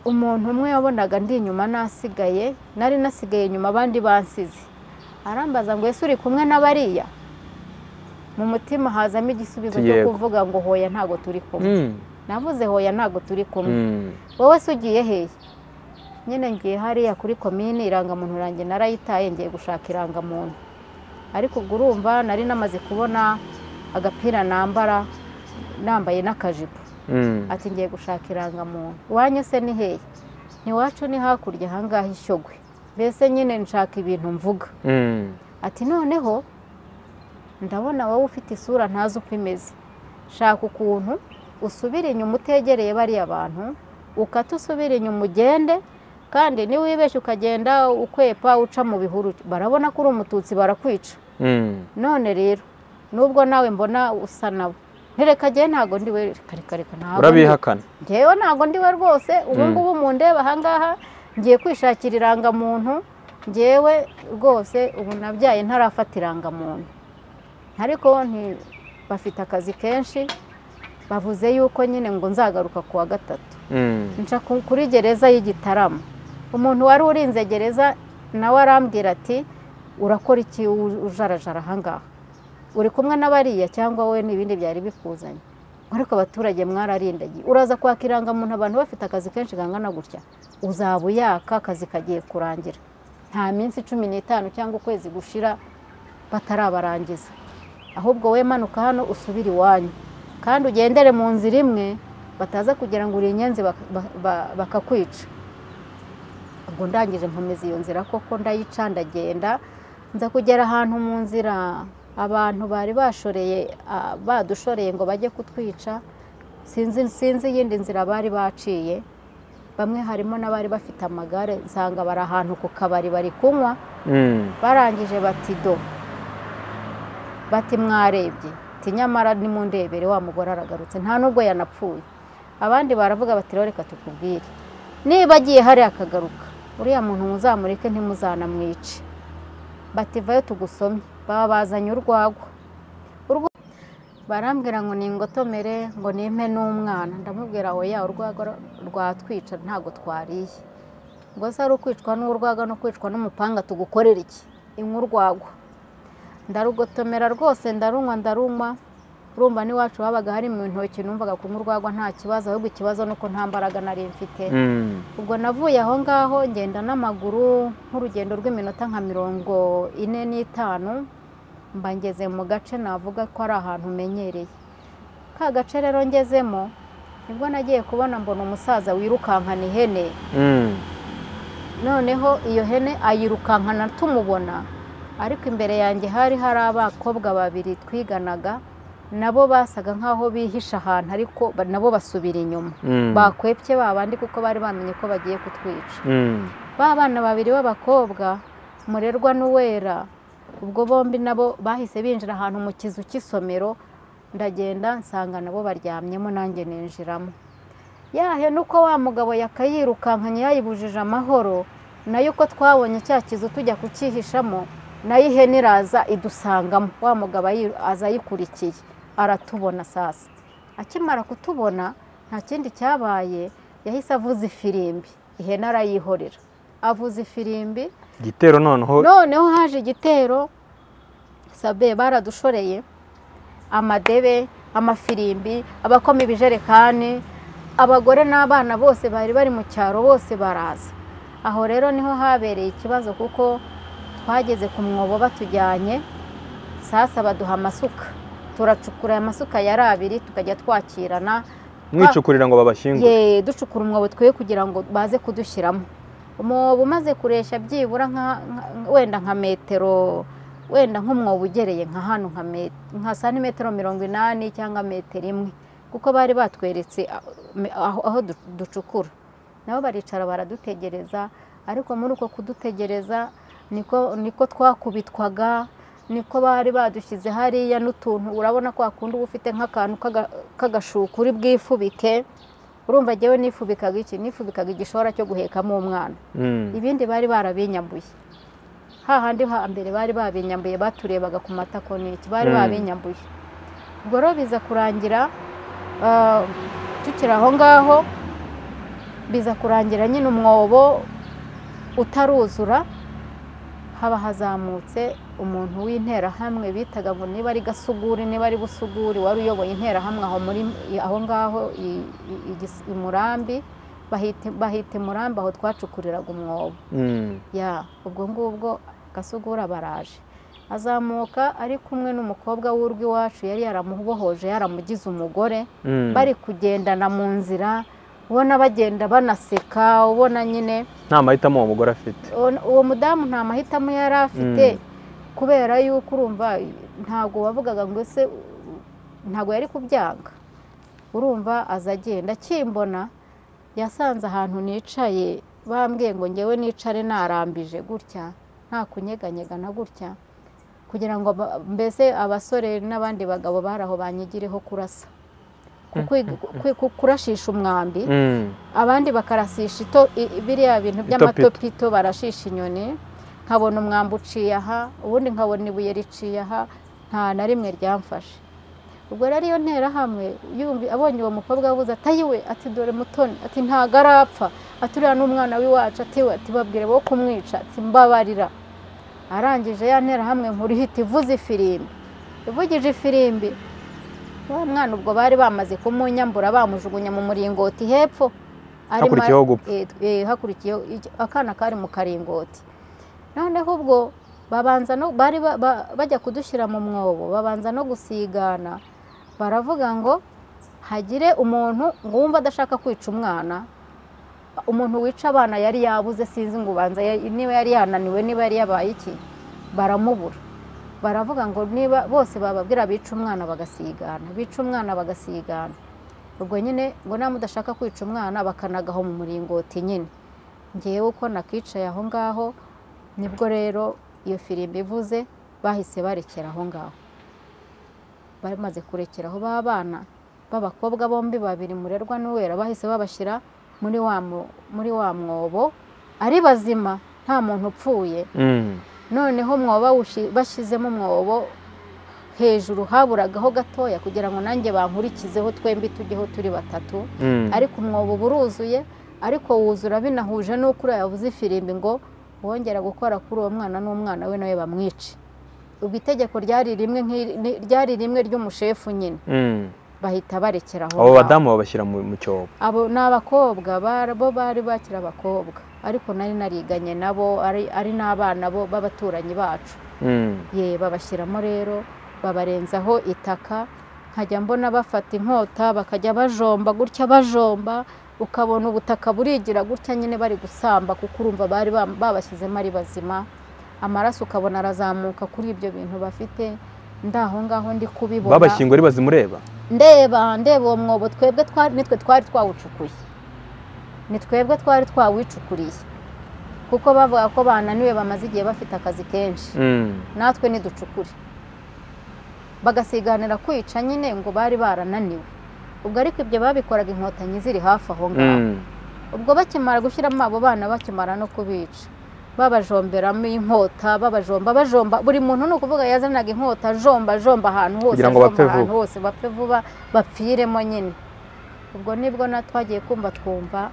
umuntu umwe wabonaga ndi inyuma nasigaye nari nasigaye inyuma abandi bansize arambaza ngo ese uri kumwe na bariya mu mutima hazamo igisubizo cyo Yego. kuvuga ngo hoya ntago turi kumwe Mm. navuze hoya ntago turi kumwe Mm. wowe se ugiye hehe nyine ngiye hariya kuri komine irangamuntu ranjye narayitaye ngiye gushaka irangamuntu ariko ubwo urumva nari namaze kubona agapira nambara nambaye n'akajipo Mm. ati ngiye gushaka irangamuntu iwanyu se ni hehe ntiwacu ni hakurya ahangaha ishyogwe mbese nyine nshaka ibintu mvuga Mm. ati noneho ndabona wowe ufite isura ntazi uko imeze shaka ukuntu usubira inyuma utegereye bariya bantu ukate usubira inyuma ugende kandi niwibeshya ukagenda ukwepa uca mu bihuru barabona ko uri umututsi barakwica Mm. none rero nubwo nawe mbona usa nabo ntirekageye ntabwo ndi we reka reka ntabwo urabihakana ngewe ntabwo ndi we rwose ubu Mm. ngubu mundeba ahangaha ngiye kwishakira irangamuntu ngewe rwose ubu nabyaye ntarafata irangamuntu ariko nti- bafite akazi kenshi bavuze yuko nyine ngo nzagaruka ku wa gatatu Mm. nca ku- kuri gereza y'igitarama umuntu wari urinze gereza nawe arambwira ati urakora iki u- ujarajara ahangaha uri kumwe n'abariya cyangwa we n'ibindi byari bikuzanye ariko abaturage mwararindagiye uraza kwaka irangamuntu abantu bafite akazi kenshi kangana gutya uzaba uyaka akazi kagiye kurangira nta minsi cumi n'itanu cyangwa ukwezi gushira batarabarangiza ahubwo we manuka hano usubire iwanyu kandi ugendere mu nzira imwe bataza kugira ngo uri inyenzi bak- ba- ba- bakakwica ubwo ndangije nkomeza iyo nzira koko ndayica ndagenda nza kugera ahantu mu nzira abantu bari bashoreye ah, badushoreye ngo bajye kutwica sinzi sinzi iyindi nzira bari baciye bamwe harimo n'abari bafite amagare nsanga bari ahantu ku kabari bari kunywa Mm. barangije bati do bati mwarebye ti nyamara nimundebere wa mugore aragarutse nta nubwo yanapfuye abandi baravuga bati rero reka tukubwire niba agiye hari akagaruka uriya muntu muzamureke ntimuzanamwice bati vayo tugusomye baba bazanye urwagwa Urwa- barambwira ngo ningotomere ngo nimpe n'umwana ndamubwira oya urwagwa rwatwica ntabwo twariye ubwo se ari ukwicwa n'urwaga no kwicwa n'umupanga tugukorera iki inkurwagwa ndarugotomera rwose ndarunywa ndarunywa urumva n'iwacu habaga hari mu ntoki numvaga kunywa urwagwa nta kibazo ahubwo ikibazo ni uko nta mbaraga nari mfite Mm. ubwo navuye aho ngaho ngenda n'amaguru nk'urugendo rw'iminota nka mirongo ine n'itanu mba ngeze mu gace navuga ko ari ahantu umenyereye ka gace rero ngezemo nibwo nagiye kubona mbona umusaza wirukankana ihene Mm. noneho iyo hene ayirukankana tumubona ariko imbere yanjye hari hari abakobwa babiri twiganaga nabo basaga nk'aho bihisha ahantu ariko ba- nabo basubira inyuma Mm. bakwepye ba bandi kuko bari bamenye ko bagiye kutwica Mm. ba bana babiri b'abakobwa murerwa n'uwera ubwo bombi nabo bahise binjira ahantu mu kizu cy'isomero ndagenda nsanga nabo baryamyemo nanjye ninjiramo yahe nuko wa mugabo yakayirukankanye yayibujije amahoro nayo uko twabonye cya kizu tujya kucyihishamo nayo ihene iraza idusangamo wa mugabo ayi- aza ayikurikiye aratubona sasa akimara kutubona nta kindi cyabaye yahise avuza ifirimbi ihene arayihorera avuza ifirimbi igitero noneho noneho haje igitero sabe baradushoreye amadebe amafirimbi abakoma ibijerekani abagore n'abana bose bari bari mu cyaro bose baraza aho rero niho habereye ikibazo kuko twageze ku mwobo batujyanye sasa baduha amasuka turacukura aya masuka yari abiri tukajya twakirana mwicukurira ngo babashyingure ye ducukura umwobo twe kugira ngo baze kudushyiramo umwobo umaze kureshya byibura nka- nka- wenda nka metero wenda nk'umwobo ugereye nka hano nka me- nka santimetero mirongo inani cyangwa metero imwe kuko bari batweretse aho aho du- ducukura nabo baricara baradutegereza ariko muri uko kudutegereza niko niko twakubitwaga niko bari badushyize hariya n'utuntu urabona ko wakunda uba ufite nk'akantu k'aga- k'agashuka uri bwifubike urumva njyewe nifubikaga iki nifubikaga igishora cyo guhekamo umwana Mm. ibindi bari barabinyambuye hahandi hambere bari babinyambuye baturebaga ku matako n'iki bari Mm. babinyambuye ubwo rero biza kurangira ah, tukiri aho ngaho biza kurangira nyine umwobo utaruzura haba hazamutse umuntu w'interahamwe bitaga ngo niba ari gasuguri niba ari busuguri wari uyoboye interahamwe aho muri aho ngaho i- i- i Gis- i murambi bahita bahita i murambi aho twacukuriraga umwobo Mm. ya ubwo ngubwo gasugura baraje azamuka ari kumwe n'umukobwa w'urwi iwacu yari yaramubohoje yaramugize umugore Mm. bari kugendana mu nzira ubona bagenda banaseka ubona nyine nta mahitamo uwo mugore afite uwo- uwo mudamu nta mahitamo yari afite Mm. kubera yuko urumva ntabwo wavugaga ngo ese u- ntabwo yari kubyanga urumva aza agenda akimbona yasanze ahantu nicaye bambwiye ngo ngewe nicare narambije gutya nta kunyeganyega na gutya kugira ngo aba- mbese abasore n'abandi bagabo bari aho banyigireho kurasa Ku- kwiga- ku- ku- kurashisha umwambi Mm. abandi bakarasisha ito i- i- biriya bintu by'amatopito barashisha inyoni nkabona umwambi uciye aha ubundi nkabona ibuye riciye aha nta na rimwe ryamfashe ubwo rero iyo nterahamwe yumvi- abonye uwo mukobwa abuze atayiwe ati dore mutoni ati ntago arapfa ati uriya ni umwana w'iwacu ati we ati babwire bo kumwica ati mbabarira arangije ya nterahamwe nkuru ihita ivuza ifirimbi ivugije ifirimbi wa mwana ubwo bari bamaze kumunyambura bamujugunya mu muringoti hepfo arimo- Hakurikiyeho gupfa. Eh, eh, hakurikiyeho icyo- akana kari mu karingoti noneho ubwo babanza no bari ba- ba- bajya kudushyira mu mwobo babanza no gusigana baravuga ngo hagire umuntu ngo wumva adashaka kwica umwana umuntu wica abana yari yabuze sinzi ngo ubanza yari- niba yari yananiwe niba yari yabaye iki baramubura baravuga ngo niba bose bababwira bica umwana bagasigana bica umwana bagasigana ubwo nyine ngo niba mudashaka kwica umwana bakanagaho mu muringoti nyine ngewe uko nakicaye aho ngaho nibwo rero iyo firimbi ivuze bahise barekera aho ngaho bamaze kurekera aho ba bana b'abakobwa bombi babiri murerwa n'uwera bahise babashyira muri wa mwo- muri wa mwobo ari bazima nta muntu upfuye Mm. noneho mwoba wushi- bashyizemo umwobo hejuru haburagaho gatoya kugira ngo nanjye bankurikizeho twembi tujyeho turi batatu Mm. ariko umwobo uba uruzuye ariko wuzura binahuje n'uko uriya yavuze ifirimbi ngo wongera gukora kuri uwo mwana n'umwana we nawe bamwice ubwo itegeko ryari rimwe nk'iri- ni- ryari rimwe ry'umushefu nyine Mm. bahita barekera aho abo ngaho. badamu babashyira mu mu cyobo abo ni abakobwa ba- bo bari bakiri abakobwa ariko nari nariganye nabo ari ari n'abana bo b'abaturanyi bacu Mm. ye babashyiramo rero babarenzaho itaka nkajya mbona bafata inkota bakajya bajomba gutya bajomba ukabona ubutaka burigira gutya nyine bari gusamba kuko urumva bari bam- babashyizemo ari bazima amaraso ukabona arazamuka kuri ibyo bintu bafite ndaho ngaho ndi kubibona babashyinguye ari bazimureba ndeba ndeba uwo mwobo twebwe twa- nitwe twari twawucukuye ni twebwe twari twawicukuriye kuko bavuga ko bananiwe bamaze igihe bafite akazi kenshi Mm. natwe niducukure bagasiganira kwica nyine ngo bari barananiwe ubwo ariko ibyo babikoraga inkotanyi ziri hafi aho ngaho Mm. ubwo bakimara gushyiramo abo bana bakimara no kubica babajomberamo inkota babajomba bajomba buri muntu ni ukuvuga yazanaga inkota ajomba ajomba ahantu hose Kugira ngo ajomba bapfe vuba. ahantu hose bapfe vuba bapfiremo nyine ubwo nibwo na twagiye kumva twumva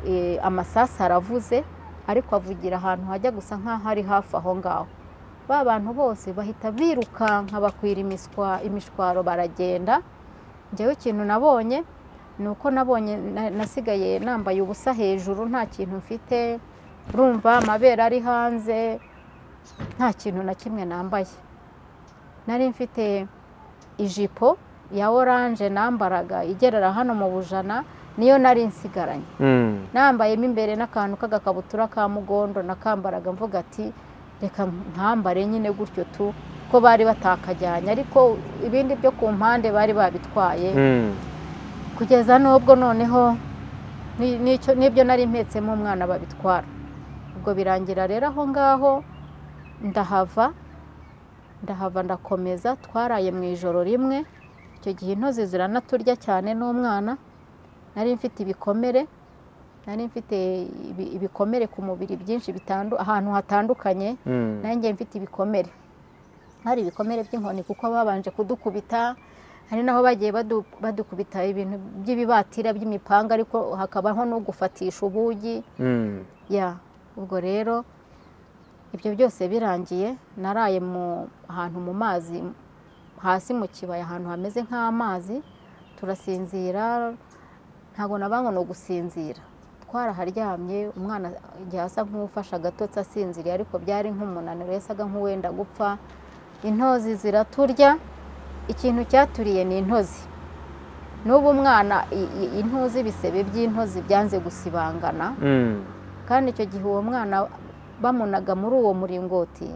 eh, amasasu aravuze ariko avugira ahantu hajya gusa nk'aho ari hafi aho ngaho ba bantu bose bahita birukanka bakwira imiswa imishwaro baragenda njyewe ikintu nabonye ni uko nabonye na- nasigaye nambaye ubusa hejuru nta kintu mfite urumva amabere ari hanze nta kintu na kimwe nambaye nari mfite ijipo ya oranje nambaraga igerera hano mu bujana niyo nari nsigaranye Mm. nambayemo imbere n'akantu k'agakabutura ka mugondo nakambaraga mvuga ati reka ntambare nyine gutyo tu ko bari batakajyanye ariko ibindi byo ku mpande bari babitwaye Mm. kugeza n'ubwo noneho ni- n'icyo- n'ibyo nari mpetsemo umwana babitwara ubwo birangira rero aho ngaho ndahava ndahava ndakomeza twaraye mu ijoro rimwe icyo gihe intozi ziranaturya cyane n'umwana nari mfite ibikomere nari mfite ibi- ibikomere ku mubiri byinshi bitandu- ahantu hatandukanye Mm. nanjye mfite ibikomere hari ibikomere by'inkoni kuko babanje kudukubita hari naho bagiye badu- badukubita ibintu by'ibibatira by'imipanga ariko hakabaho n'ugufatisha ubugi Mm. ya ubwo rero ibyo byose birangiye naraye mu ahantu mu mazi hasi mu kibaya ahantu hameze nk'amazi turasinzira ntabwo nabango ni ugusinzira twaraharyamye umwana igihe asa nk'ufashe agatotsi asinziriye ariko byari nk'umunaniro yasaga nk'uwenda gupfa intozi ziraturya ikintu cyaturiye ni intozi n'ubu umwana i- i- intuzi ibisebe by'intozi byanze gusibangana Mm. kandi icyo gihe uwo mwana bamunaga muri uwo muringoti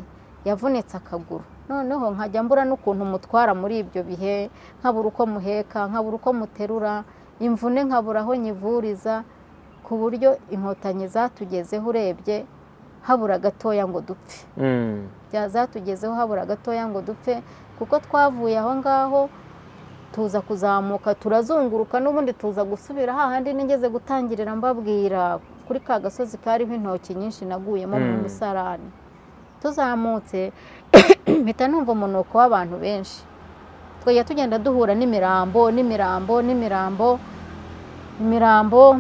yavunitse akaguru noneho nkajya mbura n'ukuntu mutwara muri ibyo bihe nkabura uko muheka nkabura uko muterura imvune nkabura aho nyivuriza ku buryo inkotanyi zatugezeho urebye habura gatoya ngo dupfe Mm. zatugezeho habura gatoya ngo dupfe kuko twavuye aho ngaho tuza kuzamuka turazunguruka n'ubundi tuza gusubira hahandi nigeze gutangirira mbabwira kuri ka gasozi kariho intoki nyinshi naguyemo mu Mm. musarani tuzamutse mpita numva umunuko w'abantu benshi twajya tugenda duhura n'imirambo n'imirambo n'imirambo imirambo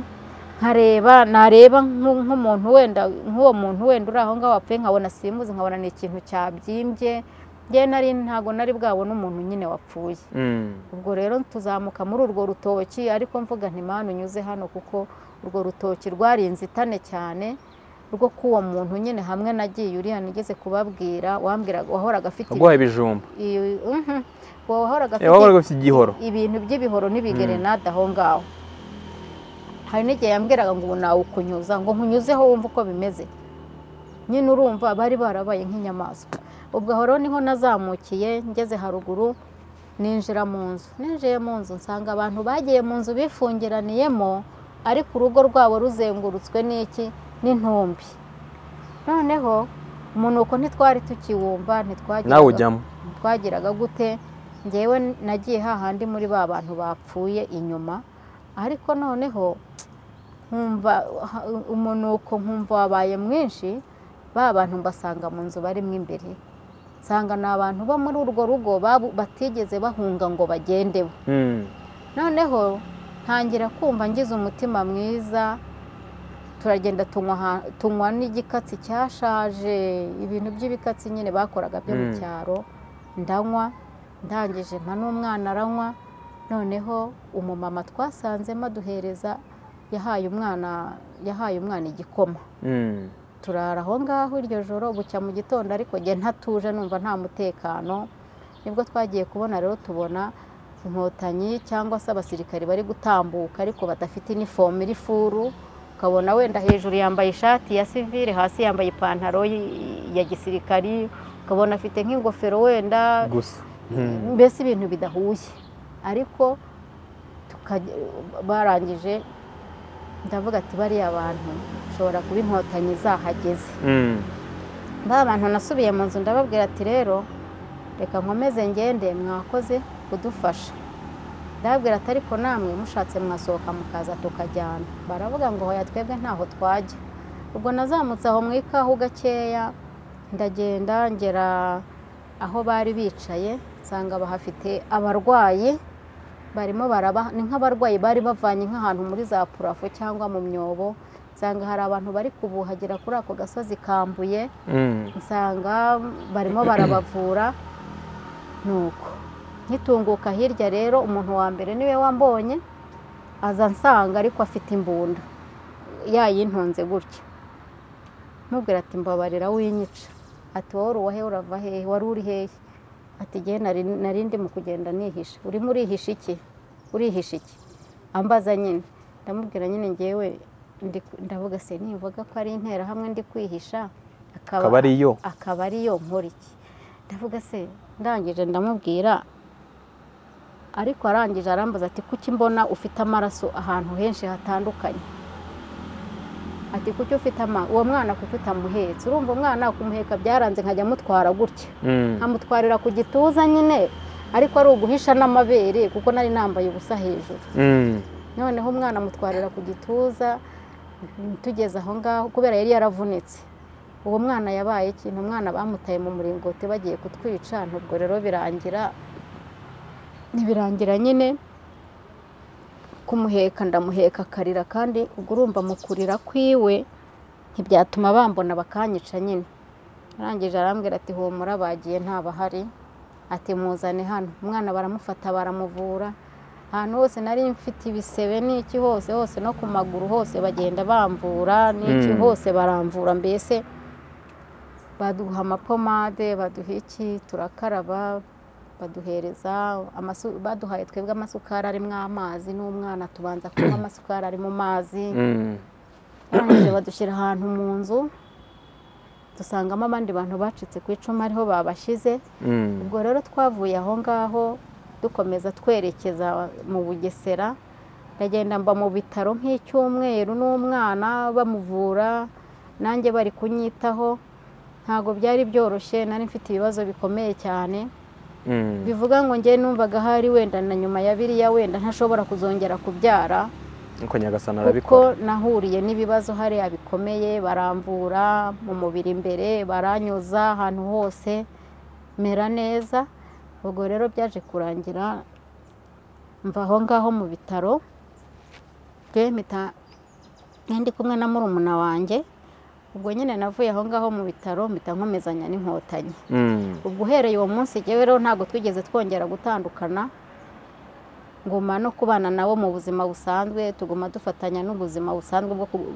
nkareba nareba nk- nk'umuntu wenda nk'uwo muntu wenda uri aho ngaho wapfuye nkabona simuzi nkabona ni ikintu cyabyimbye njyewe nari ntabwo nari bwabone umuntu nyine wapfuye Mm. ubwo rero tuzamuka muri urwo rutoki ariko mvuga nti manu unyuze hano kuko urwo rutoki rwari inzitane cyane rwo k'uwo muntu nyine hamwe nagiye uriya nigeze kubabwira wambwiraga wahoraga afite waguhaye ibijumba ibi- Mhm. wahoraga Eh, afite wabaga ufite igihoro ibintu by'ibihoro n'ibigerenade aho ngaho hari n'igihe yambwiraga ngo ubu nawe ukunyuza ngo nkunyuzeho wumve uko bimeze nyine urumva bari barabaye nk'inyamaswa ubwo aho rero niho nazamukiye ngeze haruguru ninjira mu nzu ninjiye mu nzu nsanga abantu bagiye mu nzu bifungiraniyemo ariko urugo rwabo ruzengurutswe n'iki n'intumbi noneho umunuko ntitwari tukiwumva ntitwagiraga nawe ujyamo twagiraga gute ngewe nagiye hahandi muri ba bantu bapfuye inyuma ariko noneho nkumva ha- umunuko nkumva wabaye mwinshi ba bantu mbasanga mu nzu barimo imbere nsanga ni abantu bo muri urwo rugo babu- batigeze bahunga ngo bagendeho Mm. noneho ntangira kumva ngize umutima mwiza turagenda tunywa aha- tunywa n'igikatsi cyashaje ibintu by'ibikatsi nyine bakoraga byo mu Mm. cyaro ndanywa ndangije mpa n'umwana aranywa noneho umumama twasanzemo aduhereza yahaye umwana yahaye umwana igikoma Mm. turara aho ngaho iryo joro bucya mu gitondo ariko njye ntatuje numva nta mutekano nibwo twagiye kubona rero tubona inkotanyi cyangwa se abasirikari bari gutambuka ariko badafite inifomu iri furu ukabona wenda hejuru yambaye ishati ya sivire hasi yambaye ipantaro y- ya gisirikari ukabona afite nk'ingofero wenda gusa Mm. mbese ibintu bidahuye ariko tukaje- barangije ndavuga ati bariya bantu ushobora kuba inkotanyi zahageze Mm. ba bantu nasubiye mu nzu ndababwira ati rero reka nkomeze ngende mwakoze kudufasha ndababwira ati ariko namwe mushatse mwasohoka mukaza tukajyana baravuga ngo hoya twebwe ntaho twajya ubwo nazamutse aho mu ikahu gakeya ndagenda ngera aho bari bicaye nsanga bahafite abarwayi barimo baraba ni nk'abarwayi bari bavanye nk'ahantu muri za purafo cyangwa mu myobo nsanga hari abantu bari kubuhagira kuri ako gasozi kambuye Mm. nsanga barimo barabavura nuko nkitunguka hirya rero umuntu wa mbere niwe wambonye aza ansanga ariko afite imbunda yayintunze gutya mubwira ati mbabarira winyica ati wowe uri uwahe urava hehe wari uri hehe ati igihe nari ndimo kugenda nihisha urimo urihisha iki urihisha iki ambaza nyine ndamubwira nyine ngewe ndi- ndavuga se nimvuga ko ari interahamwe ndi kwihisha akaba ari yo akaba ariyo nkoriki ndavuga se ndangije ndamubwira ariko arangije arambaza ati kuki mbona ufite amaraso ahantu henshi hatandukanye ati kuki ufite ama uwo mwana kuki utamuhetse urumva umwana kumuheka byaranze nkajya amutwara gutya Mm. nkamutwarira ku gituza nyine ariko ari uguhisha n'amabere kuko nari nambaye ubusa hejuru Mm. noneho umwana amutwarira ku gituza mm, tugeze aho ngaho kubera yari yaravunitse uwo mwana yabaye ikintu umwana bamutaye mu muringoti bagiye kutwica nubwo rero birangira ntibirangira nyine kumuheka ndamuheka akarira kandi ubwo urumva mu kurira kwiwe ntibyatuma bambona bakanyica nyine arangije arambwira ati humura bagiye ntabahari ati muzane hano umwana baramufata baramuvura ahantu hose nari mfite ibisebe n'iki hose hose no ku maguru hose bagenda bamvura n'iki Mm. hose baramvura mbese baduha amapomade baduha iki turakaraba baduhereza amasu- baduhaye twebwe amasukari arimo amazi n'umwana tubanza kunywa amasukari ari mu mazi Mm. barangije badushyira ahantu mu nzu dusangamo abandi bantu bacitse ku icumu ariho babashyize Mm. ubwo rero twavuye aho ngaho dukomeza twerekeza mu bugesera ndagenda mba mu bitaro nk'icyumweru n'umwana bamuvura nanjye bari kunyitaho ntabwo byari byoroshye nari mfite ibibazo bikomeye cyane Mm. bivuga ngo njye numvaga ahari wenda na nyuma ya biriya wenda ntashobora kuzongera kubyara Nuko nyagasani kuko arabikora nahuriye n'ibibazo hariya bikomeye baramvura mu mubiri imbere baranyuza ahantu hose mera neza ubwo rero byaje kurangira mva aho ngaho mu bitaro twe mpita ndi kumwe na murumuna wanjye ubwo nyine navuye aho ngaho mu bitaro mpita nkomezanya n'inkotanyi Mm. ubwo uhereye uwo munsi jyewe rero ntabwo twigeze twongera gutandukana nguma no kubana nabo mu buzima busanzwe tuguma dufatanya n'ubuzima busanzwe bwo ku-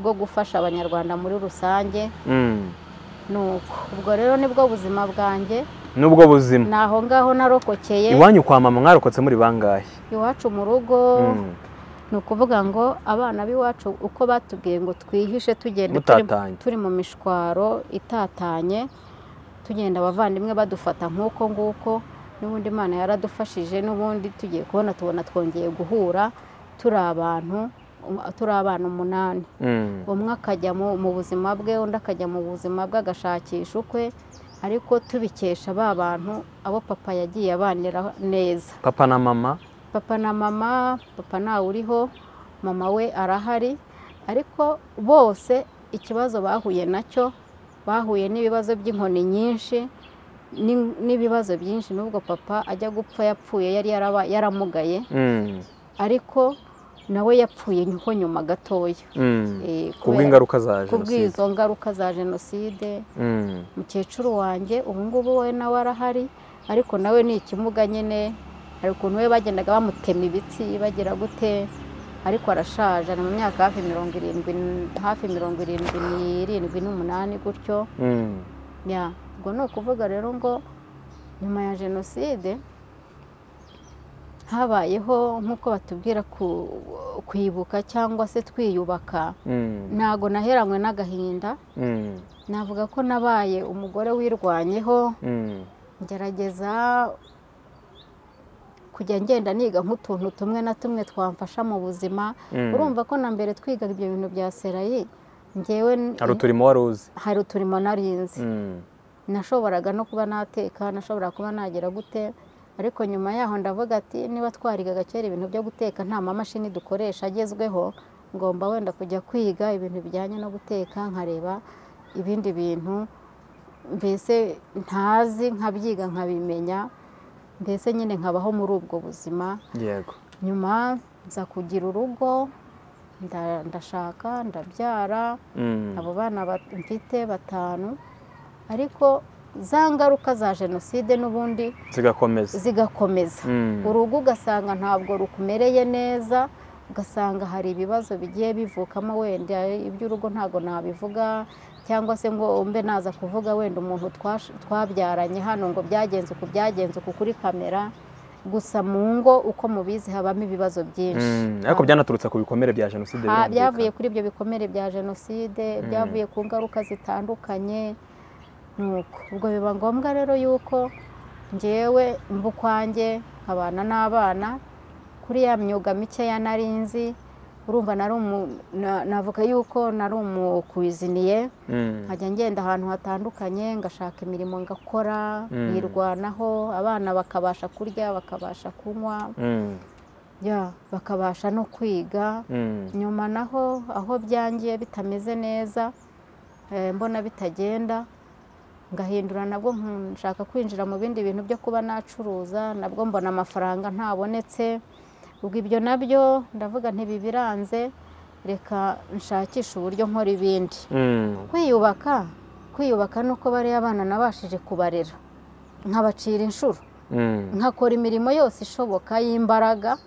bwo gufasha abanyarwanda muri rusange Mm. nuko ubwo rero nibwo buzima bwanjye n'ubwo buzima ni aho ngaho narokokeye iwanyu kwa mama mwarokotse muri bangahe iwacu mu rugo Mm. ni ukuvuga ngo abana b'iwacu uko batubwiye ngo twihishe tugenda turi- mutatanye turi mu mishwaro itatanye tugenda abavandimwe badufata nk'uko nguko n'ubundi imana yaradufashije n'ubundi tugiye kubona tubona twongeye guhura turi abantu um- turi abana umunani Mm. umwe akajya mu mu buzima bwe undi akajya mu buzima bwe agashakisha ukwe ariko tubikesha ba bantu abo papa yagiye abanira neza papa na mama papa na mama papa ntawe uriho mama we arahari ariko bose ikibazo bahuye nacyo bahuye n'ibibazo by'inkoni nyinshi n'in- n'ibibazo byinshi n'ubwo papa ajya gupfa yapfuye yari yaraba- yaramugaye Mm. ariko nawe yapfuye nyuko nyuma gatoya Mm. Eh, kubera- kubw'ingaruka za jenoside kubw'izo ngaruka za jenoside Mm. mukecuru wanjye ubu ngubu we nawe arahari ariko nawe ni ikimuga nyine hari ukuntu we bagendaga bamutema ibitsi bagira gute ariko arashaje ari mu myaka hafi mirongo irindwi n- hafi mirongo irindwi n'irindwi n'umunani gutyo Mm. ya ubwo ni ukuvuga rero ngo nyuma ya jenoside habayeho nk'uko batubwira ku- kwibuka cyangwa se twiyubaka Mm. ntago naheranywe n'agahinda Mm. navuga ko nabaye umugore wirwanyeho Mm. ngerageza kujya ngenda niga nk'utuntu tumwe na tumwe twamfasha mu buzima Mm. urumva ko na mbere twigaga ibyo bintu bya serayi ngewe n- hari uturimo wari uzi hari uturimo narinzi Mm. nashoboraga no kuba nateka nashobora kuba nagira gute ariko nyuma yaho ndavuga ati niba twarigaga kera ibintu byo guteka nta mamashini dukoresha agezweho ngomba wenda kujya kwiga ibintu bijyanye no guteka nkareba ibindi bintu mbese ntazi nkabyiga nkabimenya mbese nyine nkabaho muri ubwo buzima yego nyuma nza kugira urugo nda- ndashaka ndabyara Mm. abo bana bat- mfite batanu ariko za ngaruka za jenoside n'ubundi zigakomeza zigakomeza Mm. urugo ugasanga ntabwo rukumereye neza ugasanga hari ibibazo bigiye bivukamo wenda iby'urugo ntabwo nabivuga cyangwa se ngo mbe naza kuvuga wenda umuntu twash- twabyaranye hano ngo byagenze uku byagenze uku kuri kamera gusa mu ngo uko mubizi habamo ibibazo byinshi Mm. ariko byanaturutse ku bikomere bya jenoside Ha- birumvikana. byavuye kuri ibyo bikomere bya jenoside byavuye ku ngaruka zitandukanye nuko ubwo biba ngombwa rero yuko ngewe mba ukwanjye nkabana n'abana kuri ya myuga mikeya narinzi urumva nari umu- na- navuga yuko nari umukwiziniye Mm. nkajya ngenda ahantu hatandukanye ngashaka imirimo ngakora Mm. nirwanaho abana bakabasha kurya bakabasha kunywa Mm. ya bakabasha no kwiga Mm. nyuma naho aho byangiye bitameze neza eh, mbona bitagenda ngahindura nabwo nku- nshaka kwinjira mu bindi bintu byo kuba nacuruza nabwo mbona amafaranga ntabonetse ubwo ibyo nabyo ndavuga ntibibiranze reka nshakishe uburyo nkora ibindi Mm. kwiyubaka kwiyubaka ni uko bariya abana nabashije kubarera nkabacira inshuro Mm. nkakora imirimo yose ishoboka y'imbaraga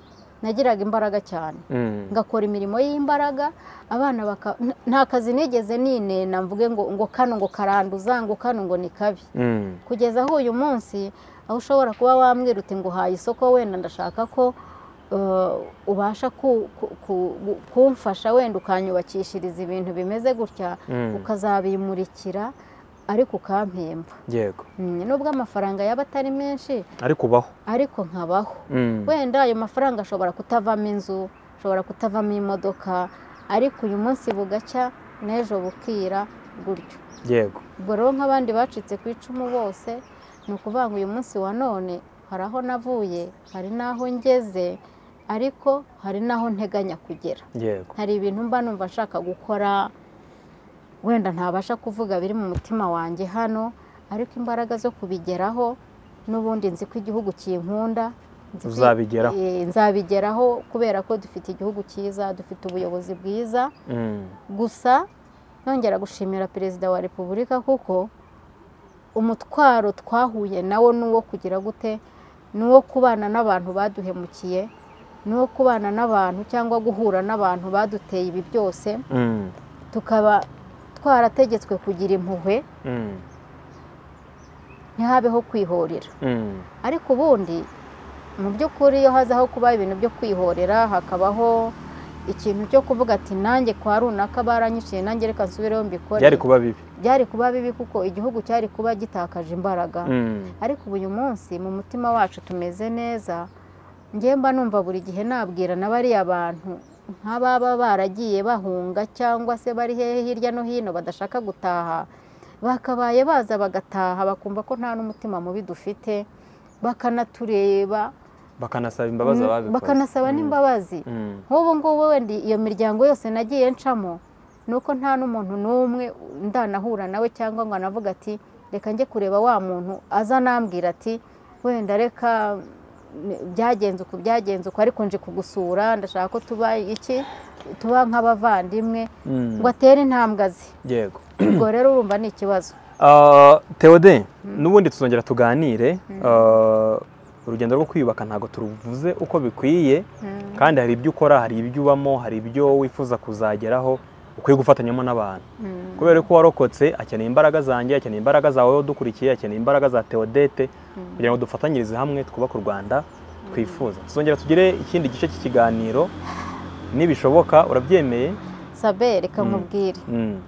nagiraga imbaraga cyane Mm. ngakora imirimo y'imbaraga abana baka n- nta kazi nigeze ninena mvuge ngo ngo kano ngo karanduza ngo kano ngo ni kabi Mm. kugeza aho uyu munsi aho ushobora kuba wambwira uti ngo haye isoko wenda ndashaka ko eh, ubasha ku- ku- ku- gu- kumfasha wenda ukanyubakishiriza ibintu bimeze gutya Mm. ukazabimurikira ariko ukampemba yego Mm, nubwo amafaranga yaba atari menshi ariko ubaho ariko nkabaho Mm. wenda ayo mafaranga ashobora kutavamo inzu ashobora kutavamo imodoka ariko uyu munsi bugacya n'ejo bukira gutyo yego ubwo rero nk'abandi bacitse ku icumu bose ni ukuvuga ngo uyu munsi wa none hari aho navuye hari n'aho ngeze ariko hari n'aho nteganya kugera yego hari ibintu mba numva nshaka gukora wenda ntabasha kuvuga biri mu mutima wanjye hano ariko imbaraga zo kubigeraho n'ubundi nzi ko igihugu kinkunda nzi ko- Uzabigeraho. Eh, nzabigeraho kubera ko dufite igihugu cyiza dufite ubuyobozi bwiza Mm, gusa nongera gushimira perezida wa repubulika kuko umutwaro twahuye nawo ni uwo kugira gute ni uwo kubana n'abantu baduhemukiye ni uwo kubana n'abantu cyangwa guhura n'abantu baduteye ibi byose mm, tukaba twarategetswe kugira impuhwe mm, ntihabeho kwihorera mm, ariko ubundi mu by'ukuri iyo hazaho kuba ibintu byo kwihorera hakabaho ikintu cyo kuvuga ati nanjye kwa runaka baranyiciye nanjye reka nsubireho mbikore byari kuba bibi byari kuba bibi kuko igihugu cyari kuba gitakaje imbaraga Mm, ariko ubu uyu munsi mu mutima wacu tumeze neza njye mba numva buri gihe nabwira na bariya bantu nk'ababa baragiye bahunga cyangwa se bari hehe hirya no hino badashaka gutaha bakabaye baza bagataha bakumva ko nta n'umutima mubi dufite bakanatureba bakanasaba imbabazi ababikoze bakanasaba Mm, n'imbabazi mm, nk'ubu ngubu wenda iyo miryango yose nagiye ncamo ni uko nta n'umuntu n'umwe ndanahura nawe cyangwa ngo anavuga ati reka njye kureba wa muntu aza anambwira ati wenda reka mm, byagenze uku byagenze uku ariko nje kugusura ndashaka ko tuba iki tuba nk'abavandimwe mm, ngo atere intambwazi yego ubwo rero urumva ni ikibazo Ah, Theodore n'ubundi tuzongera tuganire Ah, urugendo rwo kwiyubaka ntabwo turuvuze uko bikwiye Mm. kandi hari ibyo ukora hari ibyo ubamo hari ibyo wifuza kuzageraho ukwiye gufatanyamo n'abantu Mm. kubera ko warokotse akeneye imbaraga zanjye akeneye imbaraga zawe wowe udukurikiye akeneye imbaraga za Theodete kugira ngo dufatanyirize hamwe twubake u Rwanda twifuza tuzongera tugire ikindi gice cy'ikiganiro nibishoboka urabyemeye sabe reka Mm. nkubwire Mm,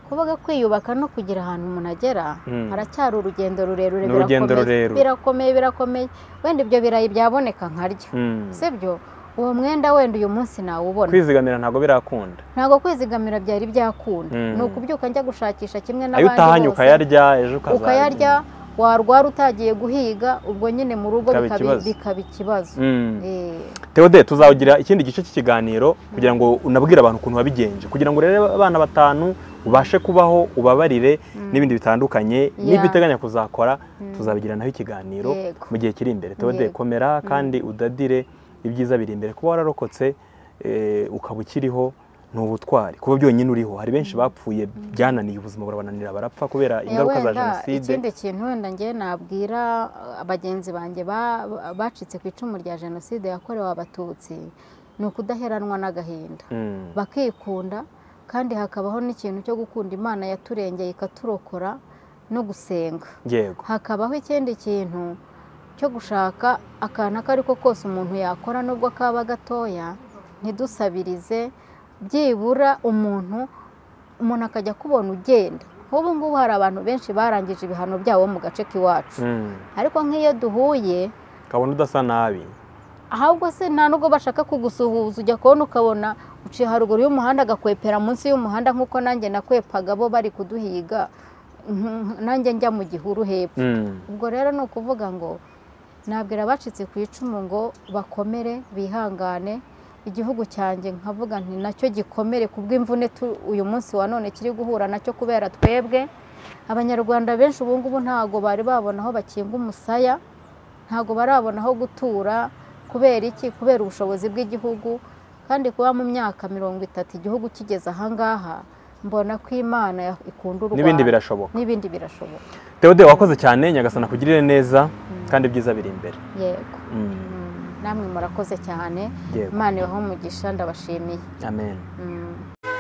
kuvuga kwiyubaka no kugira ahantu umuntu agera Mm. haracyari urugendo rurerure Ni urugendo birakomeye. rurerure. birakomeye birakomeye wenda ibyo birayi byaboneka nkarya mm. si byo uwo mwenda wenda uyu munsi nawubona kwizigamira ntabwo birakunda ntabwo kwizigamira byari byakunda Mm. ni ukubyuka njya gushakisha kimwe ayo utahanye n'abandi bose ukayarya ejo ukazarya ukayarya warwara utagiye guhiga ubwo nyine mu rugo Bikaba bikabi- ikibazo. bikaba ikibazo Mm. Eh, Theodore tuzawugira ikindi gice cy'ikiganiro kugira ngo unabwire abantu ukuntu wabigenje kugira ngo urebe abana batanu ubashe kubaho ubabarire n'ibindi bitandukanye n'ibyo uteganya kuzakora tuzabigira naho ikiganiro Yego. mu gihe kiri imbere Theodore Yego. komera kandi udadire ibyiza biri imbere kuba wararokotse eh, ukaba ukiriho ni ubutwari kuba byonyine uriho hari benshi bapfuye byananiye ubuzima burabananira barapfa kubera eh, ingaruka za wenda jenoside ikindi kintu wenda njye nabwira eh, bagenzi banjye ba- ba- bacitse ku icumu rya jenoside yakorewe abatutsi ni ukudaheranwa n'agahinda Mm, bakikunda kandi hakabaho n'ikintu cyo gukunda imana yaturengeye ikaturokora no gusenga yego hakabaho ikindi kintu cyo gushaka akantu ako ari ko kose umuntu yakora nubwo kaba gatoya ntidusabirize byibura umuntu umuntu akajya akubona ugenda nk'ubu ngubu hari abantu benshi barangije ibihano byabo mu gace k'iwacu Mm. ariko nk'iyo duhuye kabona udasa nabi ahubwo se nta nubwo bashaka kugusuhuza ujya kubona ukabona uciye haruguru y'umuhanda agakwepera munsi y'umuhanda nk'uko nanjye nakwepaga bo bari kuduhiga nk- nanjye njya mu gihuru hepfo Mm, ubwo rero ni ukuvuga ngo nabwira abacitse ku icumu ngo bakomere bihangane igihugu cyanjye nkavuga nti nacyo gikomere ku bw'imvune tu- uyu munsi wa none kiri guhura nacyo kubera twebwe abanyarwanda benshi ubu ngubu ntabwo bari babona aho bakinga umusaya ntabwo barabona aho gutura kubera iki kubera ubushobozi bw'igihugu kandi kuba mu myaka mirongo itatu igihugu kigeze ahangaha mbona ko imana ya- ikunda u n'ibindi Rwanda. birashoboka n'ibindi birashoboka Theodore wakoze cyane nyagasana kugirire neza kandi ibyiza biri imbere yego Mm, namwe murakoze cyane yego imana ibahe umugisha ndabashimiye amen Mm.